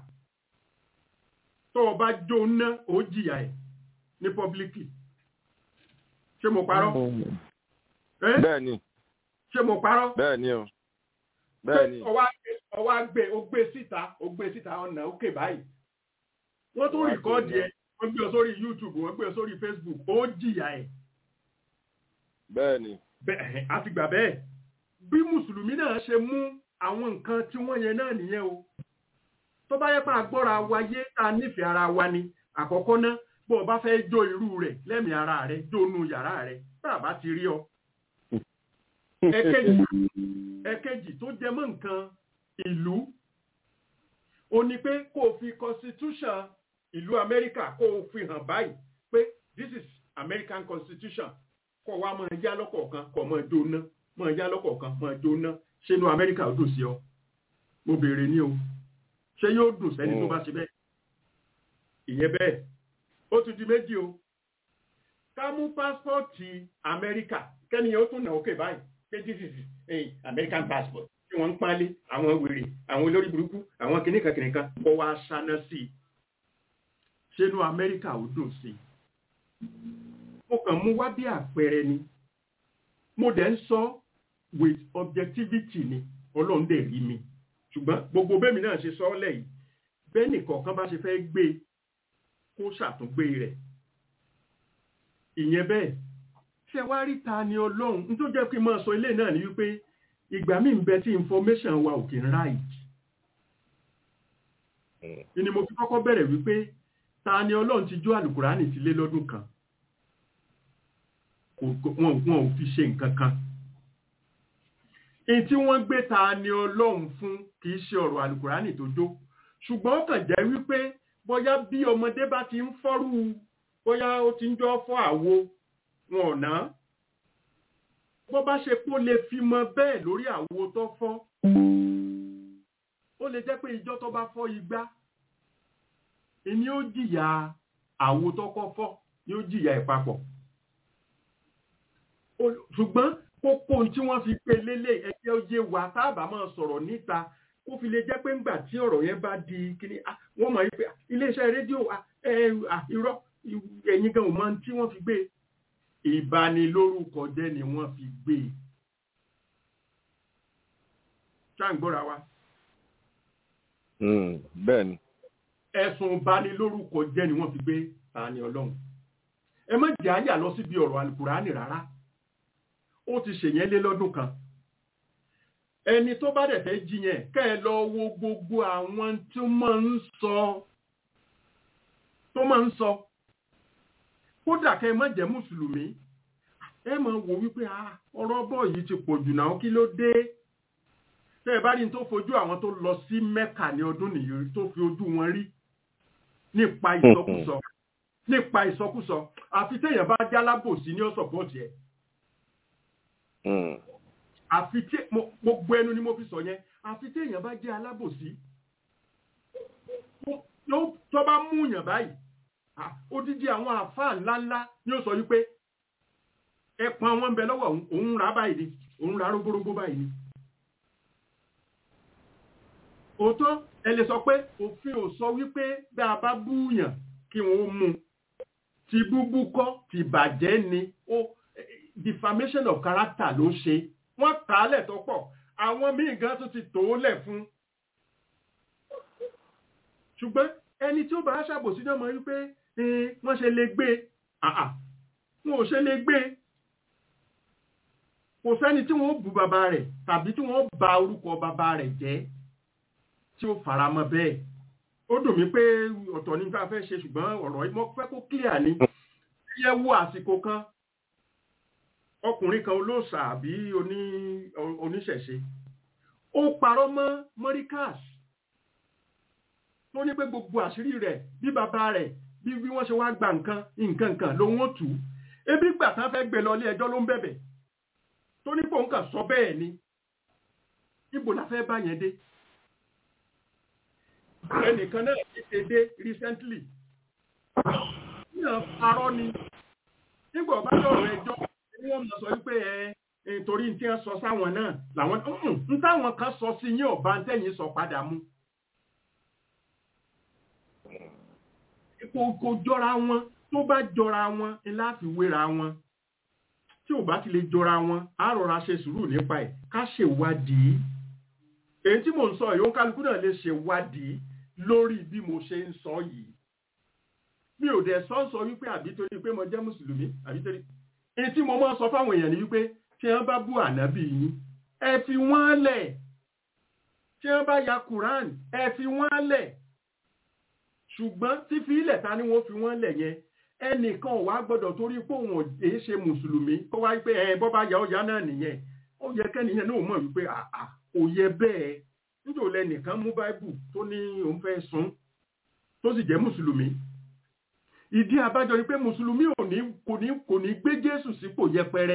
tó o bá jó ná ó jìyà ẹ̀ ní pọ́blíkì ṣé mo parọ́ Eh? bẹ́ẹ̀ ni ṣé mo parọ́ bẹ́ẹ̀ ni o bẹ́ẹ̀ ni ọwá ọwá gbé ó gbé síta ó gbé síta ọ̀nà òkè báyìí wọ́n tún Wá rìkọ́ọ̀dì gbé ẹ̀ wọ́n gbé ọ sórí youtube wọ́n gbé ọ sórí facebook ó jìyà ẹ̀ bẹ́ẹ̀ ni bẹ́ẹ̀ àti gbà bẹ́ẹ̀ bí mùsùlùmí náà ṣe mú àwọn nǹkan tí wọ́n yẹn náà nìyẹn o tó bá yẹ pé agbọ́ra wa yé ta nífẹ̀ẹ́ ara wa ni àkọ́kọ́ ná bó o bá fẹ́ jó irú rẹ̀ lẹ́mìí ara rẹ̀ jónú yàrá rẹ̀ bá a bá ti rí ọ. ẹ̀kejì ẹ̀kejì tó jẹ mọ́ nǹkan ìlú ó ní pé kó o fi constitution ìlú amẹ́ríkà kó o fi hàn báyìí pé this is american constitution kó wa máa yá lọ́kọ̀ọ̀kan kó máa jóná máa yá lọ́kọ̀ọ̀kan máa jóná ṣé inú amẹ́ríkà ó dùn sí ọ mo béèrè ní o ṣé yóò dùn sẹ́ni tó bá ṣe bẹ́ẹ̀ ìyẹn bẹ́ẹ̀ ó tún di méjì o ká mú pásítọ̀tì amẹ́ríkà kẹ́niyàn ó tún nà ókè báyìí pé this is a american passport tí wọ́n ń pálí àwọn wèrè àwọn olórí burúkú àwọn kìnnìkan kìnnìkan kó wá ṣáná sí i ṣé inú amẹ́ríkà ó dùn sí i mo kàn mú wá bí àpẹẹrẹ ni mo dẹ̀ ń sọ with objectivity ni ọlọ́run dẹ̀ rí mi ṣùgbọ́n gbogbo bẹ́ẹ̀ mi náà ṣe sọ ọ́ lẹ́yìn bẹ́ẹ̀ nìkọ̀ọ̀kan bá ṣe fẹ́ gbé kó ṣàtúngbé rẹ̀ ìyẹn bẹ́ẹ̀ ṣe wá rí ta ni ọlọ́run n tó jẹ́ kí n máa sọ ilé náà ni wípé ìgbà míì ń bẹ tí information wa ò kì í right ni mo fi kọ́kọ́ bẹ̀rẹ̀ wípé ta ni ọlọ́run ti jó àlùkùránì ti lé lọ́dún kan wọn wọn ò fi ṣe nǹkan kan èyí tí wọ́n gbé ta ni ọlọ́run fún kì í ṣe ọ̀rọ̀ àlùkùránì tó jó ṣùgbọ́n ó kàn jẹ́ wípé bóyá bí ọmọdé bá ti ń fọ́rú bóyá ó ti ń jọ fọ́ àwo wọn ò ná bó bá ṣe kó lè fi mọ bẹ́ẹ̀ lórí àwo tó fọ́ ó lè jẹ́ pé ìjọ tó bá fọ́ igbá ìní ó jìyà àwo tó kọ́ fọ́ ni ó jìyà ìpapọ̀ ṣùgbọ́n kókó tí wọ́n fi pe lélẹ̀ ẹgbẹ́ oyé wa táàbà máa sọ̀rọ̀ níta kó fi lè jẹ́ pé ńgbà tí ọ̀rọ̀ yẹn bá di kíní wọ́n mọ̀ wípé iléeṣẹ́ rédíò irọ́ ẹ̀yin gan ò mọ tí wọ́n fi gbé ìbanilórúkọ jẹ́ ni wọ́n fi gbé ṣáǹgbọ́ra wa. bẹ́ẹ̀ ni. ẹ̀sùn ìbanilórúkọ jẹ́ ni wọ́n fi gbé àní ọlọ́run ẹ má jẹ́ àyà lọ síbi ọ̀rọ̀ àlùkùránì rárá ó ti ṣèyẹn lé lọ́dún kan ẹni tó bá dẹ̀ fẹ́ jiyàn kẹ́ ẹ lọ wo gbogbo àwọn tó máa ń sọ tó máa ń sọ kódà kẹ́ ẹ má jẹ́ mùsùlùmí ẹ máa wò wípé ọ̀rọ̀ bọ́ yìí ti pọ̀ jù náà kí ló dé tẹ́ ẹ bá rí tó fojú àwọn tó lọ sí mẹ́kà ní ọdún nìyí tó fi ojú wọn rí nípa ìsọkúsọ nípa ìsọkúsọ àfi téèyàn bá jálábòsí ní ọ̀sọ̀pọ̀tì ẹ̀ àfi tí gbogbo ẹnu ni mo fi sọ yẹn àfi tí èèyàn bá jẹ́ alábòsí tó bá mú yàn báyìí odidi àwọn àfáà ńláńlá ni ó sọ wípé ẹpọn wọn ń bẹ lọ́wọ́ òun rà báyìí ni òun rà rógbórógbó báyìí ni òótọ́ ẹ lè sọ pé òfin ò sọ wípé bí a bá búyàn kí wọ́n mú ti búbú kọ́ ti bàjẹ́ ni ó defamation of character ló ṣe wọ́n kà á lẹ̀ tó pọ̀ àwọn míì gan tó ti tò ó lẹ̀ fún. ṣùgbọ́n ẹni tí ó bá ṣàbòsí náà mọ̀ wípé wọ́n ṣe lè gbé wọn ò ṣe lè gbé kò sẹ́ni tí wọ́n bu bàbá rẹ̀ tàbí tí wọ́n ba orúkọ bàbá rẹ̀ jẹ́ tí ó fara mọ́ bẹ́ẹ̀ ó dùn mí pé ọ̀tọ̀ ní ká fẹ́ ṣe ṣùgbọ́n ọ̀rọ̀ yìí mo fẹ́ kó clear ni yẹ wo àsìkò kan ọkùnrin kan olóòṣà àbí oníṣẹ̀ṣe ó parọ́ mọ́ mọ́ríkàs tó ní pé gbogbo àṣírí rẹ̀ bí bàbá rẹ̀ bí bí wọ́n ṣe wá gba nǹkan nǹkan nǹkan lòun ó tù ú ebi gbà tán fẹ́ gbé lọ ilé ẹjọ́ ló ń bẹ̀bẹ̀ tó ní pé òun kàn sọ bẹ́ẹ̀ ni ibo la fẹ́ bá yẹn dé ẹnìkan náà ti ṣe dé recently náà parọ́ ni nígbà ọba lọ́rọ̀ ẹjọ́ ní wọ́n mọ̀ sọ wípé ẹ torí tí wọ́n sọ sáwọn náà làwọn ń táwọn kan sọ sí yín ọba tẹ̀yìn sọ padà mú. kò kò jọra wọn tó bá jọra wọn ni láti wéra wọn tí ò bá ti lè jọra wọn á rọra ṣe sùúrù nípa ẹ̀ ká ṣèwádìí èyí tí mò ń sọ yìí ó kálukú náà lè ṣèwádìí lórí bí mo ṣe ń sọ yìí mi ò dẹ̀ sọ sọ wípé àbí torí pé mo jẹ́ mùsùlùmí àbí torí èyí tí mo máa sọ fáwọn èèyàn ni wípé tí wọ́n bá bú ànábì yín ẹ fi wọ́n lẹ̀ tí wọ́n bá ya Quran ẹ fi wọ́n lẹ̀ ṣùgbọ́n tí fi ilẹ̀ ta ni wọ́n fi wọ́n lẹ̀ yẹn ẹnìkan ò wá gbọ́dọ̀ torí pé òun ò èé ṣe mùsùlùmí kó wá pé ẹ bọ́ bá ya ọ̀yá náà nìyẹn ó yẹ kẹ́niyẹn náà mọ̀ wípé àà kò yẹ bẹ́ẹ̀ níjò lẹ́nìkan mú báíbù tó ní òun fẹ́ sun tó sì jẹ́ mùsùlùmí ìdí àbájọ ni pé mùsùlùmí ò ní kò ní kò ní gbé Jésù sípò yẹpẹrẹ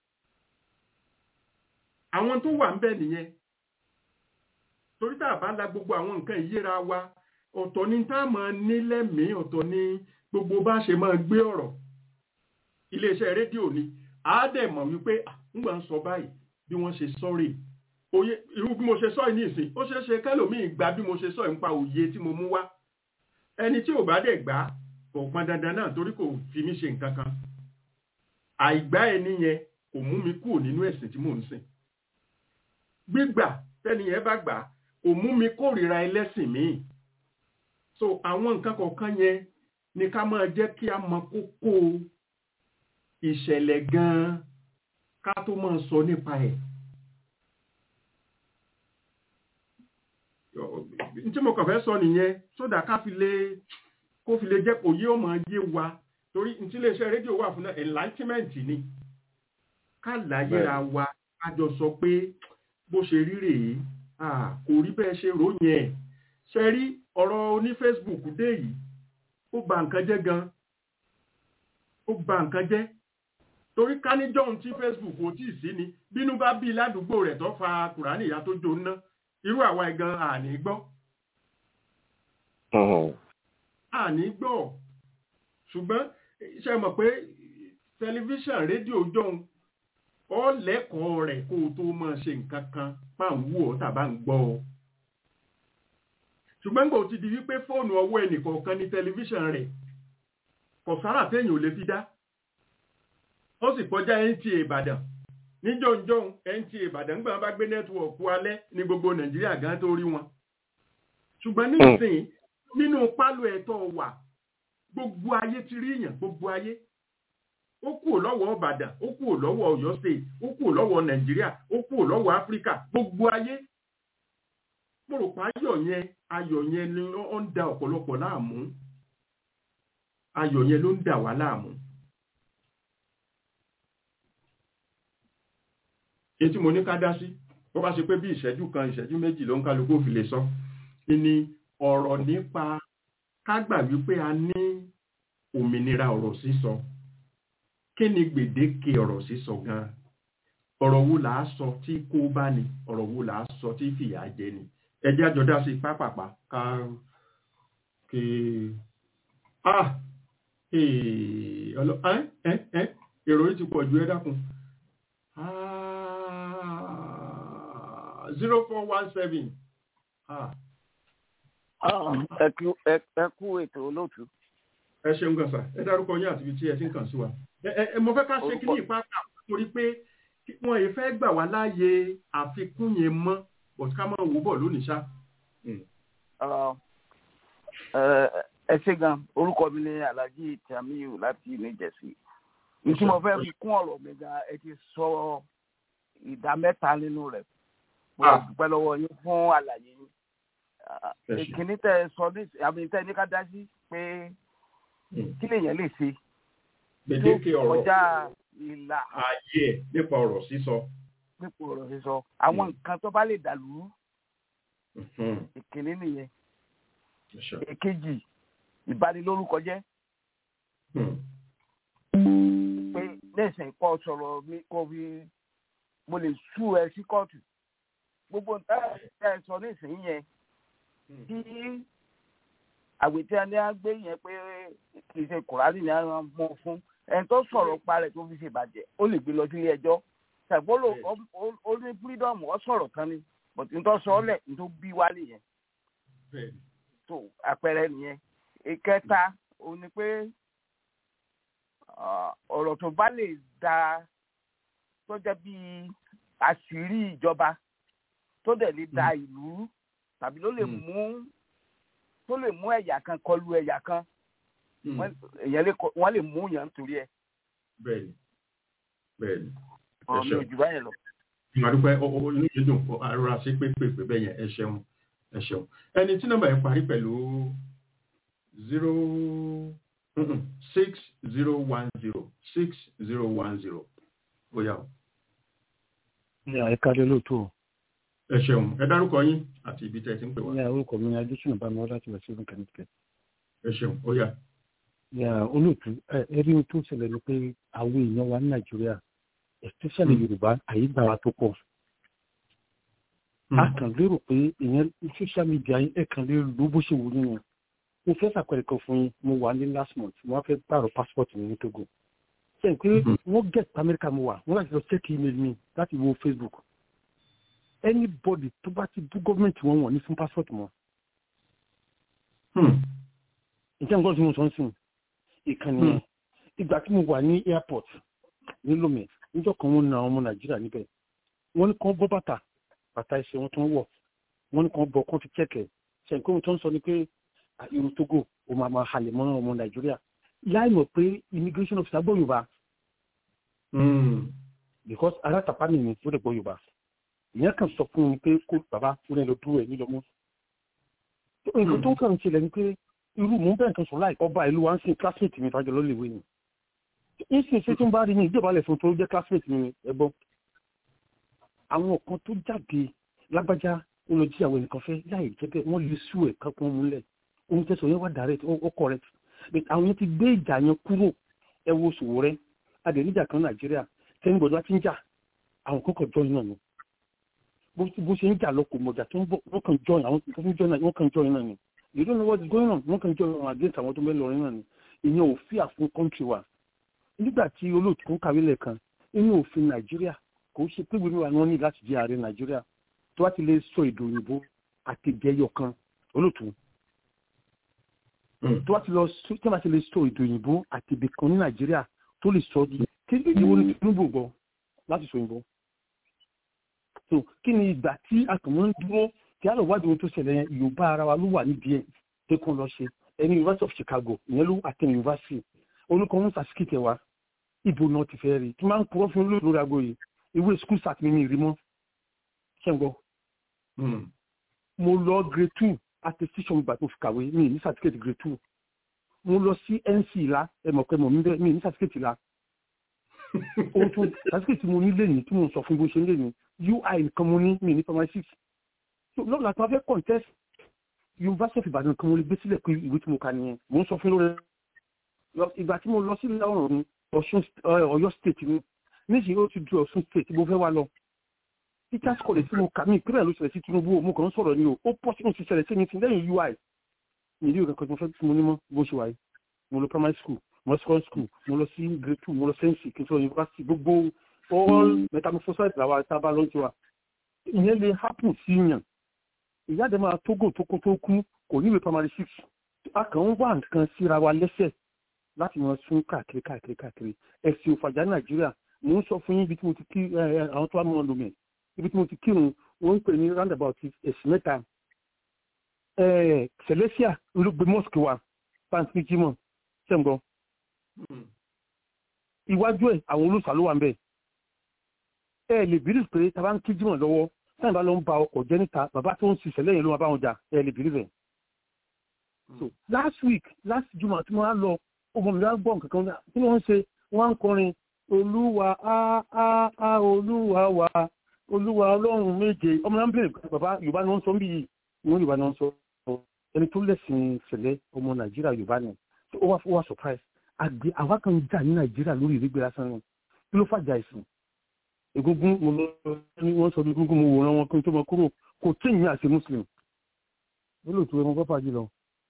àwọn tó wà ń bẹ nìyẹn torí tá a bá la gbogbo àwọn nǹkan ìyéra wa ọ̀tọ̀ ni tá a máa ní lẹ́mìí ọ̀tọ̀ ni gbogbo bá ṣe máa gbé ọ̀rọ̀ iléeṣẹ́ rédíò ni a dẹ̀ mọ̀ wípé ńgbà ń sọ báyìí bí wọ́n ṣe sọ́rè òye irú bí mo ṣe sọ ní ìsìn ó ṣeé ṣe kẹ́lòmíì gba bí mo ṣe sọ nípa òye tí mo mú wá ẹni tí ò bá dẹ̀ gbà kò pọn dandan náà torí kò fi mí ṣe nǹkan kan àìgbá ẹni yẹn kò mú mi kúrò nínú ẹ̀sìn tí mò ń sìn gbígbà tẹ́ni yẹn bá gbà kò mú mi kórìíra ẹlẹ́sìn míì so àwọn nǹkan kọ̀ọ̀kan yẹn ni ká máa jẹ́ kí a mọ kókó ìṣẹ̀lẹ̀ gan-an ká tó máa sọ nípa ẹ̀. tí mo kàn fẹ́ sọ nìyẹn sódà ká fi lè kó fi lè jẹ́ kó yé ọmọ yé wa torí tí iléeṣẹ́ rédíò wà fún enlightenment ni ká láyéra wa ká jọ sọ pé bó ṣe rí rèé kò rí bẹ́ẹ̀ ṣe ròyìn ẹ̀ ṣe rí ọ̀rọ̀ oní Facebook dé yìí ó bà nǹkan jẹ́ gan ó bà nǹkan jẹ́ torí ká ní john tí Facebook ò tíì sí ni bínú bá bí ládùúgbò rẹ̀ tó fa kùránì ìyá tó jó ná irú àwa ẹ̀gan àní gbọ́ àní gbọ́ ṣùgbọ́n ṣe mọ̀ pé tẹlifíṣàn rédíò john ọ lẹ́kọ̀ọ́ rẹ̀ kó o tó máa ṣe nǹkan kan máa ń wú ọ tàbá ń gbọ́ ọ ṣùgbọ́n gbò ti di wípé fóònù ọwọ́ ẹnìkọ̀ọ̀kan ní tẹlifíṣàn rẹ̀ kò sára téèyàn ò lè fi dá ó sì kọjá NTA Ìbàdàn ní jọ̀ǹjọ̀ǹ NTA Ìbàdàn gbọ́n bá gbé nẹ́tíwọ̀kù alẹ́ ní gbogbo Nàìjíríà gan tó rí wọn ṣùgbọ́n nísìnyí nínú pálọ̀ ẹ̀tọ́ wà gbogbo ayé ti rí èèyàn gbogbo ayé ó kúrò lọ́wọ́ Ìbàdàn ó kúrò lọ́wọ́ Ọ̀yọ́ state ó kúrò lọ́wọ́ Nàìjíríà ó kúrò lọ́wọ́ Áfíríkà gbogbo ayé mo rò pé ayọ̀ yẹn ayọ̀ yẹn ni ó ń da ọ̀pọ̀lọpọ̀ láàmú ayọ̀ yẹn ló ń dà wá láàmú. etí mo ní ká dá sí bó bá ṣe pé bí ìṣẹ́jú kan ìṣẹ́jú méjì ló ń kálukú òfin lè sọ ni ọ̀rọ̀ nípa ká gbà wípé a ní òmìnira ọ̀rọ̀ sísọ kí ni gbèdéke ọ̀rọ̀ sísọ gan-an ọ̀rọ̀ wo là á sọ tí kó bá ní ọ̀rọ̀ wo là á sọ tí fìyà jẹ ni ẹjẹ́ àjọdá sí pápápá ká kí ah èrò yìí ti pọ̀ ju ẹ dákun zero four one seven. ẹ kú ètò olóòtú. ẹ ṣeun gan sa ẹ dárúkọ yín àti ibi tí ẹ ti ń kàn sí wa ẹ mo fẹ́ ká ṣe kí ní ìpápá torí pé wọn yìí fẹ́ gbà wá láàyè àfikún yẹn mọ́ but ká máa wò bọ̀ lónìí ṣá. ẹ ṣe gan orúkọ mi ni alhaji tamiu láti new jersey ìtí mo fẹ́ fi kún ọ̀rọ̀ mi gan ẹ ti sọ ìdá mẹ́ta nínú rẹ̀ mo dúpẹ́ lọ́wọ́ yín fún àlàyé yín ìkíní tẹ sọ ní àmì tẹ ní ká dá sí pé kí lèèyàn lè ṣe gbèdéke ọ̀rọ̀ kọjá ìlà ààyè ẹ̀ nípa ọ̀rọ̀ sísọ. nípa ọ̀rọ̀ sísọ àwọn nǹkan tó bá lè dàlú ìkíní nìyẹn èkejì ìbanilórúkọ jẹ́ pé lẹ́sìn kọ́ sọ̀rọ̀ mi kó fi mo lè sú ẹ sí kóòtù gbogbo nǹkan ẹ sọ nísìnyí yẹn tí àgbètí ẹni á gbé yẹn pé kì í ṣe kùránì ni a mọ fún ẹni tó sọ̀rọ̀ pa rẹ̀ tó fi ṣe ìbàjẹ́ ó lè gbé lọ sílé ẹjọ́ ṣàgbọ́lò ó ní freedom ó sọ̀rọ̀ kan ni but n tó sọ ọ́ lẹ̀ n tó bí wálé yẹn tó àpẹẹrẹ nìyẹn ìkẹta ó ní pé ọ̀rọ̀ tó bá lè da tó jẹ́ bíi àṣírí ìjọba tó dẹ̀ lè da ìlú tàbí ló lè mú tó lè mú ẹ̀yà kan kọlu ẹ̀yà kan wọ́n lè mú yàn nítorí ẹ̀. bẹ́ẹ̀ni bẹ́ẹ̀ni. ọ̀rọ̀ mi ò jù báyẹn lọ. ìmọ̀dúpẹ́ olóyè dùn ara sí pépèpé bẹ́ẹ̀ yẹn ẹ ṣeun ẹ ṣeun ẹni tí nọ́mbà yẹn parí pẹ̀lú zero six zero one zero six zero one zero ó yá o. ní àyíká lé lóòótọ́. ẹ ṣeun ẹ dárúkọ yín àti ibi tẹ́ ẹ ti ń pè wá. ní orúkọ mi ni adésùnà bá mi wá láti wẹ̀ sí ìrìn kẹ́míkẹ́. ẹ ṣeun ó yá. yà olóòtú ẹ rí ohun tó ṣẹlẹ̀ ni pé àwọn èèyàn wa ní nàìjíríà especially yorùbá àyígbà wa tó pọ̀. a kàn lérò pé ìyẹn social media ẹ kàn lè lo bó ṣe wù nínú mo fẹ́ sàpẹẹrẹ kan fún yín mo wà ní last month mo wá fẹ́ pààrọ̀ passport mi ní togo ṣe pé wọ́n get amẹ́ríkà mo wà wọ́n láti lọ check email mi láti wo facebook anybody tó bá ti bú gọ́ọ̀mẹ̀ntì wọn wọ̀n ní fún passport wọn. ǹjẹ́ nǹkan tí mo sọ ń sìn ìkànnì yẹn ìgbà tí mo wà ní airport ní lomé níjọ́ kan wọ́n na ọmọ nàìjíríà níbẹ̀ wọ́n ní kàn bọ́ bàtà bàtà ẹsẹ̀ wọn tó ń wọ̀ wọ́n ní kàn bọ́ kàn fi kẹ̀kẹ́ ṣe nǹkan ohun tó ń sọ ni pé irú togo o máa ma halẹ̀ mọ́ ọmọ nàìjíríà láì mọ̀ pé immigration officer gbọ́ yorùbá because alátàpá mi ni ó lè gbọ́ yorùbá ìyẹn kan sọ fún mi pé kó bàbá ó lè lọ dúró ẹ̀ nílọ́mú nǹkan tó kàn ń ṣẹlẹ̀ ni pé irú mò ń bẹ̀rẹ̀ kan sọ láì ọba ìlú wa ń sin classmate mi fàjọ lọ́lẹ̀wé ni ń sin ṣé tí ń bá rí mi ìjọba lẹ̀ fún tó jẹ́ classmate mi ẹ̀gbọ́n àwọn kan tó jáde lágbájá ó lọ jí àwọn ẹnìkan fẹ́ láì jẹ́ bẹ́ẹ̀ wọ́n lè sú ẹ̀ kankan múlẹ̀ ohun tẹsán yẹn wà direct ó correct but àwọn yẹn ti gbé ìjà yẹn kúrò ẹ wo sòwò rẹ adẹ̀níjà kan nàìjíríà tẹ́ni gbọ́dọ̀ ti ń jà àwọn kan kàn join náà ni bó ṣe ń jà lọ kò mọ̀jà tó ń bọ̀ wọ́n kàn join àwọn kan join náà wọ́n kàn join náà ni you don't know what is going on wọ́n kàn join àwọn against àwọn tó bẹ́ẹ̀ lọrin náà ni ìyẹn ò fi àfún country wa nígbà tí olóòtú ń kàwé lẹ́ẹ̀kan inú òfin nàìjíríà kò ṣe pé wíwí wa ni wọ́n ní láti jẹ́ ààrẹ nàìjíríà tó wá ti lè sọ èdè òyìnbó àti ìjẹyọ kan olóòtú tó wá ti lọ tí wọ́n ti lè sọ èdè òyìnbó àti ibì kan ní nàìjíríà tó lè sọ di kí ní ìdíwọ́ ní tinubu gbọ́ láti sọ òyìnbó. so kí ni ìgbà tí àtùmọ̀ ń dúró kí á lọ wádìí ohun tó ṣẹlẹ̀ yẹn yorùbá ara wa ló wà nídìí ẹ̀ pé kó lọ ṣe ẹni university of chicago ìyẹn ló àtẹnu university olùkọ́ ń sàṣìkìtì wa ibo náà ti fẹ́ rí tí máa ń kúrọ́ fún olóòtú lórí aago yìí ìwé school start mi ní ìrí mọ́ ṣé ń gbọ́. mo lọ grade two attestation gbà tó fi kàwé mi ní certificate grade two mo lọ sí nc la ẹ mọ̀ pé mo mi bẹ́ẹ̀ mi ní certificate la ohun tó certificate mo ní lẹ́yìn tí mo sọ fún bó ṣe ń lẹ́yìn ui nǹkan mo ní mi ní primary six lọ́la tí wọ́n fẹ́ contest university of ibadan kan mo lè gbé sílẹ̀ pé ìwé tí mo kà nìyẹn mo ń sọ fún lórí ìgbà tí mo lọ sí ọ̀rọ̀ mi ọ̀yọ́ state mi níṣìí ó ti du ọ̀ṣun state mo fẹ́ wá lọ teachers college tí mo kà mí ìpínlẹ̀ ló ṣẹlẹ̀ sí tinubu mo kàn ń sọ̀rọ̀ ni o ó pọ̀ sínú ti ṣẹlẹ̀ sí mi ti lẹ́yìn ui ní ilé ìwé kan tí mo fẹ́ tí mo ní mọ́ bó ṣe wáyé mo lọ primary school mo lọ secondary school mo lọ sí grade two mo lọ sẹ́ǹsì kí n sọ university gbogbo all metamorphosis làwọn àtàbà ló ń ṣe wa ìyẹn lè happen sí yàn ìyá àdé máa tógò tó kó tó kú kò níwèé primary six a kàn ń wá nǹkan síra wa lẹ́sẹ̀ láti wọn sún káàkiri káàkiri káàkiri ẹ̀sìn òfàjà nàìjíríà mò ń sọ fún yín ibi tí mo ti kí àwọn tó wà mọ́ lómi ibi tí mo ti kírun wọ́n ń pè ní roundabout ẹ̀sìn mẹ́ta celestia ló gbé mosque wa pàǹtí jimoh ṣẹ́ǹgbọ́ iwájú ẹ̀ àwọn olóòṣà ló wà ń bẹ̀ ẹ lè bìrì pé tá a bá ń kí jimoh lọ́wọ́ sáyìn bá lọ ń ba ọkọ̀ jẹ́ níta bàbá tó ń ṣiṣẹ́ lẹ́yìn ló máa bá wọn jà ẹ lè bìrì bẹ̀. so last week last juma tí wọ́n á lọ ọmọ mi wá gbọ́ nǹkan kan tí wọ́n ń ṣe wọ́n á ń kọrin olúwa á á á olúwa wa olúwa ọlọ́run méje ọmọ náà ń bèrè bàbá yorùbá ni wọ́n sọ ń bí yìí wọ́n yorùbá ni wọ́n sọ ẹni tó lẹ́sìn ṣẹlẹ̀ ọmọ nàìjíríà yorùbá ni ó wá wá surprise àgbẹ̀ àwa kan jà ní nàìjíríà lórí ìrégbè lásán ni kí ló fàjà ìsìn egungun mo lọ ní wọ́n sọ egungun mo wòran wọn kí n tó mọ kúrò kò tí ìyìn àti muslim ó lò tó ẹmọ pápá jùlọ.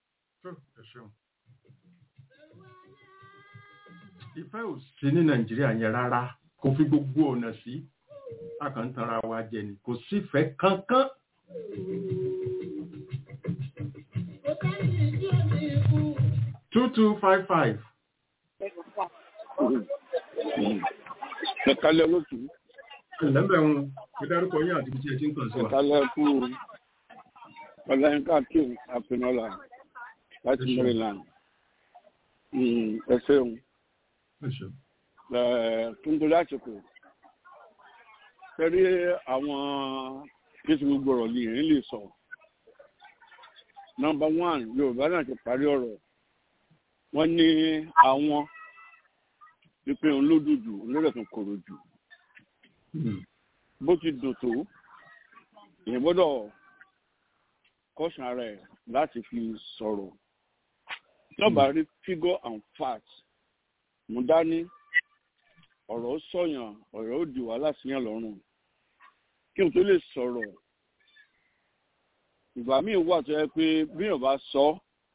ìfẹ́ ò sí ní nàìjíríà yẹn rárá kò fi gbogbo ọ̀nà sí a kàn ń tanra wa jẹ ni kò sífẹ̀ẹ́ kankan. two two five five. ẹ̀ka lẹ́ olóòtú. ẹ̀lẹ́bẹ̀ wọn ẹ dárúkọ yín àti ibi tí ẹ ti ń kàn sí wa. ìkàlẹ̀ kú ọ̀làyínká kim àpinọ́là láti maryland ẹ ṣeun tó ń torí àsìkò pẹ̀lú àwọn kéṣù gbogbo ọ̀rọ̀ ni èyí lè sọ nọmba one yorùbá náà ti parí ọ̀rọ̀ wọ́n ní àwọn pípé olódùdù olódò tó kòrò jù bó ti dùn tó èèyàn gbọ́dọ̀ kọ́sàn ara ẹ̀ láti fi sọ̀rọ̀ lọ́ba rí figure and fact mú dání ọ̀rọ̀ sọ̀yàn ọ̀rọ̀ ó di wàhálà síyàn lọ́rùn kí n tó lè sọ̀rọ̀ ìgbà míì wà tó yẹ pé bíyàn bá sọ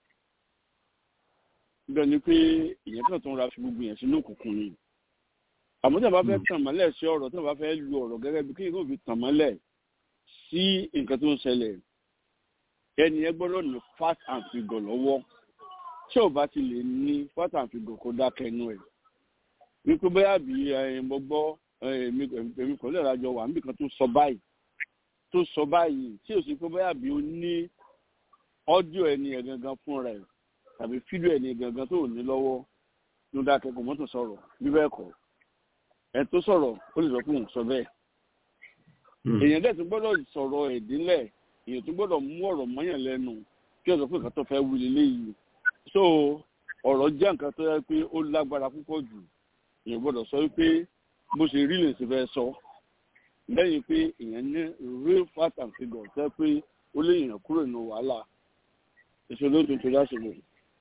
bẹ́ẹ̀ ni pé ìyẹn kan tó ń ra fi gbogbo yẹn sínú òkùnkùn ni àmọ́ tí wọ́n bá fẹ́ tàn mọ́lẹ̀ sí ọ̀rọ̀ tí wọ́n bá fẹ́ lu ọ̀rọ̀ gẹ́gẹ́ bí kéèyàn fi tàn mọ́lẹ̀ sí nǹkan tó ń ṣẹlẹ̀ ẹni yẹn gbọ́dọ̀ ní fat and figure lọ́wọ́ tí ò bá ti lè ní fat and figure kó dákẹ́ inú ẹ̀ wípé bóyá bí mo gbọ́ èmi kò lè rajọ wà níbi kan tó sọ báyìí tó sọ báyìí tí ò sí pé bóyá bí o ní ọ́díò ẹni ẹ̀ gangan fún rẹ̀ tàbí fídíò ẹni gangan tó ní lọ́wọ́ ló dákẹ́ kò mọ́tò sọ̀rọ̀ bí bẹ́ẹ̀ kọ́ ẹ̀ tó sọ̀rọ̀ ó lè sọ pé òun sọ bẹ́ẹ̀ èèyàn dẹ̀ tún gbọ́dọ̀ sọ̀rọ̀ ẹ̀dínlẹ̀ èèyàn tún gbọ́dọ̀ mú ọ̀rọ̀ mọ́yàn lẹ́nu kí ọ̀sọ̀ pé nǹkan tó fẹ́ wí leléyìí so ọ̀rọ̀ jẹ́ nǹkan tó yẹ pé ó lágbára púpọ̀ jù èèyàn gbọ́dọ̀ sọ wípé bó ṣe rí lè ṣe fẹ́ sọ lẹ́yìn pé èèyàn ní real fat and figure tẹ́ pé ó lè yàn kúrò nínú wàhálà ìṣòro tó tó dá ṣòro.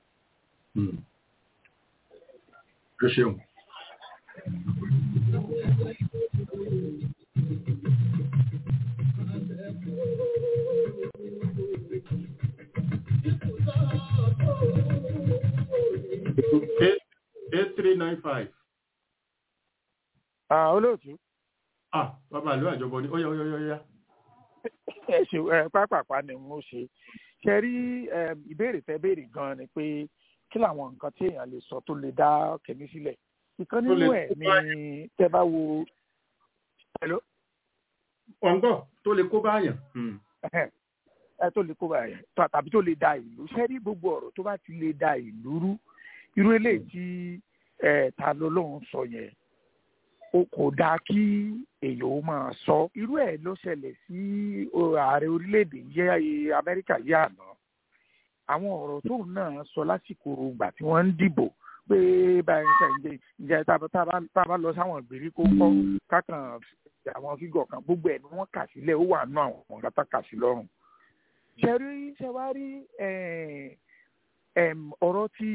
ẹ ṣeun. eight three nine five. olóòtú. ah bàbá àlọ́ àjọbọ ni ó yá ó yá ó yá. ẹ ṣe ẹ pápápá ni mo ṣe ṣe rí ìbéèrè tẹ béèrè gan ni pé kí làwọn nǹkan tí èèyàn lè sọ tó lè dá kẹmí sílẹ̀ ìkan nínú ẹ̀ ni tẹ bá wo. ọ̀ǹgọ̀ tó lè kó báyàn. ẹ tó lè kó báyàn tàbí tó lè da ìlú ṣe rí gbogbo ọ̀rọ̀ tó bá ti lè da ìlú rú irú eléyìí tí ta ló lóun sọ yẹn o kò dáa kí èèyàn ó máa sọ irú ẹ̀ ló ṣẹlẹ̀ sí ààrẹ orílẹ̀-èdè yẹ amẹ́ríkà yẹ àná àwọn ọ̀rọ̀ tóun náà sọ lásìkò ìgbà tí wọ́n ń dìbò pé báyìí ṣe ń jẹ tá a bá lọ sáwọn ìgbèríko kọ́ kákan àwọn fígọ̀ kan gbogbo ẹ̀ ni wọ́n kà sílẹ̀ ó wà nù àwọn ọ̀gá tá kà sí lọ́rùn ṣe rí ṣe wá rí ọ̀rọ̀ tí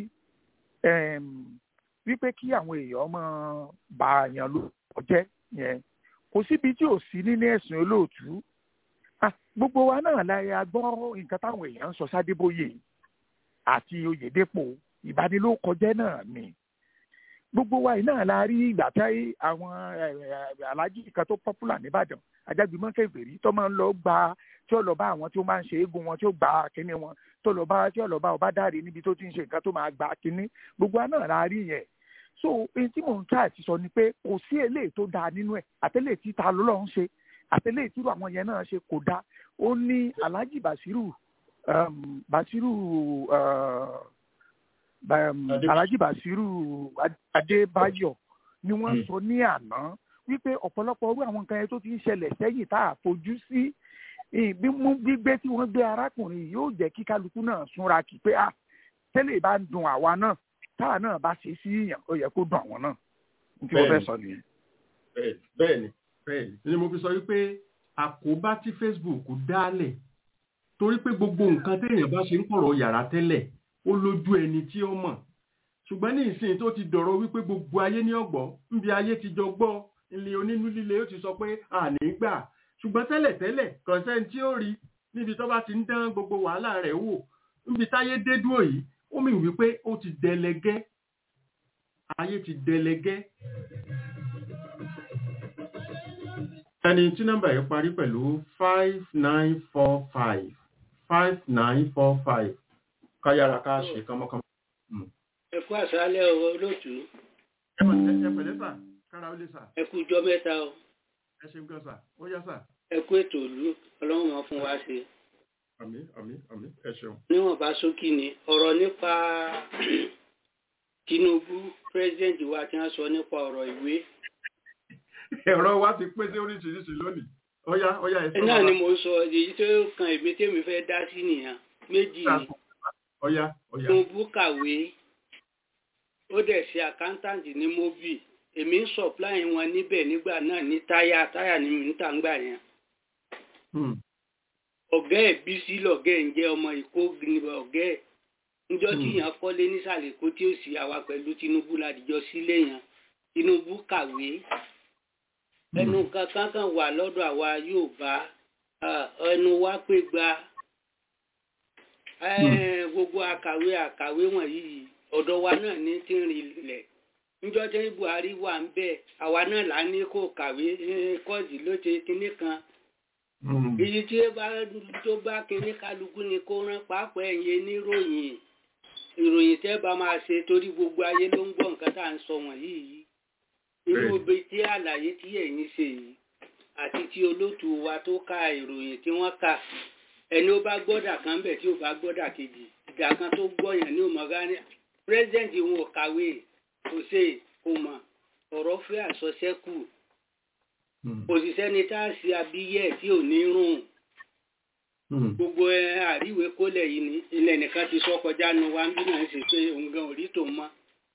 wípé kí àwọn èèyàn máa bá àyàn ló jẹ́ yẹn kò síbi tí ò sí nínú ẹ̀sìn olóòtú gbogbo wa náà láyé a gbọ́ nǹkan táwọn èèyàn ń sọ sádébóyè àti oyèdèpò ìbanilókọjẹ́ náà ni gbogbo wa náà la rí ìgbà tí àwọn alájí kan tó pọ́pùlà nìbàdàn ajágbémọ́ kẹfẹ́rí tó máa ń lọ gba tí ó lọ bá àwọn tí ó máa ń ṣe eégún wọn tí ó gba kínní wọn tó lọ bá tí ó lọ bá ọba dáre níbi tó ti ń ṣe nǹkan tó máa gba kínní gbogbo wa náà la rí yẹn so èyí tí mò ń ká àti sọ ni pé kò sí eléyìí tó dáa nínú ẹ̀ àtẹlẹ tí ta ló lọ ń ṣe àtẹlẹ tí irú àwọn yẹn náà ṣe kò dáa ó ní alhaji basiru um, basiru uh, um, alhaji basiru adébáyọ̀ ni wọ́n sọ ní àná wípé ọ̀pọ̀lọpọ̀ orú àwọn nǹkan yẹn tó ti ń ṣẹlẹ̀ sẹ́yìn tá a fojú sí mímú gbígbé tí wọ́n gbé arákùnrin yìí yóò jẹ́ kí kálukú náà súnra kí pé ah tẹ́lẹ̀ bá ń dun àwa náà táwa náà bá ṣe sí èèyàn ó yẹ kó dùn àwọn náà ní tí mo fẹ́ sọ nìyẹn. bẹ́ẹ̀ni bẹ́ẹ̀ni ni mo fi sọ wípé àkóbá tí Facebook dálẹ̀ torí pé gbogbo nǹkan téèyàn bá ṣe ń kọ̀rọ̀ yàrá tẹ́lẹ̀ ó lójú ẹni tí ó mọ̀ ṣùgbọ́n ní ìsìn tó ti dọ̀rọ̀ wípé gbogbo ayé ní ọ̀gbọ́ níbi ayé ti jọ gbọ́ ilé onínú líle ó ti sọ pé àní gbà ṣùgbọ́n tẹ́lẹ̀ tẹ́lẹ̀ kọ̀ǹsẹ́ni tí ó rí níbi tó bá ti ń dán gbogbo wàhálà rẹ̀ wò níbi táyé dé dúró yìí ó mì wípé ó ti dẹlẹgẹ́ ayé ti dẹlẹgẹ́. ẹni tí nọ́mbà yìí parí pẹ̀lú five nine four five five nine four five káyára ká ṣe kánmọ́kánmọ́. ẹ kú àṣálẹ́ ọ̀rọ̀ olóòtú. ẹ pẹ̀lẹ́ sà kára ó lè sà. ẹ kú ijọ́ mẹ́ta o. ẹ ṣeun gan sà ó yá sà ẹ kú ètò ìlú ọlọ́run máa fún wa ṣe àmì àmì àmì ẹ ṣeun. níwọ̀nba ṣókí ni ọ̀rọ̀ nípa Tinubu president wa tí wọ́n sọ nípa ọ̀rọ̀ ìwé ẹ̀rọ wa ti pín sí oríṣiríṣi lónìí ó yá ó yá ẹ ẹ náà ni mo sọ èyí tó kan èmi tèmi fẹ́ dá sí nìyẹn méjì ni ó yá ó yá. Tinubu kàwé ó dẹ̀ ṣe accountant ní mobi èmi ń supply wọn níbẹ̀ nígbà náà ní táyà táyà ní mìíntà ńgbà yẹn Hmm. ọ̀gá ẹ̀ bísí lọ̀gá ẹ̀ ń jẹ́ ọmọ ìkó ní ọ̀gá ẹ̀ níjọ́ tí Hmm. yẹn kọ́lé nísàlẹ̀ kó tí ó sì àwa pẹ̀lú Tinubu ládìjọ́ sílé yẹn Tinubu kàwé ẹnu kankan kan wà lọ́dọ̀ àwa Yorùbá ah, ẹnu wa pé gba Eh, gbogbo àkàwé àkàwé wọ̀nyí ọ̀dọ̀ wa náà ní tí ń rinlẹ̀ níjọ́ tí Buhari wà ń bẹ̀ àwa náà là ní kó kàwé eh, kọ́ọ̀sì ló ṣe kinní kan Hmm. èyí tí ó bá tó bá kinní kálukú ni kó rán pàápàá ẹ̀yin níròyìn ìròyìn tẹ́ bá máa ṣe torí gbogbo ayé ló ń gbọ́ nǹkan tá à ń sọ wọ̀nyí yìí irú ibi tí àlàyé tí ẹ̀yin ṣe yìí àti tí olótù wa tó ka ìròyìn tí wọ́n kà ẹni ó bá gbọ́dà kan bẹ̀ tí ó bá gbọ́dà kejì ìgbà kan tó gbọ́yàn ní òmọ̀gá ní president wọn ò kàwé kò ṣe kò mọ̀ ọ̀rọ̀ fẹ́ àsọsẹ́kù Hmm. òṣìṣẹ́ ni tá a ṣe abíyẹ̀ tí ò ní rùn Hmm. gbogbo ẹ àríwé kólẹ̀ yìí ni ilẹ̀ nìkan ti sọ kọjá nu wa ń bí náà ṣe pé òun gan orí tó mọ́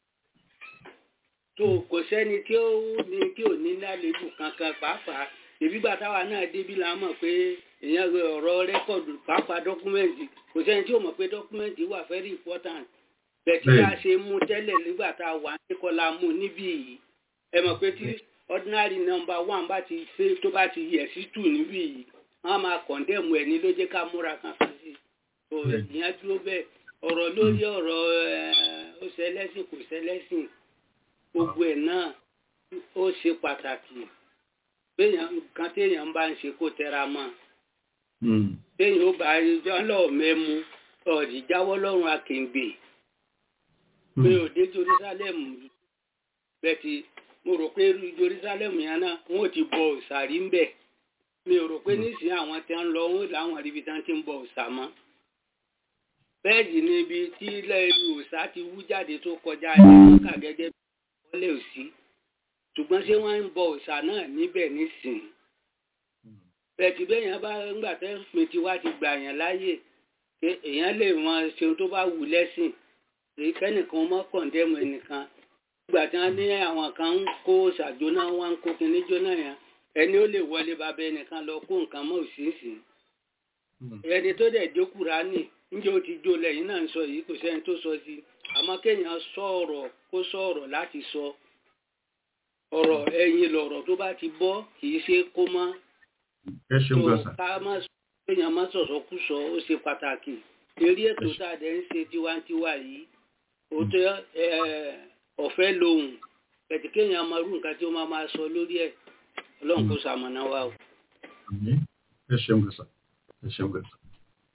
tó kò sẹ́ni tí ó ní tí ò ní lálébù kankan pàápàá ìbígbà táwa náà débí la mọ̀ pé èèyàn rẹ ọ̀rọ̀ rẹ́kọ̀dù pàápàá dọ́kúmẹ́ǹtì kò sẹ́ni tí ò mọ̀ pé dọ́kúmẹ́ǹtì wà very important bẹ̀tí Bẹ́ẹ̀. bá a ṣe mú tẹ́lẹ̀ nígbà tá a wà ní kọ́lá mú níbí yìí ẹ mọ̀ pé tí ordinary number one bá ti ṣe tó bá ti yẹ̀ sí two níbí yìí wọ́n á máa kọ̀ndẹ́mù ẹ̀ ní ló jẹ́ ká múra kan fún sí i Bẹ́ẹ̀. ìyẹn dúró bẹ́ẹ̀ ọ̀rọ̀ lórí ọ̀rọ̀ ẹ̀, ó ṣẹlẹ́sìn kò ṣẹlẹ́sìn gbogbo ẹ̀ náà ó ṣe pàtàkì béèyàn nǹkan téèyàn bá ń ṣe kó tẹra mọ́ Hmm. téèyàn ó bá jọ́lọ̀ mẹ́mu ọ̀dì jáwọ́ lọ́rùn akèǹgbè pé Hmm. òde Jerusalem bẹ́ẹ̀ti mo rò pé irú Jerusalem yẹn náà wọn ò ti bọ òòṣà rí ń bẹ̀ mi ò rò pé nísìnyí àwọn tí ń lọ wọn làwọn ibi tí wọn ti ń bọ òòṣà mọ́ bẹ́ẹ̀ sì ni ibi tí ilẹ̀ ìlú òòṣà ti wú jáde tó kọjá ẹ̀ka gẹ́gẹ́ bí wọ́n lè sí ṣùgbọ́n ṣé wọ́n ń bọ òòṣà náà níbẹ̀ nísìnyí bẹ́ẹ̀tì bẹ́yàn bá ńgbà tẹ́ pin tiwa ti gbà yàn láàyè pé èèyàn lè mọ ṣeun tó bá wù lẹ́sìn èyí kẹ́nìkan mọ́ kọ̀ǹdẹ́mù ẹnìkan nígbà tí wọ́n ní àwọn kan ń kó ṣàjóná wọn ń kó kinní jóná yẹn ẹni ó lè wọlé bàbá ẹnìkan lọ kó nǹkan mọ́ òṣìṣì ẹni tó dẹ̀ jó Kùránì níjẹ́ ó ti jó lẹ́yìn náà ń sọ yìí kò sẹ́ni tó sọ sí àmọ́ kéèyàn sọ̀rọ̀ kó sọ̀rọ̀ láti sọ ọ̀rọ̀ ẹ̀yìn lọ̀rọ̀ tó bá ti bọ́ kì í ṣe kó mọ́ ẹ ṣeun gan sà. ká má sọ èèyàn má sọ̀sọ̀ kú sọ ó ṣe pàtàkì eré ètò tá a dẹ̀ ń ṣe tiwantiwa yìí òótọ́ ẹ, ọ̀fẹ́ lohùn pẹ̀tí kéèyàn máa rú nǹkan tí ó máa máa sọ lórí ẹ̀ ọlọ́run kó ṣamọ̀nà wa o. Àmín. ẹ ṣeun gan sà. ẹ ṣeun gan sà.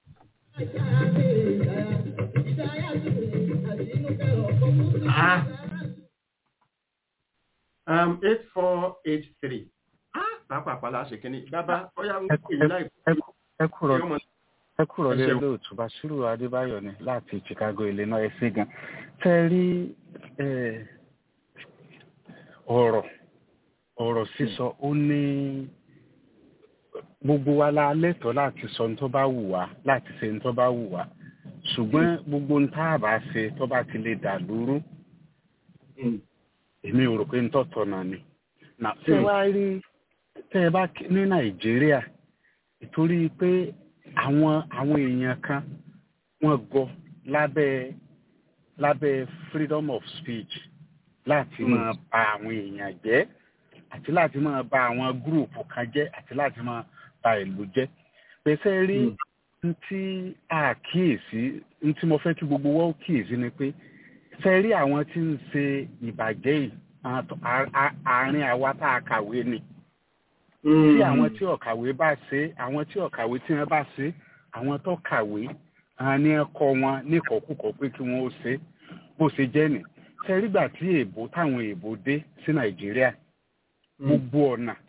Ah. Um, eight four eight three. Ah, pàápàá la ṣe kínní. Bàbá, ọ̀yá ń pè yín láìpẹ́. ẹ kúrò Ọmọ- ẹ kúrò Ẹ lé ṣeun. olóòtú Basiru Adébáyọ̀ ni láti Chicago Illinois ẹ ṣé gan tẹ rí eh, ọ̀rọ̀ ọ̀rọ̀ sísọ ó ní gbogbo wa la lẹ́tọ̀ọ́ láti sọ ní tó bá wù wá láti ṣe ní tó bá wù wá ṣùgbọ́n gbogbo ní tá a bá ṣe tó bá ti lè dà lúrú èmi ò rò pé ń tọ̀tọ̀ náà ni. Nà tẹ́ ẹ wá rí tẹ́ ẹ bá kí- ní Nàìjíríà ìtorí pé àwọn àwọn èèyàn kan wọ́n gọ lábẹ́ lábẹ́ freedom of speech láti Mm. máa bà àwọn èèyàn jẹ́ àti láti máa bà àwọn gúrùpù kan jẹ́ àti láti máa bà ìlú jẹ́ pèsè rí n tí a kíyèsí n tí mo fẹ́ kí gbogbo wa ó kíyèsí ni pé ṣe rí àwọn tí ń ṣe ìbàjẹ́ yìí àwọn tó- a- a- àárín àwa tá a kàwé ni tí àwọn tí ọ̀kàwé bá ṣe àwọn tí ọ̀kàwé tí wọ́n bá ṣe àwọn tó kàwé àwọn ní ẹ̀kọ́ wọn níkọ̀ọ́kùkọ̀ pé kí wọ́n ó ṣe bó ṣe jẹ́ nì ṣe rígbà tí èèbó táwọn èèbó dé sí nàìjíríà gbogbo ọ̀nà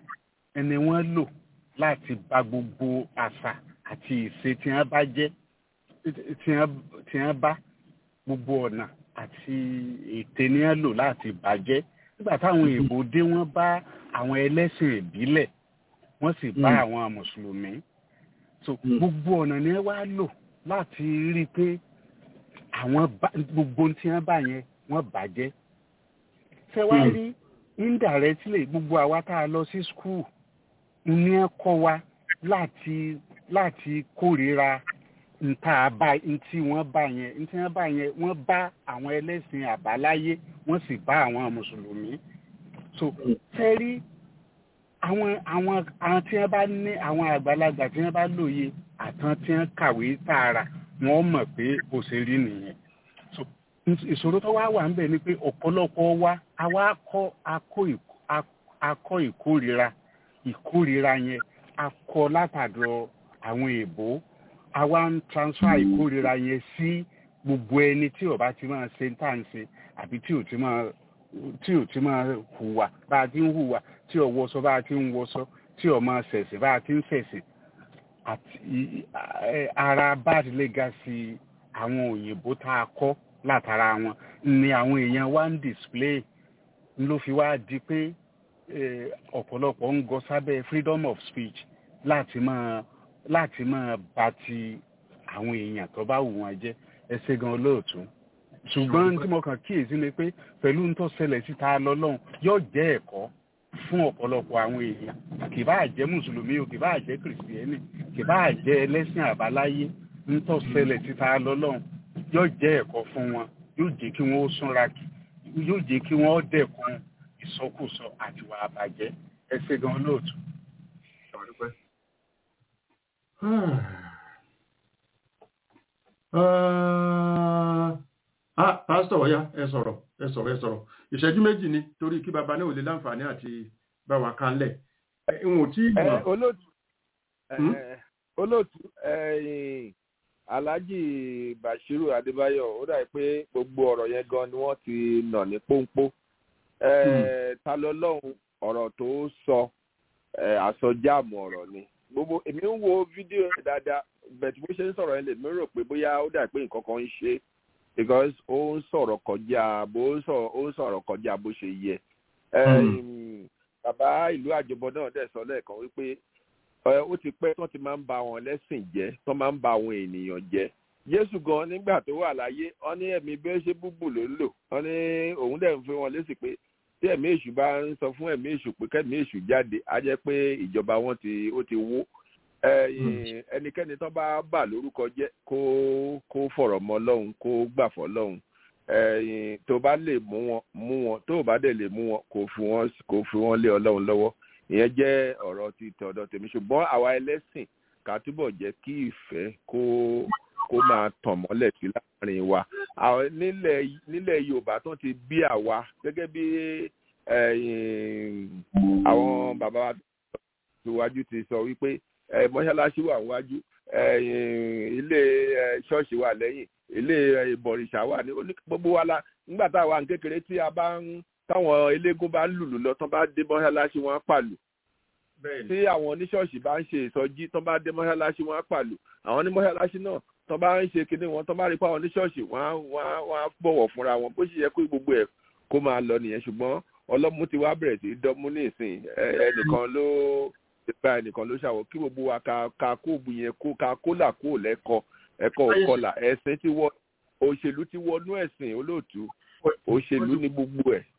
ẹni wọ́n lò láti bà gbogbo àṣà àti ìṣe tí wọ́n bá jẹ́ tí wọ́n bá gbogbo ọ̀nà àti ète ni wọ́n lò láti bàjẹ́ nígbà táwọn èèbò dé wọ́n bá àwọn ẹlẹ́sìn ìbílẹ̀ wọ́n sì bá àwọn mùsùlùmí so gbogbo ọ̀nà ni wọ́n wá lò láti rí i pé àwọn gbogbo tí wọ́n bá yẹn wọ́n bàjẹ́ ṣé wá rí indirectly gbogbo àwa tá a lọ sí school ní ẹ kọ́ wa láti láti kórìíra nta bá ntí wọ́n bá yẹn ntí wọ́n bá yẹn wọ́n bá àwọn ẹlẹ́sìn àbáláyé wọ́n sì bá àwọn mùsùlùmí so tẹ́rí àwọn àwọn àwọn tí wọ́n bá ní àwọn àgbàlagbà tí wọ́n bá lóye àtàn tí wọ́n kàwé tààrà wọ́n mọ̀ pé kò ṣe rí nìyẹn so ìṣòro tó wá wà ń bẹ̀ ni pé ọ̀pọ̀lọpọ̀ wa àwa akọ́ akọ́ ìkórìíra ìkórìíra yẹn akọ látàdọ̀ àwọn èèbó àwa ń transfer ìkórìíra yẹn sí gbogbo ẹni tí ó bá ti máa ṣe tá à ń ṣe àbí tí ò ti máa tí ò ti máa hùwà bá a ti ń hùwà tí ò wọṣọ bá a ti ń wọṣọ tí ò máa ṣẹ̀sìn bá a ti ń ṣẹ̀sìn àti ara bad legacy àwọn òyìnbó tá a kọ́ látara wọn ni àwọn èèyàn wá ń display ló fi wá di pé ọ̀pọ̀lọpọ̀ ń gọ sábẹ́ freedom of speech láti máa láti máa bá ti àwọn èèyàn tó bá wù wọ́n jẹ́ ẹsẹ̀ gan olóòtú ṣùgbọ́n tí mo kàn kíyèsí ni pé pẹ̀lú ń tó ṣẹlẹ̀ síta lọ́lọ́run yóò jẹ́ ẹ̀kọ́ fún ọ̀pọ̀lọpọ̀ àwọn èèyàn kì bá jẹ́ mùsùlùmí o kì bá jẹ́ kìrìsìtẹ́nì kì bá jẹ́ ẹlẹ́sìn àbáláyé ń tó ṣẹlẹ̀ síta lọ́lọ́run yóò jẹ́ ẹ̀kọ́ fún wọn yóò jẹ́ kí wọ́n ó súnra kì yóò jẹ́ kí wọ́n dẹ̀kun ìsọkúsọ àti wà àbàjẹ́ ẹsẹ̀ gan olóòtú. pásítọ̀ ọ̀yá ẹ sọ̀rọ̀ ẹ sọ̀rọ̀ ẹ sọ̀rọ̀ ìṣẹ́jú méjì ni torí kí baba náà ò lè láǹfààní àti bá wa kánlẹ̀ ìwọ̀n tí ìmọ̀. olóòtú olóòtú alhaji bashiru adébáyọ̀ ó dàbí pé gbogbo ọ̀rọ̀ yẹn gan ni wọ́n ti nà ní pọ́npọ́ ta lọ lọ́hùn ọ̀rọ̀ tó sọ àsọjáàmù ọ̀rọ̀ ni gbogbo èmi ń wo fídíò yẹn dáadáa bẹ̀tù bó ṣe ń sọ̀rọ̀ yẹn lè mi rò pé bóyá ó dà pé nǹkan kan ń ṣe because ó ń sọ̀rọ̀ kọjá bó ń sọ̀rọ̀ kọjá bó ṣe yẹ. bàbá ìlú àjọbọ náà dẹ̀ sọ lẹ́ẹ̀kan wípé ó ti pẹ́ tí wọ́n ti máa ń ba àwọn lẹ́sìn jẹ́ tí wọ́n máa ń ba àwọn ènìyàn jẹ́ jésù gan nígbà tó wà láyé wọ́n ní ẹ̀mí bí ó ṣe búbù ló ń lò wọ́n ní òun dẹ̀ ń fi wọn lésì pé tí ẹ̀mí èṣù bá ń sọ fún ẹ̀mí èṣù pé kẹ́mí èṣù jáde á jẹ́ pé ìjọba wọn ti ó ti wó ẹnikẹ́ni tó bá bà lórúkọ jẹ́ kó kó fọ̀rọ̀ mọ́ lọ́hùn kó gbà fọ́ lọ́hùn tó bá lè mú wọn mú wọn tó bá dẹ̀ lè mú wọn kó fi wọn kó fi wọn lé ọlọ́run lọ́wọ́ ìyẹn jẹ́ ọ̀rọ̀ ti tọ̀dọ̀ tèmi ṣùgbọ́n àwa ẹlẹ́sìn ká túbọ̀ jẹ́ kí ìfẹ́ kó kó máa tàn mọ́lẹ̀ sí láàrin wa nílẹ̀ nílẹ̀ yorùbá tó ti bí àwa gẹ́gẹ́ bí àwọn bàbá wa síwájú ti sọ wípé mọ́ṣáláṣí wà níwájú ilé ṣọ́ọ̀ṣì wà lẹ́yìn ilé ìbọ̀rìṣà wà ní gbogbo wa la nígbà táwa ń kékeré tí a bá ń táwọn eléégún bá ń lùlù lọ tán bá dé mọ́ṣáláṣí wọn á pàlù tí àwọn oníṣọ́ọ̀ṣì bá ń ṣe ìsọjí tán bá dé mọ́ṣáláṣí wọn á pàlù àwọn onímọ́ṣáláṣí náà tán bá ń ṣe kinní wọn tán bá rí pé àwọn oníṣọ́ọ̀ṣì wọn á wọn á bọ̀wọ̀ fúnra wọn bó ṣe yẹ kó gbogbo ẹ̀ kó máa lọ nìyẹn ṣùgbọ́n ọlọ́mú ti wá bẹ̀rẹ̀ sí dánmú ní ìsìn ẹnìkan ló ìpa ẹnìkan ló ṣàwọ̀ kí gbogbo wa ka ka kóòbù yẹn kó ka kólà kó lẹ́kọ ẹ̀kọ́ òkọlà ẹ̀sìn ti wọ òṣèlú ti wọnú ẹ̀sìn olóòtú òṣèlú ní gbogbo ẹ̀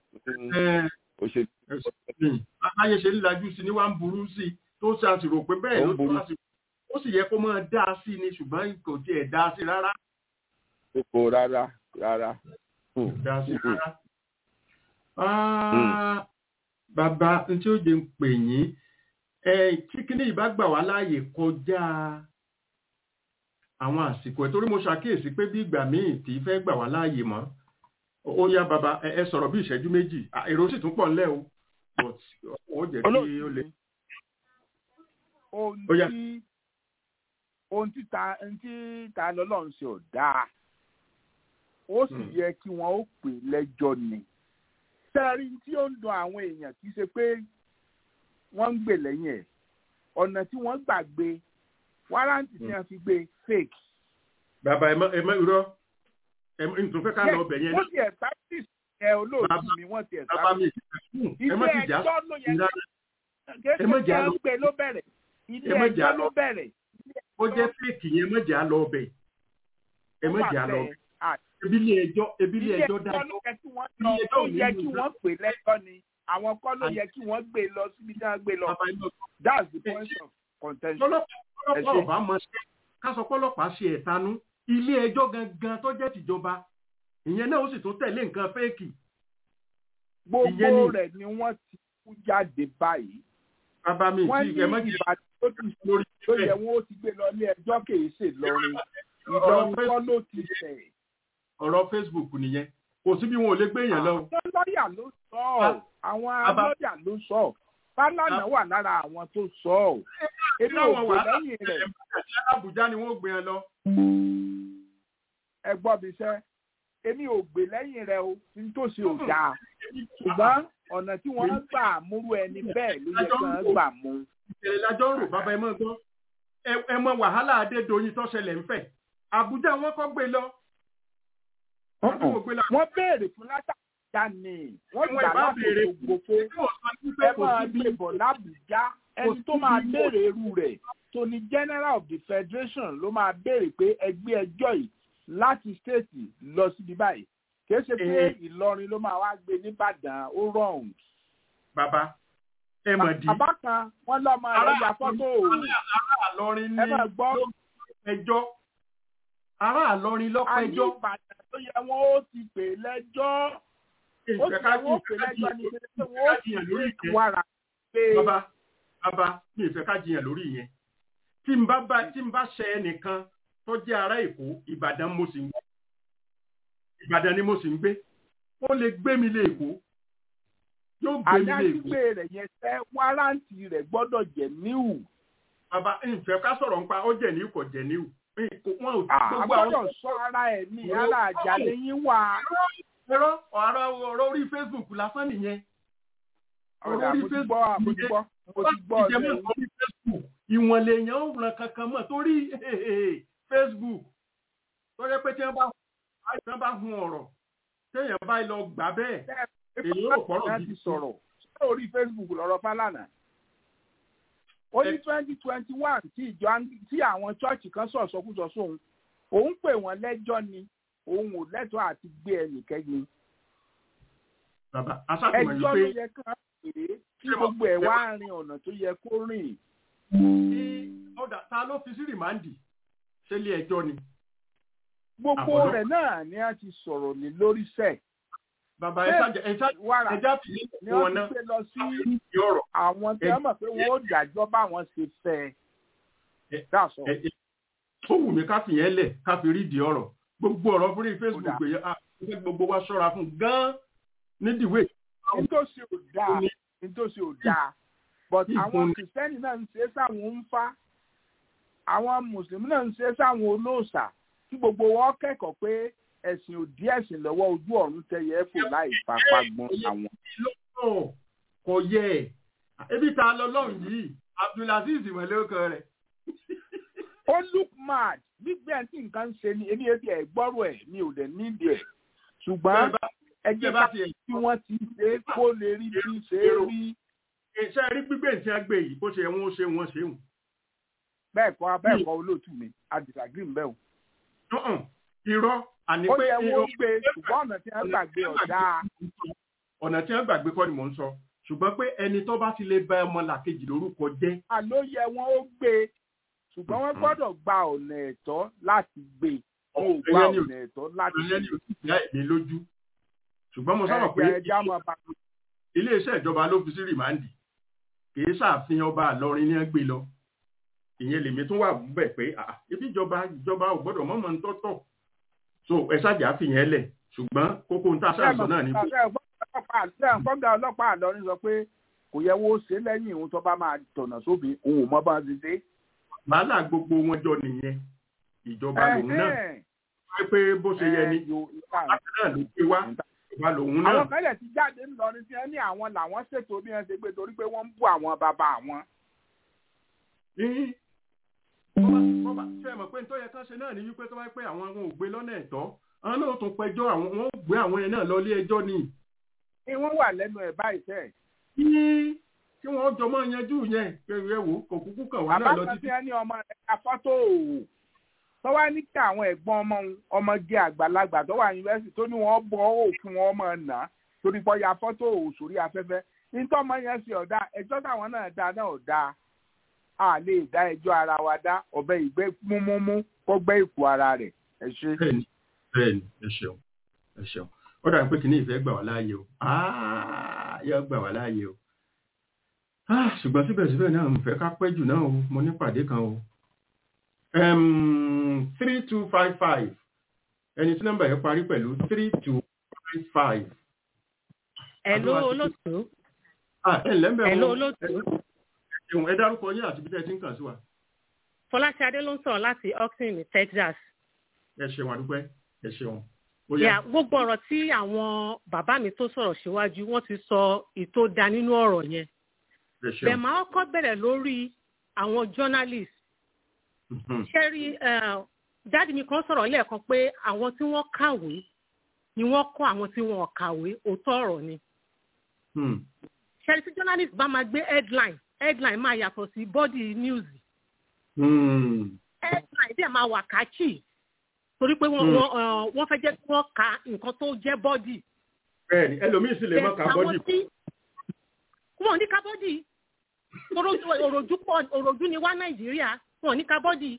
òṣèlú. ayé ṣe ń lajú sí ni wàá ń burú sí i tó ṣàṣìrò pé bẹ́ẹ̀ ló tó àṣìrò ó sì yẹ kó máa dá a sí ni ṣùgbọ́n kò tiẹ̀ dá a sí rárá. kò rárá rárá. dá a sí rárá. bàbá n tí ó jẹ ń pè yín tí kíní ìbá gbà wá láàyè kọjá àwọn àsìkò ẹ̀ torí mo ṣàkíyèsí pé bí ìgbà míì kì í fẹ́ gbà wá láàyè mọ́ ó yá bàbá ẹ sọ̀rọ̀ bí ìṣẹ́jú méjì èrò sì tún pọ̀ ńlẹ̀ o ó jẹ́ kí ó lè. ohun tí ohun tí ta ohun tí ta lọ́lọ́run ṣe ò dáa ó sì yẹ kí wọ́n ó pè lẹ́jọ́ ni sẹ́ẹ̀rí tí ó ń dun àwọn èèyàn kì í ṣe pé wọ́n ń gbè lẹ́yìn ẹ̀ ọ̀nà tí wọ́n gbà gbé wárántì tí wọ́n fi gbé fake. bàbá ẹ mọ ẹ mọ irọ́ ẹ mọ nítorí fẹ́ ká lọ ọbẹ̀ yẹn wọ́n ti establish ẹ olóòtú mi wọ́n ti bàbá mi establish. ẹ mọ ilé ti jà ẹjọ́ ló yẹ ẹ mọ jà kékeré lọ ń gbé ló bẹ̀rẹ̀ ilé ẹ mọ jà ẹjọ́ lọ ló bẹ̀rẹ̀. ó jẹ́ fẹ́ẹ̀kì yẹn ẹ mọ jà lọ ọbẹ̀ ẹ mọ jà lọ ọbẹ̀ ebi ilé ẹjọ́ ebi ilé ilé ẹjọ́ ẹjọ́ dájọ́ ló yẹ kí wọ́n lọ ó yẹ kí wọ́n pè lẹ́jọ́ ni àwọn kọ́ ló yẹ kí wọ́n gbé lọ síbi tí wọ́n gbé lọ that's the point of contention. lọ́lọ́pàá ọba mọ̀ ṣe ká sọ pọ́lọ́pàá ṣe ẹ̀tanú ilé ẹjọ́ gangan tó jẹ́ tìjọba ìyẹn náà ó sì tún tẹ̀lé nǹkan fẹ́ẹ̀kì. gbogbo rẹ̀ ni wọ́n ti kú jáde báyìí. bàbá mi wọ́n tí ní ẹ mọ̀ jẹ́ ìbàdàn tó ti lórí tó yẹ wọ́n ó ti gbé lọ ilé ẹjọ́ kìí ṣe lọrin ìlọrin kọ́ ló ti tẹ̀. ọ̀rọ̀ facebook nìyẹn kò sí bí wọn ò lè gbé èèyàn lọ. àwọn lọ́ọ̀yà ló sọ ọ́ àwọn lọ́ọ̀yà ló sọ ọ́ fálànà wà lára àwọn tó sọ ọ́ èmi ò Láwọn gbé wàhálà lẹ́yìn rẹ̀ Àbújá ni wọ́n gbé ẹ lọ. ẹ gbọ́ mi sẹ́ èmi ò gbé lẹ́yìn rẹ̀ o ní tó ṣe ò dáa ṣùgbọ́n ọ̀nà tí wọ́n gbà múrú ẹni bẹ́ẹ̀ ló yẹ kí wọ́n gbà mú. ìṣẹ̀lẹ̀ lájọ́ ń rò bàbá ẹ mọ̀ gbọ́ Ẹ- ẹ mọ wàhálà Adédoyin tó ṣẹlẹ̀ ń fẹ̀ Àbújá wọn kọ́ gbé lọ. Wọ́n tún wò gbé lọ. wọ́n béèrè fún látàkùjá ni wọ́n Wọ́n gbà ìbá láti béèrè gbogbo Tí wọ́n sọ ní pé ẹ kò máa sí bí gbé bọ̀ lábùjá ẹni sí tó máa bí- béèrè irú rẹ̀ tó ní general of the federation ló máa béèrè pé ẹgbẹ́ ẹjọ́ yìí láti stéètì lọ síbi báyìí kìí ṣe pé Eh. Ìlọrin ló máa wá gbé nìbàdàn ó rọrùn. bàbá ẹ mọ̀ di. bàbá kan wọ́n lọ́mọ rẹ̀ ya fọ́tò ará Àlọrin ẹ ní máa gbọ́ ẹjọ́ ará Àlọrin àní lọ́pẹ́jọ́ Ìbàdàn tó yẹ wọ́n ó ti pè lẹ́jọ́ ó ti yẹ wọ́n ó pè lẹ́jọ́ ní pé wọ́n ó ti pè wàrà pé bàbá bàbá mi ì fẹ́ ká jiyàn lórí ìyẹn tí n bá bá tí n bá ṣe ẹnìkan tó jẹ́ ará Èkó Ìbàdàn mo sì ń gbé Ìbàdàn ni mo sì ń gbé ó lè gbé mi lé Èkó yóò gbé mi lé Èkó àdájúgbé rẹ̀ yẹn fẹ́ wárántì rẹ̀ gbọ́dọ̀ jẹ́ níhù. bàbá ìfẹ́ ká sọ̀rọ̀ nípa ó jẹ̀ ní kò jẹ̀ ní wọn ò a gbọ́dọ̀ sọ ara ẹ̀ ní ara àjà lẹ́yìn wá. ẹ̀rọ ọ̀rọ̀ ọ̀rọ̀ orí Facebook lásán nìyẹn ọ̀rọ̀ àmójúgbọ́ àmójúgbọ́ mo ti gbọ́ ìjẹ́mọ̀ ọ̀rẹ́ lórí Facebook ìwọ̀n lèèyàn ó ràn kankan mọ̀ torí Facebook tó yẹ pé tí wọ́n bá tí wọ́n bá hun ọ̀rọ̀ téèyàn bá lọ gbà bẹ́ẹ̀ èyí ò pọ̀rọ̀ láti gidi sọ̀rọ̀ lórí Facebook lọ́rọ̀ Fálànà. ó ní twenty twenty one tí ìjọ tí àwọn chọ́ọ̀chì kan sọ̀ sọkúsọ sóhun òun pè wọ́n lẹ́jọ́ ni òun ò lẹ́tọ̀ọ́ àti gbé ẹnìkẹ́ni. bàbá aṣáàtúmọ̀ ẹjọ́ yìí ló pé yẹ ká pè é kí gbogbo ẹ̀ wá rin ọ̀nà tó yẹ kó rìn. tí ọ̀dà ta ló fi sí rìmáǹdì ṣé ilé ẹjọ́ ni gbogbo Àbọ̀dọ̀. rẹ̀ náà ni a ti sọ̀rọ̀ ní lórí sẹ̀. bàbá ẹ ṣáàjẹ ẹ ṣáàjẹ wàrà ẹjá fi ni wọn wọ́n náà ti gbé lọ sí fi ọ̀rọ̀ àwọn tí wọ́n mọ̀ pé wọ́n ó dájọ́ báwọn ṣe fẹ́ ẹ. dáṣọ. ẹ ẹ ó wù mí ká fìyẹn lẹ̀ ká fi rí di ọ̀rọ̀ gbogbo ọ̀rọ̀ fúnrí Facebook yẹn a fẹ́ gbogbo wa ṣọ́ra fún gan nídìíwé nítòsí ò dáa nítòsí ò dáa but Ìfúnni. àwọn kìrìsìtẹ́nì náà ń ṣe é sáwọn ń fá àwọn mùsùlùmí náà ń ṣe é sáwọn olóòṣà tí gbogbo wọn kẹ́kọ̀ọ́ pé ẹ̀sìn òdí ẹ̀sìn lọ́wọ́ ojú ọ̀run tẹ̀yẹ fò láì fapá gbọ́n àwọn. lọ́wọ́ kò yẹ ẹ̀ ebi ta lọ lọ́hùn yìí Abdulaziz ìmọ̀lẹ́kọ̀ rẹ̀ ó look mad gbígbẹ́ tí nǹkan ń ṣe ni èmi ebi ẹ̀ gbọ́rọ̀ ẹ̀ mi ò dẹ̀ nídìí ẹ̀ ṣùgbọ́n ẹjẹ́ bá tí wọ́n ti ṣe é kó lè rí bí ṣe é rí. iṣẹ́ rí gbígbé tí wọ́n gbé yìí bó ṣe wọ́n ṣe wọ́n ṣe wù. bẹ́ẹ̀ kọ́ bẹ́ẹ̀ kọ́ olóòtú mi a disagree ń bẹ́ o. irọ́ àní ó pé yẹ wọ́n gbé ṣùgbọ́n ọ̀nà tí wọ́n gbàgbé ọ̀dà. ọ̀nà tí wọ́n gbàgbé kọ́ ni mò ń sọ ṣùgbọ́n pé ẹni tó bá ti lè bá ọmọ làkejì lórúkọ jẹ́. àló yẹ wọn ó gbé ṣùgbọ́n wọ́n gbọ́dọ̀ gba ọ̀nà ẹ̀tọ́ láti gbé wọn ò gba ọ̀nà ẹ̀tọ́ láti ìyẹn ni ò sì yá ẹ̀mí lójú ṣùgbọ́n mo sọ̀rọ̀ pé ẹ̀jẹ̀ á máa bá a. iléeṣẹ́ ìjọba ló fi sí rìmáǹdì kì í ṣàfihàn ọba àlọrin ní ẹgbẹ́ lọ ìyẹn lèmi tún wà bẹ̀ pé ah, ibi ìjọba ìjọba ò gbọ́dọ̀ mọ́mọ́ ń tọ́tọ̀ so ẹ ṣáàjà fìyẹn lẹ̀ ṣùgbọ́n kókó ń tà sáàsọ náà ní. kọ́ńgà ọlọ́pàá àlọ́rin sọ pé kò yẹ wo ṣe lẹ́yìn òun tó bá máa tọ̀nà sóbì òun ò mọ bá ti ṣe. wàhálà gbogbo wọn jọ nìyẹn ìjọba lòun náà wáyé pé bó ṣe yẹ ni láti náà ló gbé wá wà lòun náà. àwọn kan lè ti jáde ńlọrin tí wọ́n ní àwọn làwọn ṣètò bí wọ́n ṣe gbé torí pé wọ́n ń bú àwọn bàbá àwọn. bọ́bá ṣe mọ̀ pé nítorí ẹ̀ka ṣe náà ní wípé tó bá pẹ́ àwọn àwọn ò gbé lọ́nà ẹ̀tọ́ àwọn náà tún pẹjọ́ àwọn wọn ò gbé àwọn yẹn náà lọ ilé ẹjọ́ ni. ni wọ́n wà lẹ́nu ẹ̀ báyìí sẹ́ẹ̀. kí wọ́n jọ mọ́ yanjú yẹn pẹ̀lú ẹ̀wò kò kúkú kàn wá náà lọ àbákan títí. tí wọ́n ní ọmọ rẹ̀ ka fọ́tò òwò tó wá ní kí àwọn ẹ̀gbọ́n ọmọ òun ọmọge àgbàlagbà tó wà yunifásitì tó ní wọ́n bọ́ òfin wọn ọmọ nà torí pọ́ ya fọ́tò òwò sórí afẹ́fẹ́ nítorí ọmọ yẹn ṣe ọ̀dà ẹjọ́ táwọn náà dá náà ọ̀dà a lè dá ẹjọ́ ara wa dá ọ̀bẹ ìgbẹ́ múmúmú kó gbẹ́ ìkù ara rẹ̀ ẹ ṣe. bẹ́ẹ̀ni bẹ́ẹ̀ni ẹ ṣeun ẹ ṣeun ó dàbí pé kìíní ìfẹ́ gbà wá láàyè o Ah, yóò gbà wá láàyè o Ah, ṣùgbọ́n síbẹ̀síbẹ̀ náà mo fẹ́ ká pẹ́ jù náà o mo ní pàdé kan o three two five five ẹni tí nọ́mbà yẹn parí pẹ̀lú three two five five. Hello olóòtú. Ah, ẹ ǹlẹ́ ń bẹ̀ Hello wọ́n. olóòtú. Ẹ̀hùn ẹ dárúkọ yín àti bí tẹ́ ẹ ti ń kàn sí wa. Fọláṣadé ló ń sọ̀rọ̀ láti Austin ní Texas. Ẹ ṣeun àdúpẹ́, ẹ ṣeun. Ó Yà yá. gbogbo ọ̀rọ̀ tí àwọn bàbá mi tó sọ̀rọ̀ síwájú wọ́n ti sọ ìtò da nínú ọ̀rọ̀ yẹn. Ẹ ṣeun. Bẹ̀ máa kọ́ bẹ̀rẹ̀ lórí àwọn journalist. Mhm. Ṣé rí dáàdì mi kan sọ̀rọ̀ lẹ́ẹ̀kan pé àwọn tí wọ́n kàwé ni wọ́n kọ́ àwọn tí wọ́n ò kàwé òótọ́ ọ̀rọ̀ ni. Hmm. Ṣé rí tí journalist bá máa gbé headline headline máa yàtọ̀ sí body news Hmm. headline dẹ̀ máa wà káàkiri torí pé wọ́n Hmm. wọ́n uh, wọ́n fẹ́ jẹ́ kí wọ́n ka nǹkan tó jẹ́ bọ́dì. Bẹ́ẹ̀ni, ẹlòmíì sì lè mọ́ ká bọ́dì. wọn ò ní ká bọ́dì Orojú- òròjú pọ̀ òròjú ni wá nàìjíríà wọn ò ní ká bọ́dì.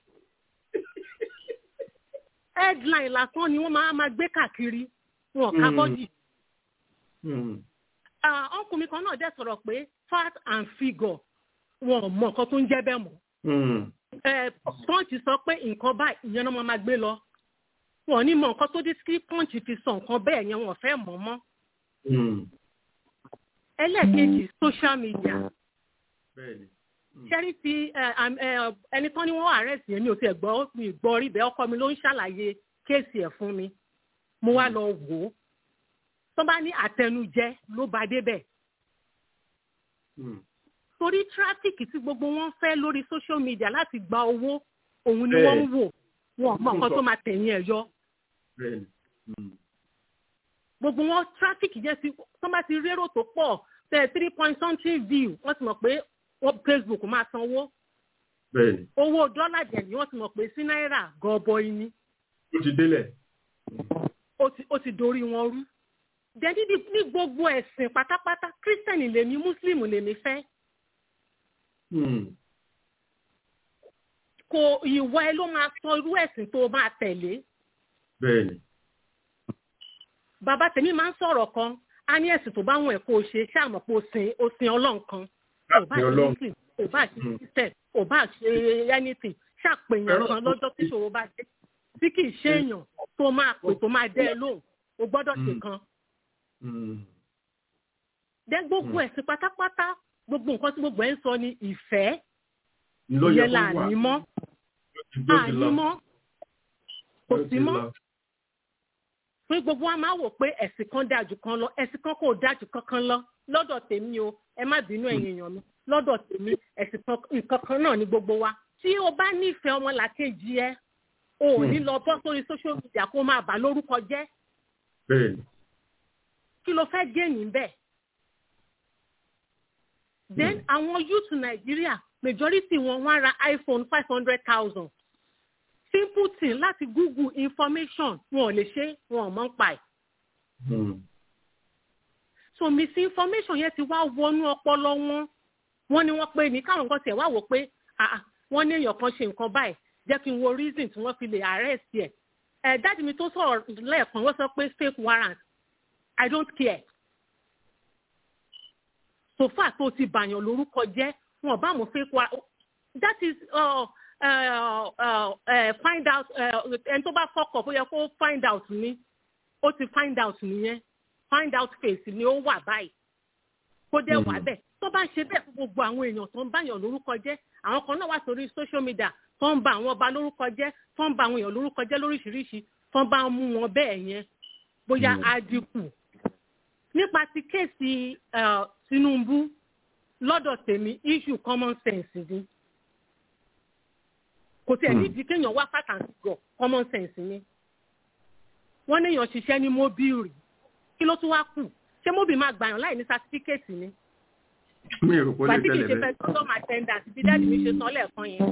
headline lásán ni wọ́n máa máa gbé káàkiri wọn ò ká Hmm. bọ́dì. Hmm. ọkùnrin kan náà dẹ̀ sọ̀rọ̀ pé fat and figure wọn ò mọ nǹkan tó ń jẹ́ bẹ́ẹ̀ mọ́. Hmm. pọ́ǹchì sọ pé nǹkan báyìí ìyẹn náà máa máa gbé lọ wọn ò ní mọ nǹkan tó dé sí pọ́ǹchì fi sọ nǹkan bẹ́ẹ̀ yẹn wọn ò fẹ́ mọ̀ mọ́. Hmm. ẹlẹ́ẹ̀kejì social media Bẹ́ẹ̀ni. ṣẹ́rí ti ẹ, àm- ẹ, ẹni tán ni wọ́n arrest yẹn mi ò tiẹ̀ gbọ́ mi gbọ́ rí bẹ́ẹ̀ ọkọ mi ló ń ṣàlàyé kéèsì ẹ̀ fún mi mo wá lọ wò ó tó bá ní àtẹnujẹ ló bá débẹ̀ Hmm. torí tráfíkì tí gbogbo wọn fẹ́ lórí social media láti gba owó òun ni Bẹ́ẹ̀. wọ́n ń wò wọn ò mọ nǹkan Sọ. tó máa tẹ̀yìn ẹ̀ yọ Bẹ́ẹ̀ni. Hmm. gbogbo wọn tráfíkì jẹ́ sí tó bá ti rérò tó pọ̀ tẹ̀ three point something view wọ́n ti mọ̀ pé wọ́n Facebook máa sanwó Bẹ́ẹ̀ni. owó dọ́là jẹ̀ ni wọ́n ti mọ̀ pé sí náírà gọbọi ni Ó ti délẹ̀. ó ti ó ti dorí wọn rú. Dẹ́ni ní ní gbogbo ẹ̀sìn pátápátá kírísítẹ̀nì lèmi mùsùlùmí lèmi fẹ́. Hmm. Kò ìwọ ẹ ló máa sọ irú ẹ̀sìn tó o máa tẹ̀lé. Bẹ́ẹ̀ni. Bàbá tèmi máa ń sọ̀rọ̀ kan, a ní ẹ̀sìn tó bá wọn ẹ̀ kó o ṣe ṣáà mọ̀ pé o sin o sin ọlọ́run kan. Ò bá Sin ṣe Ọlọ́run. muslim, ò bá ṣe Hmm. christian, ò bá ṣe anything, ṣàpèyàn Fẹ́ràn- kan lọ́jọ́ tí ìṣòro bá dé. Tí kì í ṣe èèyàn tó máa pè tó máa dẹ́ ẹ lóhùn, o gbọ́dọ̀ ṣe Hmm. kan. Hmm. Dẹ́ gbogbo ẹ̀sìn pátápátá gbogbo nǹkan tí gbogbo ẹ̀ ń sọ ni ìfẹ́ Ló yẹ ìyẹn là kó wà. ní mọ́ Ló ti àní lọ. mọ́ kò Ló sí ti mọ́ lọ. pé gbogbo wa máa wò pé ẹ̀sìn kan dáa jù kan lọ ẹ̀sìn kan kò dáa jù kankan lọ lọ́dọ̀ tèmi o ẹ má bínú ẹ̀yin èèyàn mi lọ́dọ̀ tèmi ẹ̀sìn kan nǹkan kan náà ni gbogbo wa tí o bá nífẹ̀ẹ́ ọmọlàkejì ẹ o ò ní Hmm. lọ bọ́ sórí social media kó máa bà lórúkọ jẹ́ Bẹ́ẹ̀ni. kí ló fẹ́ gé níbẹ̀. then àwọn youth nàìjíríà majority wọn wá ra iphone five hundred thousand simple thing láti google information wọn ò lè ṣe wọn ò mọ̀ ń pa ẹ̀. Hmm. so misinformation yẹn ti wá wọnú ọpọlọ wọn wọn ni wọn pè ní káwọn nǹkan tiẹ̀ wá wò pé ah, ah, wọn ní èèyàn kan ṣe nǹkan báyìí jẹ́ kí n wo reason tí wọ́n fi lè arrest ẹ̀ ẹ̀ dájú mi tó sọ̀rọ̀ lẹ́ẹ̀kan wọ́n sọ pé fake warrant i don't care so far tó ti bàyàn lórúkọ jẹ́ wọn bá mọ̀ fake warrant that is uh, uh, uh, uh, find out ẹni tó bá fọkọ̀ bóyá kó find out ni ó ti find out nìyẹn find out face ni ó wà báyìí kó dẹ̀ wà bẹ́ẹ̀ tó bá ń ṣe bẹ́ẹ̀ fún gbogbo àwọn èèyàn tó ń báyàn lórúkọ jẹ́ àwọn kan náà wà sórí social media tó ń ba àwọn ọba lórúkọ jẹ́ tó ń ba àwọn èèyàn lórúkọ jẹ́ lóríṣiríṣi tó ń bá mú wọn bẹ́ẹ̀ yẹn bóyá á dínkù nípa ti kéèsì eh, tinubu lọ́dọ̀ tèmi issue common sense ni kò tiẹ̀ nídìí kéèyàn wá pàtàkì gọ̀ common sense ni wọ́n níyàn ṣiṣẹ́ ní mobile kí ló tún wá kù ṣé mobile máa gbàyàn láì ní sátífíkẹ́ẹ̀tì ni mi ò rò pé ó lè gbàtí kì í tẹ̀lé ṣe bẹ́ẹ̀. fẹ́ sọ́mà attendant bí dáàdì mi ṣe sọ lẹ́ẹ̀kan yẹn.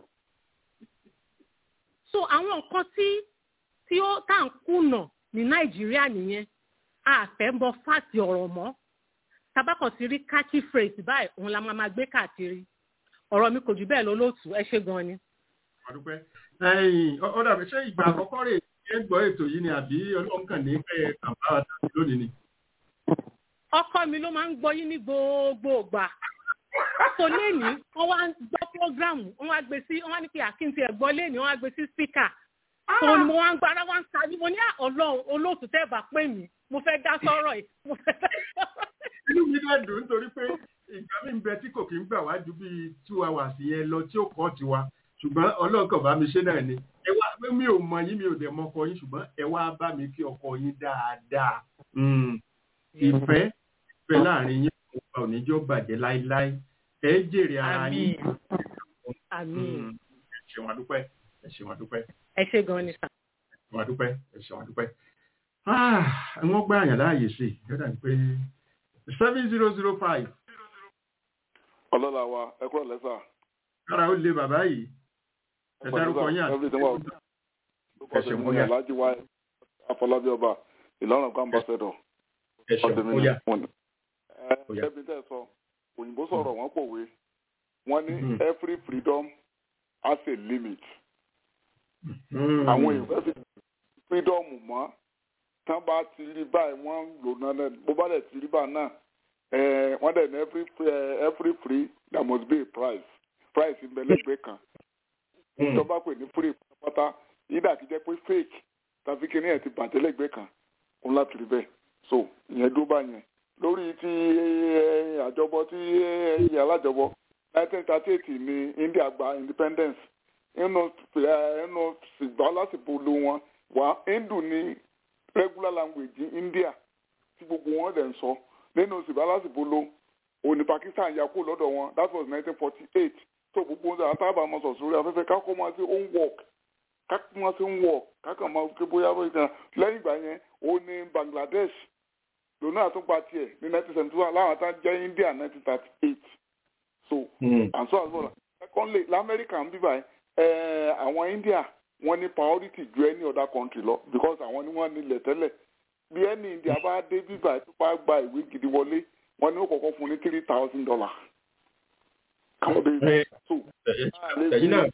so àwọn nǹkan tí tí ó tá à ń kùnà ní nàìjíríà nìyẹn a fẹ́ mọ fáàtì ọ̀rọ̀ mọ́ tabakọ̀ sí rí catchy phrase báyìí òun la máa máa gbé káàkiri ọ̀rọ̀ mi kò jù bẹ́ẹ̀ lọ lóòtú ẹ ṣe gan ni. àdúpẹ́ ẹ̀yìn ọ ọ dàbí ṣé ìgbà àkọ́kọ́ rè é gbọ́ ètò yìí ni àbí ọlọ́run kàn ní pẹ́ kàmbá tàbí lónìí ni. ọkọ mi ló máa ń gbọ́ yín ní gbogbo ìgbà so léèní wọ́n wá ń gbọ́ prógrámù wọ́n wá gbé sí wọ́n wá ní pé àkíntì ẹ̀ gbọ́ léèní wọ́n wá gbé sí spíkà so ni mo wá ń gba ara wá ń ta ni mo ní "Ah, ọlọ́run olóòtú tẹ́ ẹ̀ bá pè mí mo fẹ́ dá sọ́rọ̀ yìí mo fẹ́ dá sọ́rọ̀ yìí. inú mi dẹ̀ dùn nítorí pé ìgbà mi ń bẹ tí kò kí ń gbà wá ju bíi two hours yẹn lọ tí ó kọ́ tiwa ṣùgbọ́n ọlọ́run kàn bá mi ṣe náà ni ẹ wá mi ò mọ yín mi ò dẹ̀ mọ ọkọ yín ṣùgbọ́n ẹ wá bá mi kí ọkọ yín dáadáa Mm. ìfẹ́ ìfẹ́ láàrin yín ọba òníjọ́ bàjẹ́ láéláé ẹ jèrè ara yín àmín ẹ ṣeun àdúpẹ́ ẹ ṣeun àdúpẹ́ ẹ ṣe gan ni sà. ẹ ṣeun àdúpẹ́ ẹ ṣeun àdúpẹ́ Ah, wọ́n gbá àyàn láàyè sí i yọ̀dà ní pé seven zero zero five ọlọ́lá wa ẹ kúrò lẹ́sà. kára ó lé bàbá yìí ẹ dárúkọ yín àti everything wa ẹ ṣeun ó yá alhaji wa afọlábí ọba ìlọrin kan ambassador ẹ ṣeun ó yá ẹbí tẹ sọ òyìnbó sọ̀rọ̀ wọ́n pòwe wọ́n ní every freedom has a limit àwọn èèyàn fi freedom mọ́ tán bá ti rí báyìí wọ́n ń lò náà náà bó bá dẹ̀ ti rí báyìí náà eh, wọ́n dẹ̀ ní every free, eh, every free there must be a price price ń bẹ lẹ́gbẹ̀ẹ́ kan ìjọba pè ní free pátápátá yídà kí jẹ́ pé fake tàbí kíní ẹ̀ ti bàjẹ́ lẹ́gbẹ̀ẹ́ kan òun láti rí bẹ́ẹ̀ so ìyẹn dúró báyẹn lórí ti eh, àjọbọ tí eh, alájọbọ nineteen thirty eight ní India gba independence inú inú ṣùgbọ́n lásìkò lo wọn wà hindu ní regular language ní India tí gbogbo wọn dẹ̀ ń sọ nínú ṣùgbọ́n lásìkò lo òní Pakistan ya kó lọ́dọ̀ wọn that was nineteen forty eight tó gbogbo wọn àtàbà máa sọ sórí afẹ́fẹ́ kákó máa ṣe own work kákó máa ṣe own work kákó máa ké bóyá bóyá kan lẹ́yìn ìgbà yẹn ó ní Bangladesh lónà àtúgbà tiẹ̀ ní nineteen seventy one láwọn àtàn jẹ́ India nineteen thirty eight so and so as well secondly lamẹ́ríkà ń bíbá ẹ̀ àwọn India wọ́n ní priority ju any other country lọ because àwọn ni wọ́n nílẹ̀ tẹ́lẹ̀ bí ẹni India bá dé bíbá tó bá gba ìwé gidi wọlé wọ́n ní ó kọ́kọ́ fún ní three thousand dollars káwọn bẹ so ẹ̀yin náà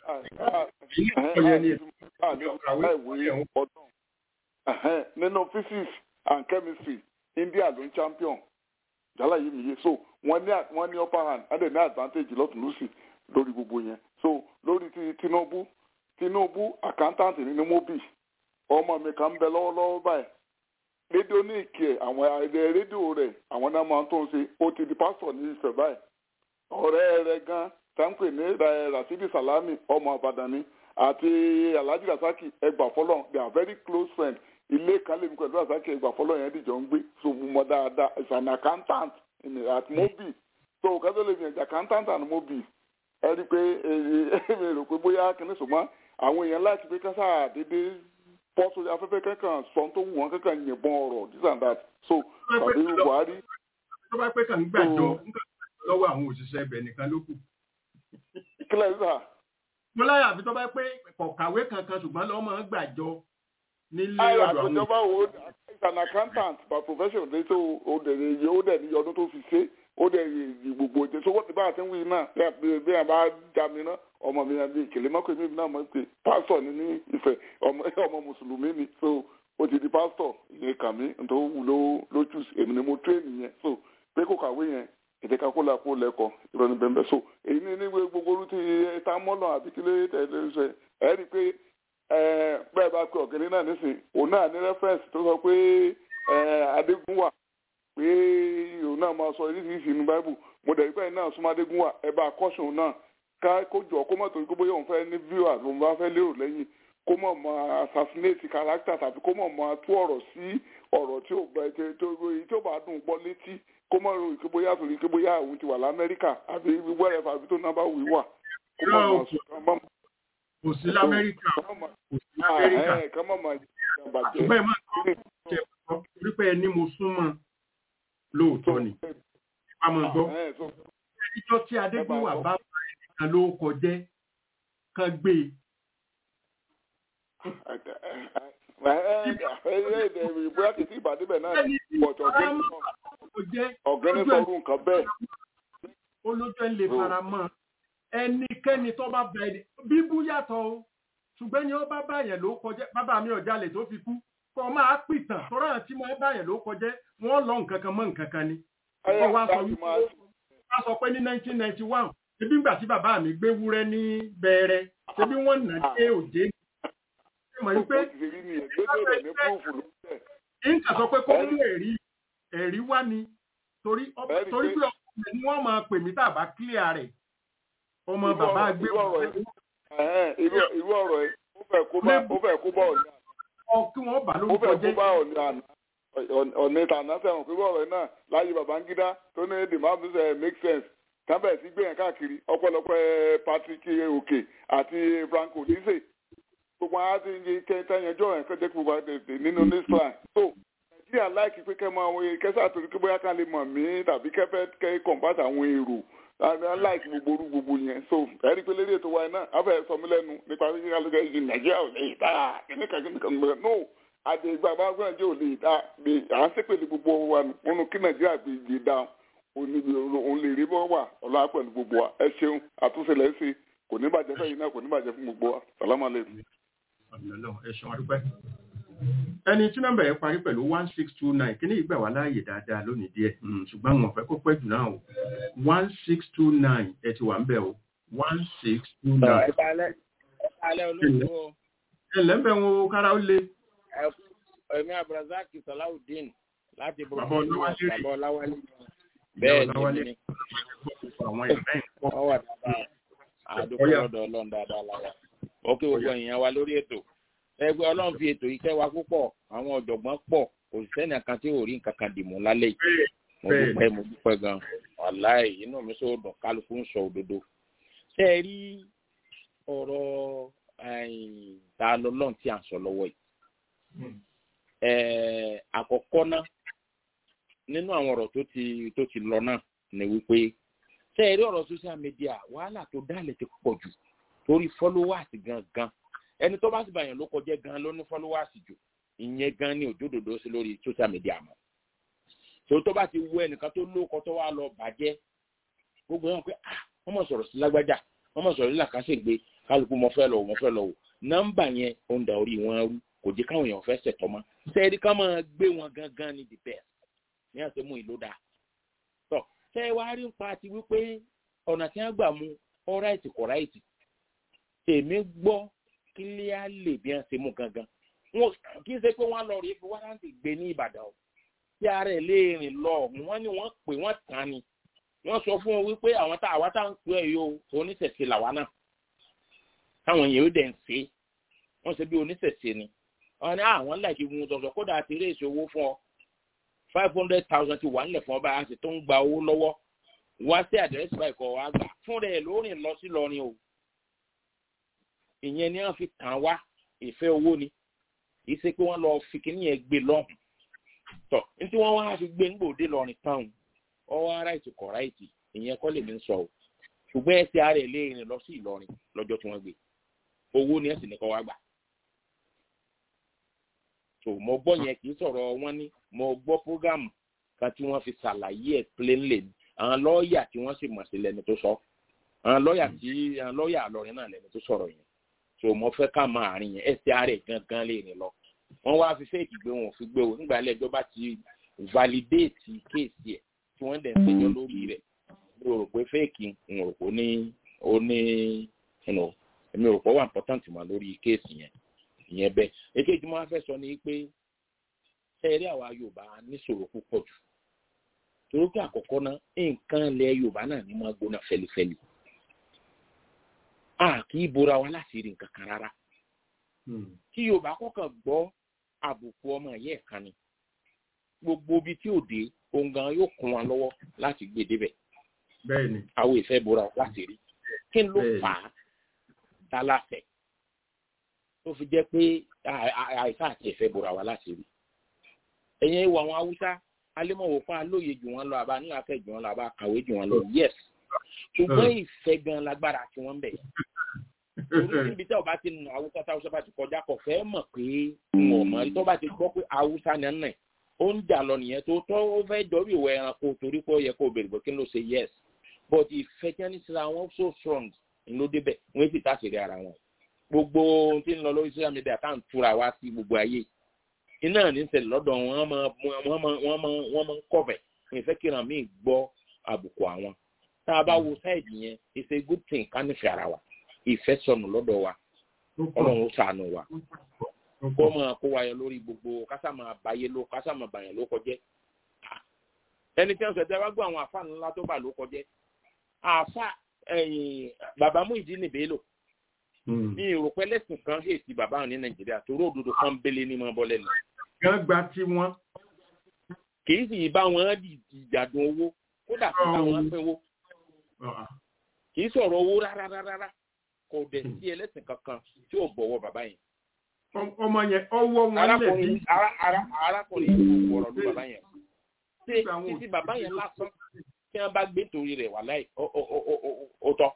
ẹ̀yin náà ìwé ọdún nínú physics and chemistry India ló ń champion jálá yìí nìyẹn so wọ́n ní wọ́n ní upper hand wọ́n dẹ̀ ní advantage lọ́tún lọ́sì lórí gbogbo yẹn so lórí ti Tinubu Tinubu accountant ní mobi ọmọ mi kan ń bẹ lọ́wọ́lọ́wọ́ báyìí rédíò ní ìkẹ́ àwọn ẹ̀rẹ́ rédíò rẹ̀ àwọn náà máa ń tó ń ṣe ó ti di pásítọ̀ ní Ifẹ̀ báyìí ọ̀rẹ́ rẹ̀ gan táǹpẹ̀ ní Rasidi Salami ọmọ Ìbàdàn ni àti Alhaji Rasaki ẹgbà fọlọ́ they are very close friends ilé kan lèmi pẹ̀lú Rasaki ẹgbà fọlọ́ yẹn dìjọ ń gbé so mo mọ dáadáa is an accountant at mobi so kátó lè fi accountant and mobi ẹ rí i pé èmi rò pé bóyá kìíní ṣùgbọ́n àwọn èèyàn láti pé kásá dédé bọ́ sórí afẹ́fẹ́ kankan sọ tó wù wọ́n kankan yìnbọn ọ̀rọ̀ this and that so tàbí Buhari. tó bá pẹ́ kàn ń gbàjọ lọ́wọ́ àwọn òṣìṣẹ́ ibẹ̀ nìkan ló kù. kílẹ̀ sísà. mo láyà àfi tó bá pé kọ̀kàwé kankan ṣùgbọ́n lọ́wọ́ máa ń gbàjọ nílé ọ̀dọ̀ àwọn. àgbẹ̀jọba wo is an accountant by profession ní tó o dẹ̀ ní o dẹ̀ ní ọdún tó fi ṣe ó dẹ̀ gbogbo ètò tó wọ́n ti bá àti wí náà bí a bá já mi náà ọmọ mi náà bí ìkèlè mọ́kò mi náà mọ̀ pé pásítọ̀ ni ní ìfẹ́ ọmọ mùsùlùmí ni so ó ti di pásítọ̀ ìyẹn kà mí tó wù ló ló jù èmi ni mo tréènì yẹn so pé kò kàwé yẹn èdè kakó la kó lẹ́kọ̀ọ́ ìrọ̀ ní bẹ́ẹ̀ so èyí ní ní gbogbo orú ti ta mọ́lọ̀ àbí kílé tẹ̀lé ṣe ẹ̀ rí i pé bẹ́ẹ̀ bá pe ọ̀gẹ̀dẹ̀ náà nísìn òun náà ní rẹ́fẹ̀sì tó sọ pé adégún wà pé òun náà máa sọ oríṣiríṣi inú báíbù mo dẹ̀ pẹ́ náà súnmọ́ adégún wà ẹ bá kọ́sùn náà ká kó jọ kó mọ̀ torí pé bóyá òun fẹ́ ní viewers òun bá fẹ́ lérò lẹ́yìn kó mọ̀ mọ́ assassinate character tàbí kó mọ̀ mọ́ tú ọ̀rọ̀ sí ọ̀rọ̀ tí ò bá tó èyí tí ò bá dùn gbọ́ létí kó mọ̀ rò kí bóyá torí kí bóyá òun ti wà lamẹ́ríkà àbí wẹ́rẹ́fà àbí tó náà bá wí wà kó mọ̀ mọ́ sùn kán mọ̀ kò sí lamẹ́ríkà kò sí lamẹ́ríkà kán mọ̀ mọ́ bàjẹ́. ṣùgbọ́n ẹ máa ń ṣe ọ̀pọ̀ torí pé ẹni mo súnmọ́ lóòótọ́ ni a máa gbọ́ ìjọ tí adégbèwà bá bá ẹnìkan ló kọjẹ́ kan gbé e bóyá kìí sí ìbàdíbẹ̀ náà pọ̀tọ̀ ọ̀gẹ́ni sọ̀rọ̀ nǹkan bẹ́ẹ̀. olójú ẹ̀ lè fara mọ́ ẹnikẹ́ni tó bá bá ẹni bíbú yàtọ̀ o ṣùgbọ́n ni ó bá báyẹn ló kọjá bàbá mi ọ̀jalè tó fi kú kọ́ máa pìtàn tọ́rọ̀ àti máa báyẹn ló kọjá wọ́n lọ nǹkan kan mọ́ nǹkan kan ni. wọ́n wá sọ wípé wọ́n sọ pé ní nineteen ninety one ṣebí ńgbà tí bàbá mi gbé wúrẹ́ ní bẹ̀rẹ̀ ṣebí wọ́n nà dé òjé mọ̀ ní pé nǹkan sọ pé kó mú ẹ̀rí ẹ̀rí wá ni torí torí pé ọkùnrin ni wọ́n máa pè mí tàbá clear rẹ̀ ọmọ bàbá gbé irú ọ̀rọ̀ ẹ̀ ó fẹ́ kó bá ó fẹ́ kó bá ọ̀nà kí wọ́n bá ló ó fẹ́ kó bá ọ̀nà ọ̀nà ìtànà sẹ́wọ̀n pé ọ̀rọ̀ ẹ̀ náà láyé Babangida tó ní the map make sense tábẹ̀ sí gbé yẹn káàkiri ọ̀pọ̀lọpọ̀ Patrick Oke àti Franco Dise gbogbo àwọn àti iye kẹta yẹn jọ ẹ̀ kọjá gbogbo àdèdè nínú nisran so nàìjíríà láìkí pé kẹ́ mọ àwọn kẹsà àtòrí kí bóyá ká lè mọ̀ mí tàbí kẹfẹ́ kẹ́ kọ̀ǹpátà àwọn èrò láìkí gbogbo orú gbogbo yẹn so ẹ̀rí pé lérí ètò wa yẹn náà afẹ́ sọ mí lẹ́nu nípa pé kíkà lókè yìí nàìjíríà ò lè dá kíníkà kíníkà gbẹ no àdè ìgbà bá gbọ́n jẹ́ ò lè dá bí à ń sépèlè gbogbo wa nínú kí nàìjíríà gbé lè dá òun lè rí bọ́ wà ọ̀la pẹ̀lú gbogbo wa ẹ ṣeun àtúnṣe lẹ́sìn kò ní bàjẹ́ fẹ́yìn náà kò ní bàjẹ́ fún gbogbo wa sàlámà lẹ́nu ẹ̀sùn àdúpẹ́. ẹni tí nọ́mbà yẹn parí pẹ̀lú one six two nine kí ní ìgbà wà láàyè dáadáa lónìí díẹ̀ ṣùgbọ́n wọn fẹ́ kó pẹ́ jù náà o one six two nine ẹ ti wà ń bẹ̀ o one six two nine. alẹ́ olóòtú o. ẹ lẹ́mbẹ̀ wọn o kára ó le. ẹ̀mí abdulrasaq salawudeen láti bàbá ọláwálé bàbá ọláwálé. bẹ́ẹ̀ ni mi. àwọn ìfẹ́ ìkọ́. ọwọ́ dáadáa àdúgbò lọ́dọ̀ ọlọ́run dáadáa lára ó kí gbogbo èèyàn wa lórí ètò ẹgbẹ́ ọlọ́run fi ètò yìí kẹ́ wa púpọ̀ àwọn ọ̀jọ̀gbọ́n pọ̀ kò sí sẹ́ni kan tí ò rí nǹkan kan dìmú lálẹ́ yìí mo dúpẹ́ mo dúpẹ́ gan wàláì inú mi sọ dùn kálukú ń sọ òdodo ṣé ẹ rí ọ̀rọ̀ ta lọ́lọ́run tí à ń sọ lọ́wọ́ yìí àkọ́kọ́ náà nínú àwọn ọ̀rọ̀ tó ti tó ti lọ náà ni wípé ṣé ẹ rí ọ̀rọ̀ social media wàhálà tó dálẹ̀ ti pọ̀ jù torí followers gangan ẹni tó bá sì bàyàn ló kọjá gan ló ní followers jù ìyẹn gan ni òjòdòdó sí lórí social media mọ́ tó tó bá ti wú ẹnìkan tó lóko tó wá lọ bàjẹ́ gbogbo yẹn pé ah wọ́n mọ̀ sọ̀rọ̀ sí lágbájá wọ́n mọ̀ sọ̀rọ̀ nílà kásẹ̀gbé kálukú mo fẹ́ lọ mo fẹ́ lọ wò nọ́mbà yẹn ó ń da orí wọn rú kò jẹ́ káwọn èèyàn fẹ́ ṣẹ̀tọ́ mọ́ sẹ́ẹ̀rí ká máa gbé wọn gangan ní the best ní àti mú ìlú dáa tọ́ sẹ́ẹ̀ wá rí nípa ti wípé ọ̀nà tí wọ́n gbà mú ọ̀ráìtì kọ̀ráìtì èmi gbọ́ kílíàlè bí wọ́n ṣe mú gangan wọn kì í ṣe pé wọ́n lọ rí fi wárántì gbé ní ìbàdàn o tí ara ẹ̀ lè rìn lọ wọ́n ní wọ́n pè wọ́n tán ni wọ́n sọ fún wọn wípé àwọn tá àwa tá ń pè é yóò oníṣẹ̀ṣe làwa náà táwọn èèyàn ó dẹ̀ ń ṣe wọ́n ṣe bí oníṣẹ̀ṣe ni wọ́n ní àwọn láì fi mú tọ̀sọ̀ kódà àti eré ìṣòwò fún ọ five hundred thousand ti wà nílẹ̀ fún ọba àti tó ń gba owó lọ́wọ́ wá sí àdírẹ́sì báyìí kọ́ wa gbà fún rẹ̀ lórí lọ sí lọrin o ìyẹn ni wọ́n fi kàn wá ìfẹ́ owó ni kì í ṣe pé wọ́n lọ fi kíní yẹn gbé lọ́hùn tọ̀ nítorí wọ́n wá fi gbé nígbòde lọrin táwọn ọwọ́ aráìtì kọ̀ráìtì ìyẹn kọ́ lèmi ń sọ o ṣùgbọ́n ẹsẹ̀ ara ẹ̀ léèrè lọ sí ìlọrin lọ́jọ́ tí wọ́n gbé owó ni ẹ̀sìn ní kọ́ wá gbà so mo gbọ́ yẹn kì í sọ̀rọ̀ wọn ní mo gbọ́ prógámù kan tí wọ́n fi ṣàlàyé ẹ̀ plainly àwọn lọ́ọ̀yà tí wọ́n sì mọ̀ sí lẹ́nu tó sọ àwọn lọ́ọ̀yà tí àwọn lọ́ọ̀yà àlọ́rin náà lẹ́nu tó sọ̀rọ̀ yẹn so mo fẹ́ ká máa àárín yẹn ẹsẹ̀ ara ẹ̀ gangan lè rìn lọ wọ́n wá fi fẹ́ẹ̀kì gbé wọn ò fi gbé o nígbà ilé ẹjọ́ bá ti validate kéèsì ẹ̀ tí wọ́n dẹ̀ ń ṣèjọ́ lórí rẹ̀ mi ò rò pé fẹ́ẹ̀kì n ò rò pé ní ó ní èmi ò rò pé ó wà important mọ́ lórí kéèsì yẹn ìyẹn bẹ́ẹ̀ èkejì mo wá fẹ́ sọ ni pé ẹ̀rí àwa yorùbá níṣòro púpọ̀ jù torí pé àkọ́kọ́ náà nǹkan ilẹ̀ yorùbá náà ní máa gbóná fẹlifẹli a kì í bora wa láti rí nǹkan kan rárá kí yorùbá kọkàn gbọ́ àbùkù ọmọ ẹ̀yẹ́ kan ni gbogbo ibi tí ò dé ohun gan yóò kún wa lọ́wọ́ láti gbé débẹ̀ bẹ́ẹ̀ni àwọn ìfẹ́ bora láti rí kí ló fà á tálàfẹ́ tó fi jẹ́ pé àìsàn àti ìfẹ́ bora wa láti rí ẹ̀yìn ìwà àwọn haúsá alẹ́mọ̀wò fún alóye jù wọ́n lọ àbá ní afẹ́ jù wọ́n lọ àbá kàwé jù wọ́n lọ yes ṣùgbọ́n ìfẹ́ gan lágbára tí wọ́n ń bẹ̀ orí níbi tí ọba ti nù haúsá tí haúsá bá ti kọjá kọ fẹ́ mọ̀ pé wọn mọ̀ tó bá ti gbọ́ pé haúsá ni ẹ̀ ó ń jà lọ nìyẹn tó tọ́ ó fẹ́ jọ bí ìwọ ẹranko torí pé ó yẹ kó bèrè bó kí ló ṣe yes but ìfẹ́ tí wọ́n ní síra wọn so strong ló débẹ̀ wọ́n sì tàṣírí ara wọn gbogbo ohun tí ń lọ lórí social media tá à ń túra wá sí gbogbo ayé iná ní ṣẹlẹ̀ lọ́dọ̀ wọn wọ́n máa ń kọ̀bẹ̀ ìfẹ́ kíran míì gbọ́ àbùkù àwọn tá a bá wo sáìdì yẹn it's a good thing ká nífẹ̀ẹ́ ara wa ìfẹ́ sọnù lọ́dọ̀ wa ọlọ́run ó sànù wa kó máa kó wa yọ lórí gbogbo kásá máa báyé ló kásá máa bàyàn ló kọjẹ́ ẹni tí wọ́n sọ tẹ́ wá gbọ́ àwọn àfa ńlá tó bà ló kọjẹ́ àfa bàbá Muyideen Bello ní ìròpẹ́ lẹ́sìn kan hèsì bàbá ní nàìjíríà torí òdodo kan bẹ́lẹ̀ ní mọ́ bọ́lẹ̀ nù. wọ́n gba tí wọ́n. kì í sì bá wọn ìjàdùn owó kódà kí bá wọn pínwó. kì í sọ̀rọ̀ owó rárá rárá kò dẹ̀ sí ẹlẹ́sìn kankan tí ò bọ̀wọ̀ bàbá yẹn. ọmọ yẹn ọwọ́ wọn lẹ̀ bí. arákùnrin yìí kò wọ̀rọ̀ ló bàbá yẹn. ṣé títí bàbá yẹn lásán tí wọ́n bá gbé torí rẹ̀ wà láì ó tọ́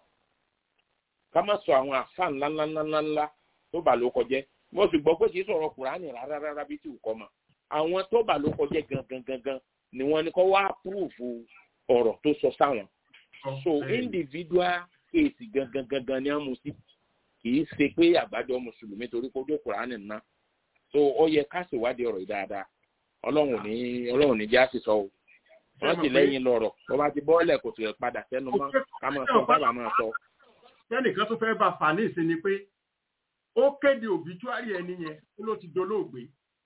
ká má sọ àwọn àfa ńláńláńláńlá tó bà ló kọjẹ́ mo sì gbọ́ pé kì í sọ̀rọ̀ kùránì rárá rárá bí tí ò kọ́ mọ̀ àwọn tó bà ló kọjẹ́ gangan gangan ni wọ́n ní kó wá púrúfù ọ̀rọ̀ tó sọ sáwọn so individual case gangan gangan ni wọ́n mú sí kì í ṣe pé àgbájọ mùsùlùmí torí kó dé kùránì ná so ó yẹ ká ṣèwádìí ọ̀rọ̀ yìí dáadáa ọlọ́run ní ọlọ́run ní já sí sọ o wọ́n ti lẹ́yìn lọ́rọ̀ tó bá ti bọ́ọ̀lẹ̀ kò sì padà sẹ́nu mọ́ ká máa sọ bábà máa sọ tẹ́nìkan tó fẹ́ bá fà ní ìsìn ni pé ó kéde òbítúárì ẹni yẹn ó ló ti dolóògbé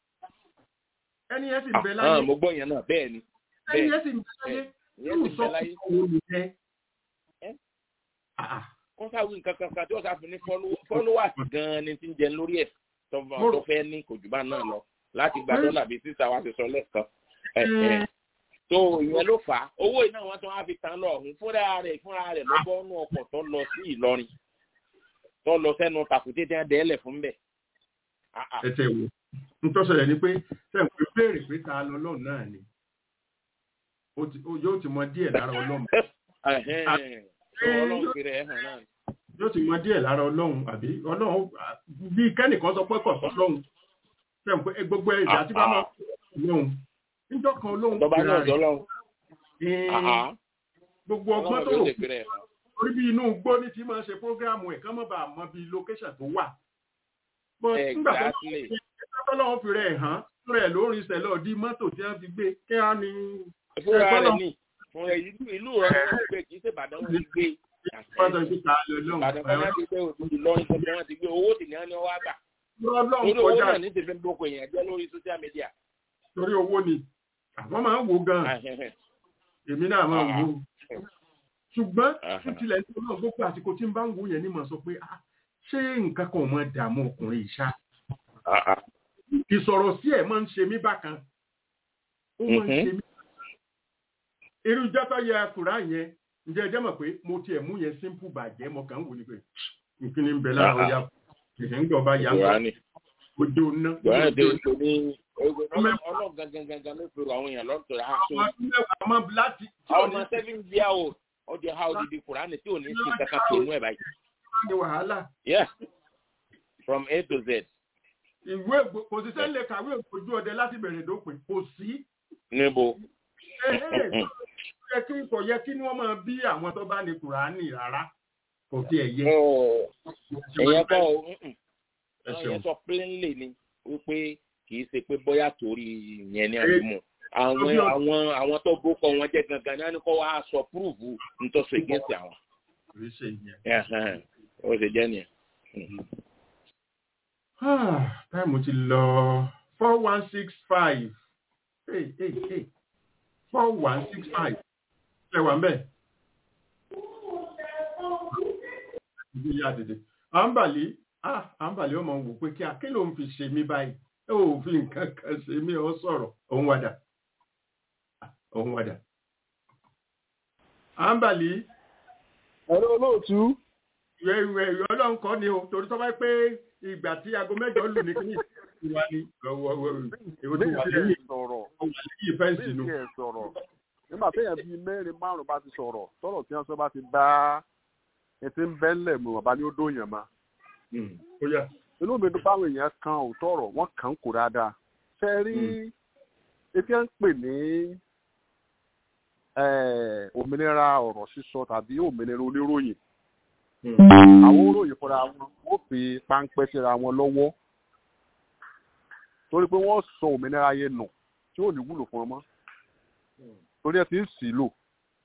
ẹni yẹn sì ń bẹ láyé mo gbọ́ yẹn náà bẹ́ẹ̀ ni ẹni yẹn sì ń bẹ láyé yóò sọ fún òun nìyẹn. wọ́n sáwé nǹkan kankan tí wọ́n sáfún ní followers gan-an ni ti ń jẹ lórí ẹ̀ tó fẹ́ ní kò jù bá náà lọ láti gba dọ́là bíi sísá wa ti sọ lẹ́ẹ̀kan tó ìyẹn ló fà á owó iná wọn tó wá fi tán lọ ọhún fúnra rẹ̀ fúnra rẹ̀ lọ́gbọ́n nú ọkọ̀ tó lọ sí Ìlọrin tó lọ sẹ́nu tàkùté tí wọ́n dẹ́lẹ̀ fún bẹ́ẹ̀. ẹ tẹ wo n tó ṣẹlẹ̀ ni pé sẹ́yìn pé béèrè pé ta lọ lọ́run náà ni yóò ti mọ díẹ̀ lára Ọlọ́run. yóò ti mọ díẹ̀ lára Ọlọ́run àbí Ọlọ́run bí kẹ́nìkan sọ pé kọ̀ sọ́lọ́run sẹ́yìn pé gbogbo ẹ̀dá tí bá máa Ọlọ́run níjọ́ kan olóhùn tọba náà jọlọ́run. gbogbo ọgbọ́n tó rò orí bí inú gbó ní ti máa ṣe prógráàmù ẹ̀ kán mọ́ bá mọ bí lókẹ́ṣà tó wà. nígbà tó lọ́wọ́ fi rẹ̀ hàn rẹ̀ lórí ìṣẹ̀lẹ̀ ọ̀dí mọ́tò tí wọ́n fi gbé kí á ní. fúnra rẹ̀ ní fúnra ìlú rẹ̀ wọ́n gbé kì í ṣe Ìbàdàn wọn ti gbé. Ìbàdàn kan náà ti gbé òtútù lọ́rin tó wọ́n ti gbé owó sì ní wọ́n ní wọ́n gbà. lórí owó náà ní tèmi gbogbo èèyàn jẹ́ lórí social media. torí owó ni àwọn máa ń wo gan-an èmi náà máa ń wo ṣùgbọ́n títílẹ̀ ní ọlọ́run gbogbo àsìkò tí ń bá ń wo yẹn ní mọ̀ sọ pé ṣé nǹkan kan ò mọ dààmú ọkùnrin ìṣá ìsọ̀rọ̀ sí ẹ̀ máa ń ṣe mí bákan ó máa ń ṣe mí irú jẹ́tọ́ yẹ kùrá yẹn ǹjẹ́ ẹ jẹ́ mọ̀ pé mo tiẹ̀ mú yẹn simple bàjẹ́ mo kàn ń wò ní pé nkíní ń bẹ lára ọjà kìkì ń gbọ́ bá yà ń gbọ́ ojú ná. ọlọ́run gangan gangan ló fèrò àwọn èèyàn lọ́tọ̀ rà so. ọmọ seven year old ọdẹ ha odidi kùránì tí ò ní sí kankan tó inú ẹ̀ báyìí. ní wàhálà. yeah from A to Z. ìwé kò sí sẹ́lẹ̀ kàwé ojú ọdẹ láti bẹ̀rẹ̀ dópin kò sí. níbo. yẹ kí kò yẹ kí wọ́n máa bí àwọn tó bá ní kùránì rárá kò tiẹ̀ yẹ. ẹ̀yẹ kọ́ ọ ẹ̀yẹ sọ plainly ni wípé kì í ṣe pé bóyá torí yẹn ní àdúmọ̀ àwọn àwọn àwọn tó gbókọ wọn jẹ gangan náà ni kò wá sọ púrúfù ntọ́sọ against àwọn. ó ṣe jẹ́ nìyẹn. táìmù ti lọ four one six five four one six five ṣe wà mbẹ. ibi ya dèdè àǹbàlí ah àǹbàlẹ̀ ọmọ wò pé kí a kí ló ń fi ṣe mí báyìí ẹ ò fi nǹkan kan ṣe mí ọ sọ̀rọ̀ òun wàdà òun wàdà. àǹbàlẹ̀. ẹ̀rọ olóòtú. ìwé ìwé ìwé ọlọ́run kọ́ ni o torí tó bá pé ìgbà tí aago mẹ́jọ lù ní kíní ìwà ni èwo ti wà lẹ́yìn sọ̀rọ̀ lẹ́yìn fẹ́ǹsì nu. bẹ́ẹ̀ sọ̀rọ̀ nígbà téèyàn bíi mẹ́rin márùn-ún bá ti sọ̀rọ̀ tọ́rọ̀ tí wọ́n sọ bá ti bá ẹtí ń bẹ́ńlẹ̀ mọ̀ bá ní ó dóyàn ma. inú mi dún báwọn èèyàn kan òótọ́ ọ̀rọ̀ wọ́n kàn ń kó dáadáa. ṣe rí etí ẹ̀ ń pè ní òmìnira ọ̀rọ̀ sísọ tàbí òmìnira oníròyìn. àwọn oníròyìn fúnra wọn ó fi páńpẹ́ síra wọn lọ́wọ́ torí pé wọ́n sọ òmìnira yẹn nù tí ò ní wúlò fún ọmọ torí ẹ ti ń sì lò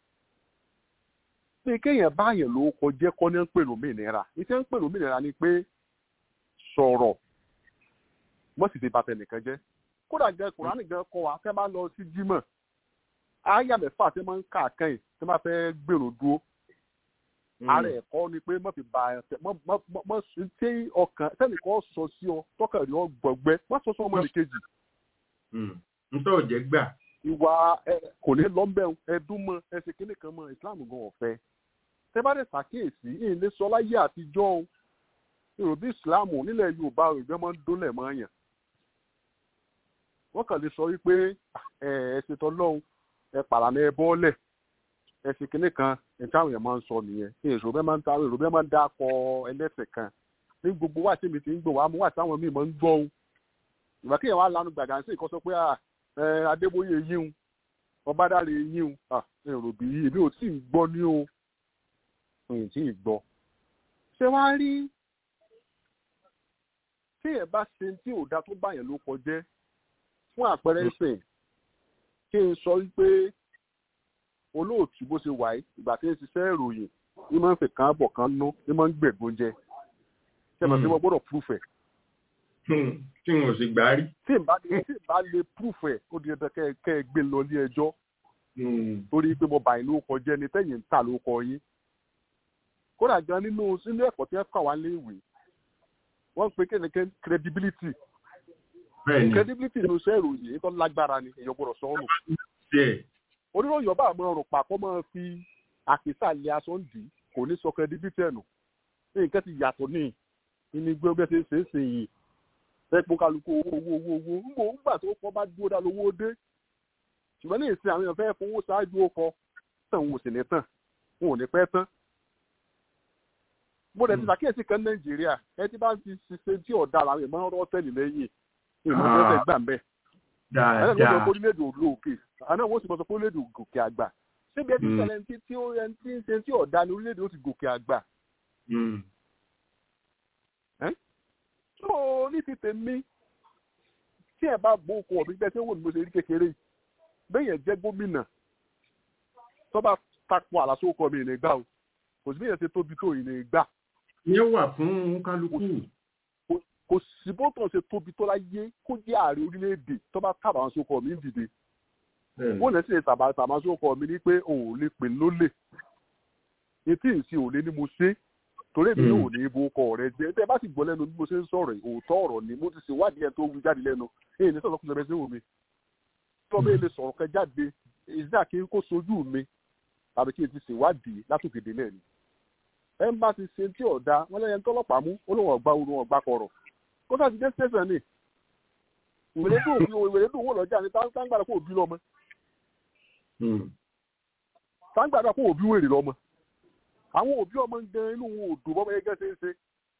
pé kéèyàn báyẹn ló kọjẹ́ kọ́ ní ń pè lómìnira iṣẹ́ ń pè lómìnira ni pé sọ̀rọ̀ wọ́n sì ti bàtẹ̀ nìkan jẹ́ kódà gẹ kùránì gan kọ wa tẹ́ bá lọ sí jímọ̀ àyà mẹ́fà tí wọ́n ń kà kẹ́yìn tí wọ́n fẹ́ gbèrò dúró ara ẹ̀kọ́ ni pé mọ̀ fi ba ẹ̀ mọ̀ sí tí ọkàn sẹ́nìkan sọ sí ọ tọkàn rí ọ gbọ̀gbẹ́ wọ́n sọ sí ọmọ nìkejì. ntọ́ ò jẹ́ gbà ìwà kò ní lọ́mbẹ̀ ẹdún mọ́ ẹsẹ̀ kínní kan mọ́ ìsìláàmù gan ọ̀fẹ́ tẹ́ bá dẹ̀ ṣàkíyèsí ìlé sọ láyé àtijọ́ o èrò bí ìsìláàmù nílẹ̀ yorùbá òyìnbó máa ń dólẹ̀ mọ́ yàn wọ́n kàn lè sọ wípé ẹ̀sìn tọ́lọ́hún ẹ pàrànà ẹ bọ́ọ̀lẹ̀ ẹ̀sìn kínní kan ìtàwọn èèyàn máa ń sọ nìyẹn èrò bẹ́ẹ̀ máa ń ta èrò bẹ́ẹ̀ máa ń dá akọ ẹlẹ́sẹ̀ kan ní gbogbo wáṣí mi ti ń gbọ̀ wá mú wáṣí àwọn míì máa ń gbọ́ ohun ìgbà kéèyàn wá lanu gbàgà sí ìkọ́sọ pé adébóyè yíhun ọbádàrẹ yíhun èrò bí èmi ò tí ì gbọ́ ní o mi ò tí ì gbọ́. ṣé wàá rí téèyàn bá ṣe tí ò da tó báyẹn ló kọjẹ́ fún àpẹẹrẹ ìsìn kí n sọ wípé olóòtú bó ṣe wà yìí ìgbà tí ń ṣiṣẹ́ ìròyìn ní máa ń fi kàn bọ̀ kan nú ní máa ń gbẹ̀gbọ́n jẹ ṣé màá fi wọ́n gbọ́dọ̀ prúfẹ̀ tí wọn ò sì gbá rí. tí n bá lè tí n bá lè proof ẹ ó di ẹgbẹ kẹ kẹ ẹ gbé lọ ilé ẹjọ́ torí pé mo bá yín lórúkọ jẹ ni tẹ̀yin ń tà lórúkọ yín kódà gan nínú sínú ẹ̀kọ́ tí ẹ kà wá lé ìwé wọ́n pe kéde credibility credibility ló ṣe ìròyìn èyí tó lágbára ni èyàn gbọ́dọ̀ sọ ọ́nù oníròyìn ọba àmọ́ ọ̀rùn pàkọ́ máa fi àkísà lé aṣọ ń dì kò ní sọ credibility ẹ̀ nù nǹkan ti yàtọ̀ ní ìní gbé ọgbẹ́ ṣe é ṣe é ṣe yìí ẹ̀pọ̀ kálukú owó owó owó owó ńgbò ńgbà tó kọ́ bá dúró dá lówó dé ṣùgbọ́n ní ìsìn àwọn èèyàn fẹ́ fowó ṣáájú ọkọ̀ tàn wọn ò sì ní tàn wọn ò ní pẹ́ tán. mo dẹ̀ ti ṣàkíyèsí kan nàìjíríà ẹ ti bá ti ṣiṣẹ́ tí ọ̀dà làwọn èèyàn máa ń rọ́ tẹ́lẹ̀ lẹ́yìn ìmọ̀ tẹ́lẹ̀ gbà ń bẹ̀. ẹ̀ ẹ̀ ló orílẹ̀-èdè òlò òkè àná wọ́n sì mọ̀ sọ pé orílẹ̀-èdè gòkè àgbà síbi ẹtí ṣẹlẹ̀ tí tí ó ẹni tí ń ṣe tí ọ̀dà ní orílẹ̀-èdè ó ti gòkè àgbà tó ní ti tèmi tí ẹ bá bó okun ọ̀bí gbẹ́sẹ̀ wò ní mo ṣe rí kékeré bẹ́yẹn jẹ́ gómìnà tó bá takò àlàsó ọkọ mi ìní gbà o kò sí bẹ́yẹn ṣe tóbi tó ìní gbà. ìyẹn wà fún kálukú. kò sí bó tàn ṣe tóbi tó láyé kó jẹ́ ààrẹ orílẹ̀-èdè tó bá kábàá àwọn sókọ mi ń dìde. wọ́n lè ṣe tàbá tàbá sókọ mi ní pé òun ò lè pè lólè etí ìsìn òun lé ní mo ṣe torí èmi yóò ní ibo ọkọ rẹ jẹ tẹ bá sì gbọ́ lẹ́nu bí mo ṣe ń sọ̀rọ̀ òótọ́ ọ̀rọ̀ ni mo ti ṣèwádìí ẹ tó wí jáde lẹ́nu èyí ní sọ̀rọ̀ kùsùn ẹbẹ sí omi tó bẹ́ẹ̀ lè sọ̀rọ̀ kẹ jáde ìdá kí n kó sojú mi tàbí kí n ti ṣèwádìí látòkè délẹ̀ ni. ẹ ń bá ti ṣe tí ọ̀dà wọn lẹ́yìn tọ́lọ́pàá mú ó lóun ọ̀gbá orun ọ̀gbá kọ̀rọ̀ kó sáà ti dé station ni ìwèrè dùn wò lọ́jà ni táǹgbàdà kó òbí lọ́mọ táǹgbàdà kó òbí wèrè lọ́mọ àwọn òbí ọmọ ń gan inú wọn ò dùn bọ́mọ ẹgẹ́ ṣe é ṣe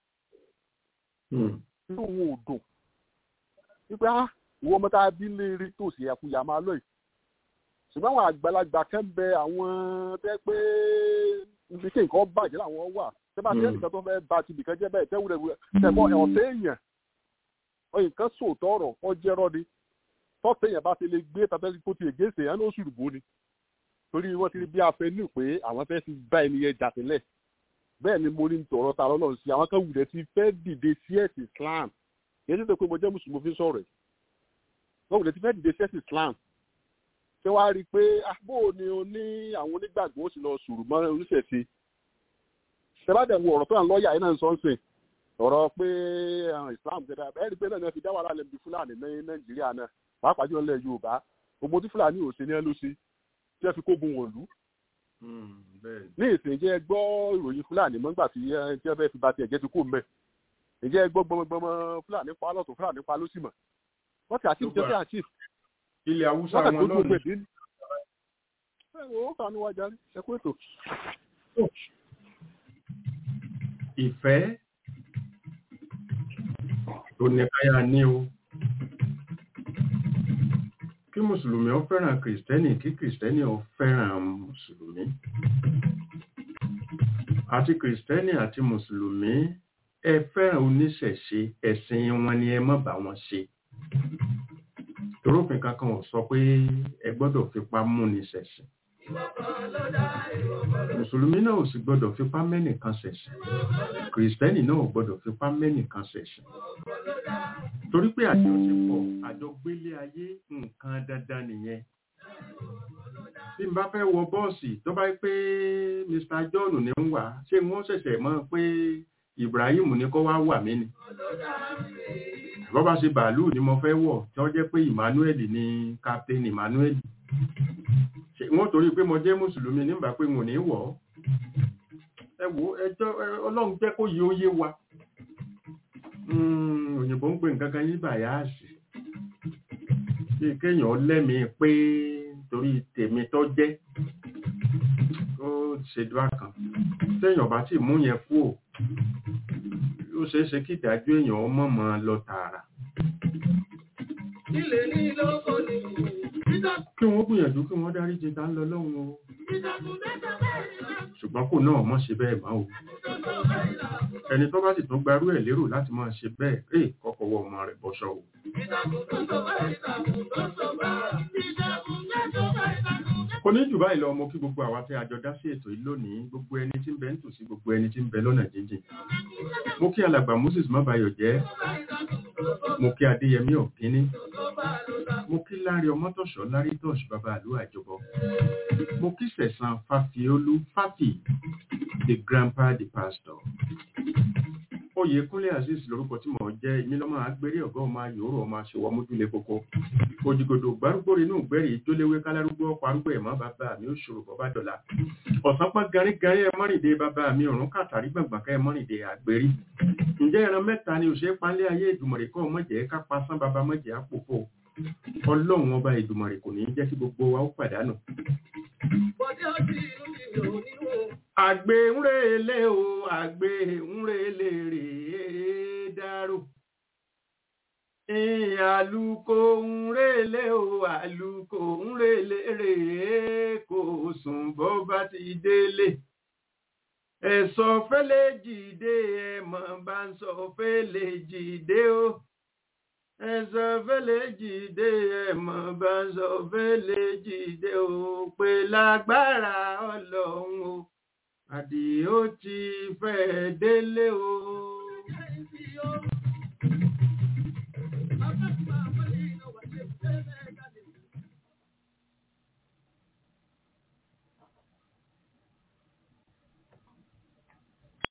inú wọn ò dùn wípé á ìwọ ọmọ tá a bí léèrè tó sì àkúyà máa lọ yìí ṣùgbọ́n àwọn àgbàlagbà kan bẹ àwọn tẹ́ pé ibi kí nǹkan bàjẹ́ làwọn wà tẹ́ bá tẹ́ nìkan tó fẹ́ ba ti bìkan jẹ́ bẹ́ẹ̀ tẹ́ wúlẹ̀ wúlẹ̀ tẹ̀kọ́ ọ̀tẹ́ èèyàn ọyìn kan sòótọ́ ọ̀rọ̀ ọjẹ́rọ́ ni tọ́tẹ̀ èèyàn bá ti lè gbé tàbí kó ti ègéṣe yẹn ló ṣùrùbó ni torí wọ́n ti rí bí afẹ́nú pé àwọn fẹ́ fi bá ẹni yẹn jà sílẹ̀ bẹ́ẹ̀ ni mo ní tọ̀rọ̀ ta lọ́nà sí àwọn kan wùdẹ̀ ti fẹ́ dìde sí ẹ̀sìn Islam kì í ṣe pé mo jẹ́ mùsùlùmí fi sọ̀rọ̀ wọ́n wùdẹ̀ ti fẹ́ dìde sí ẹ̀sìn Islam ṣé wàá rí i pé àbó ni o ní àwọn onígbàgbọ́ ó sì lọ sùrù mọ́ oníṣẹ̀ṣe ṣẹládẹ̀ wo ọ̀rọ̀ tó yàn lọ́ọ̀yà yìí náà ń sọ ń sìn ọ̀rọ̀ pé islam ṣe dáa ẹ̀rí pé náà ni wọ́n fi dá wàhálà lẹ́bi fúlàní ní nàìjíríà náà pàápàá jùlọ nílẹ̀ yorùbá gbogbo tí fúlàní ò ṣe ní ẹ ló ṣe tí wọ́n fi kógun wọ̀lú. ní ìsìn jẹ́ gbọ́ ìròyìn fúlàní mọ́gbà tí wọ́n fẹ́ fi ba tiẹ̀ jẹ́ ti kó mẹ́ ìjẹ́ gbọ́ gbọmọgbọmọ fúlàní pa lọ́tún fúlàní pa lósì mọ̀ wọ́n ti àtìf jẹ́ fẹ́ àtìf. ilẹ̀ haúsá wọn lọ́nà ẹ wo kànú wa jáde ẹ kú ètò. ìfẹ́ tó ní káyà ní o kí mùsùlùmí ó fẹ́ràn kìrìsìtẹ́nì kí kìrìsìtẹ́nì ó fẹ́ràn mùsùlùmí àti kìrìsìtẹ́nì àti mùsùlùmí ẹ fẹ́ràn oníṣẹ̀ṣe ẹ̀sìn wọn ni ẹ má bá wọn ṣe torófin kankan ò sọ pé ẹ gbọ́dọ̀ fipá múni ṣẹ̀sìn mùsùlùmí náà ò sì gbọ́dọ̀ fipá mẹ́nìkan ṣẹ̀sìn kìrìsìtẹ́nì náà ò gbọ́dọ̀ fipá mẹ́nìkan ṣẹ̀sìn torí pé àjọṣepọ̀ àjọgbélé ayé nǹkan dandan nìyẹn tí n bá fẹ́ wọ bọ́ọ̀sì tó bá pé Mr John ní ń wà ṣé wọ́n ṣẹ̀ṣẹ̀ mọ̀ pé Ibrahim ní kó wá wà mí ni bọ́ bá ṣe bàálù ni mo fẹ́ wọ̀ tí wọ́n jẹ́ pé Emmanuel ni Captain Emmanuel wọ́n torí pé mo jẹ́ mùsùlùmí nígbà pé mo ní wọ̀ ọ́ ẹ wo ẹjọ́ ọlọ́run jẹ́ kó yí ó yé wa òyìnbó ń pè nǹkan kan yí bàyáàsì bí kéèyàn lẹ́mìí pé torí tèmi tó jẹ́ ó ṣe dúrà kan téèyàn bá sì mú yẹn kú ò ó ṣeé ṣe kí ìdájọ́ èèyàn mọ̀mọ́ lọ tààrà. ilé ní lóko ni kí wọ́n gbìyànjú kí wọ́n dárí jẹ tá ń lọ lọ́hùn o ṣùgbọ́n kò náà mọ́ ṣe bẹ́ẹ̀ máa o ẹni tó bá sì tún gbarú ẹ̀ lérò láti máa ṣe bẹ́ẹ̀ ẹ̀ kọ́kọ́ wọ ọmọ rẹ̀ bọ́ṣọ́ o. kò ní jù báyìí lọ mo kí gbogbo àwa tí a jọ dá sí ètò yìí lónìí gbogbo ẹni tí ń bẹ nítòsí gbogbo ẹni tí ń bẹ lọ́nà jíjìn mo kí alàgbà Moses Mábayọ̀ jẹ́ mo kí Adéyẹmí Ọ̀kíní mo kí lárí ọmọtọ̀ṣọ́ lárí tọ́ṣ bàbá àlú àjọbọ mo kí sẹ̀sán fàfiolú fàfì the grandpa the pastor oyèkúnlé azeez lórúkọ tí mo jẹ́ èmi lọ́mọ agbérí ọ̀gá ọmọ ayòrò ọmọ aṣèwọ mójúlé koko òjìgòdò gbárùgbò inú ìgbẹ́rì ìjóléwé kálárúgbó ọkọ̀ arúgbó ẹ̀mọ́ bàbá mi ó ṣòro bọ́ bá dọ̀la ọ̀sán pọ́n garígarí ẹ mọ́rìndé bàbá mi ọ̀run kàtàrí gbọ̀ngbọ̀n ká ẹ mọ́rìndé àgbérí ǹjẹ́ ẹran mẹ́ta ni òṣèré panlé ayé ìdùmọ̀rẹ́ kọ́ mọ̀jẹ̀ ká pasán bàbá mọ̀jẹ̀ àpòfò ọlọ́run ọba ìdùmọ̀rẹ́ kò ní jẹ́ kí gbogbo wa ó pàdánù. àgbè ń relé o àgbè ń relé rèé dárò àlùkò ń relé o àlùkò ń relé rèé kò sùn bó bá ti délé ẹ̀sọ́ fẹ́lẹ́ jìde ẹ̀mọ̀ bá ń sọ fẹ́lẹ́ jìde o ẹ̀sọ́ fẹ́lẹ́ jìde ẹ̀mọ̀ bá ń sọ fẹ́lẹ́ jìde o pé lágbára ọlọ́run o àdìó ti fẹ́ délé o.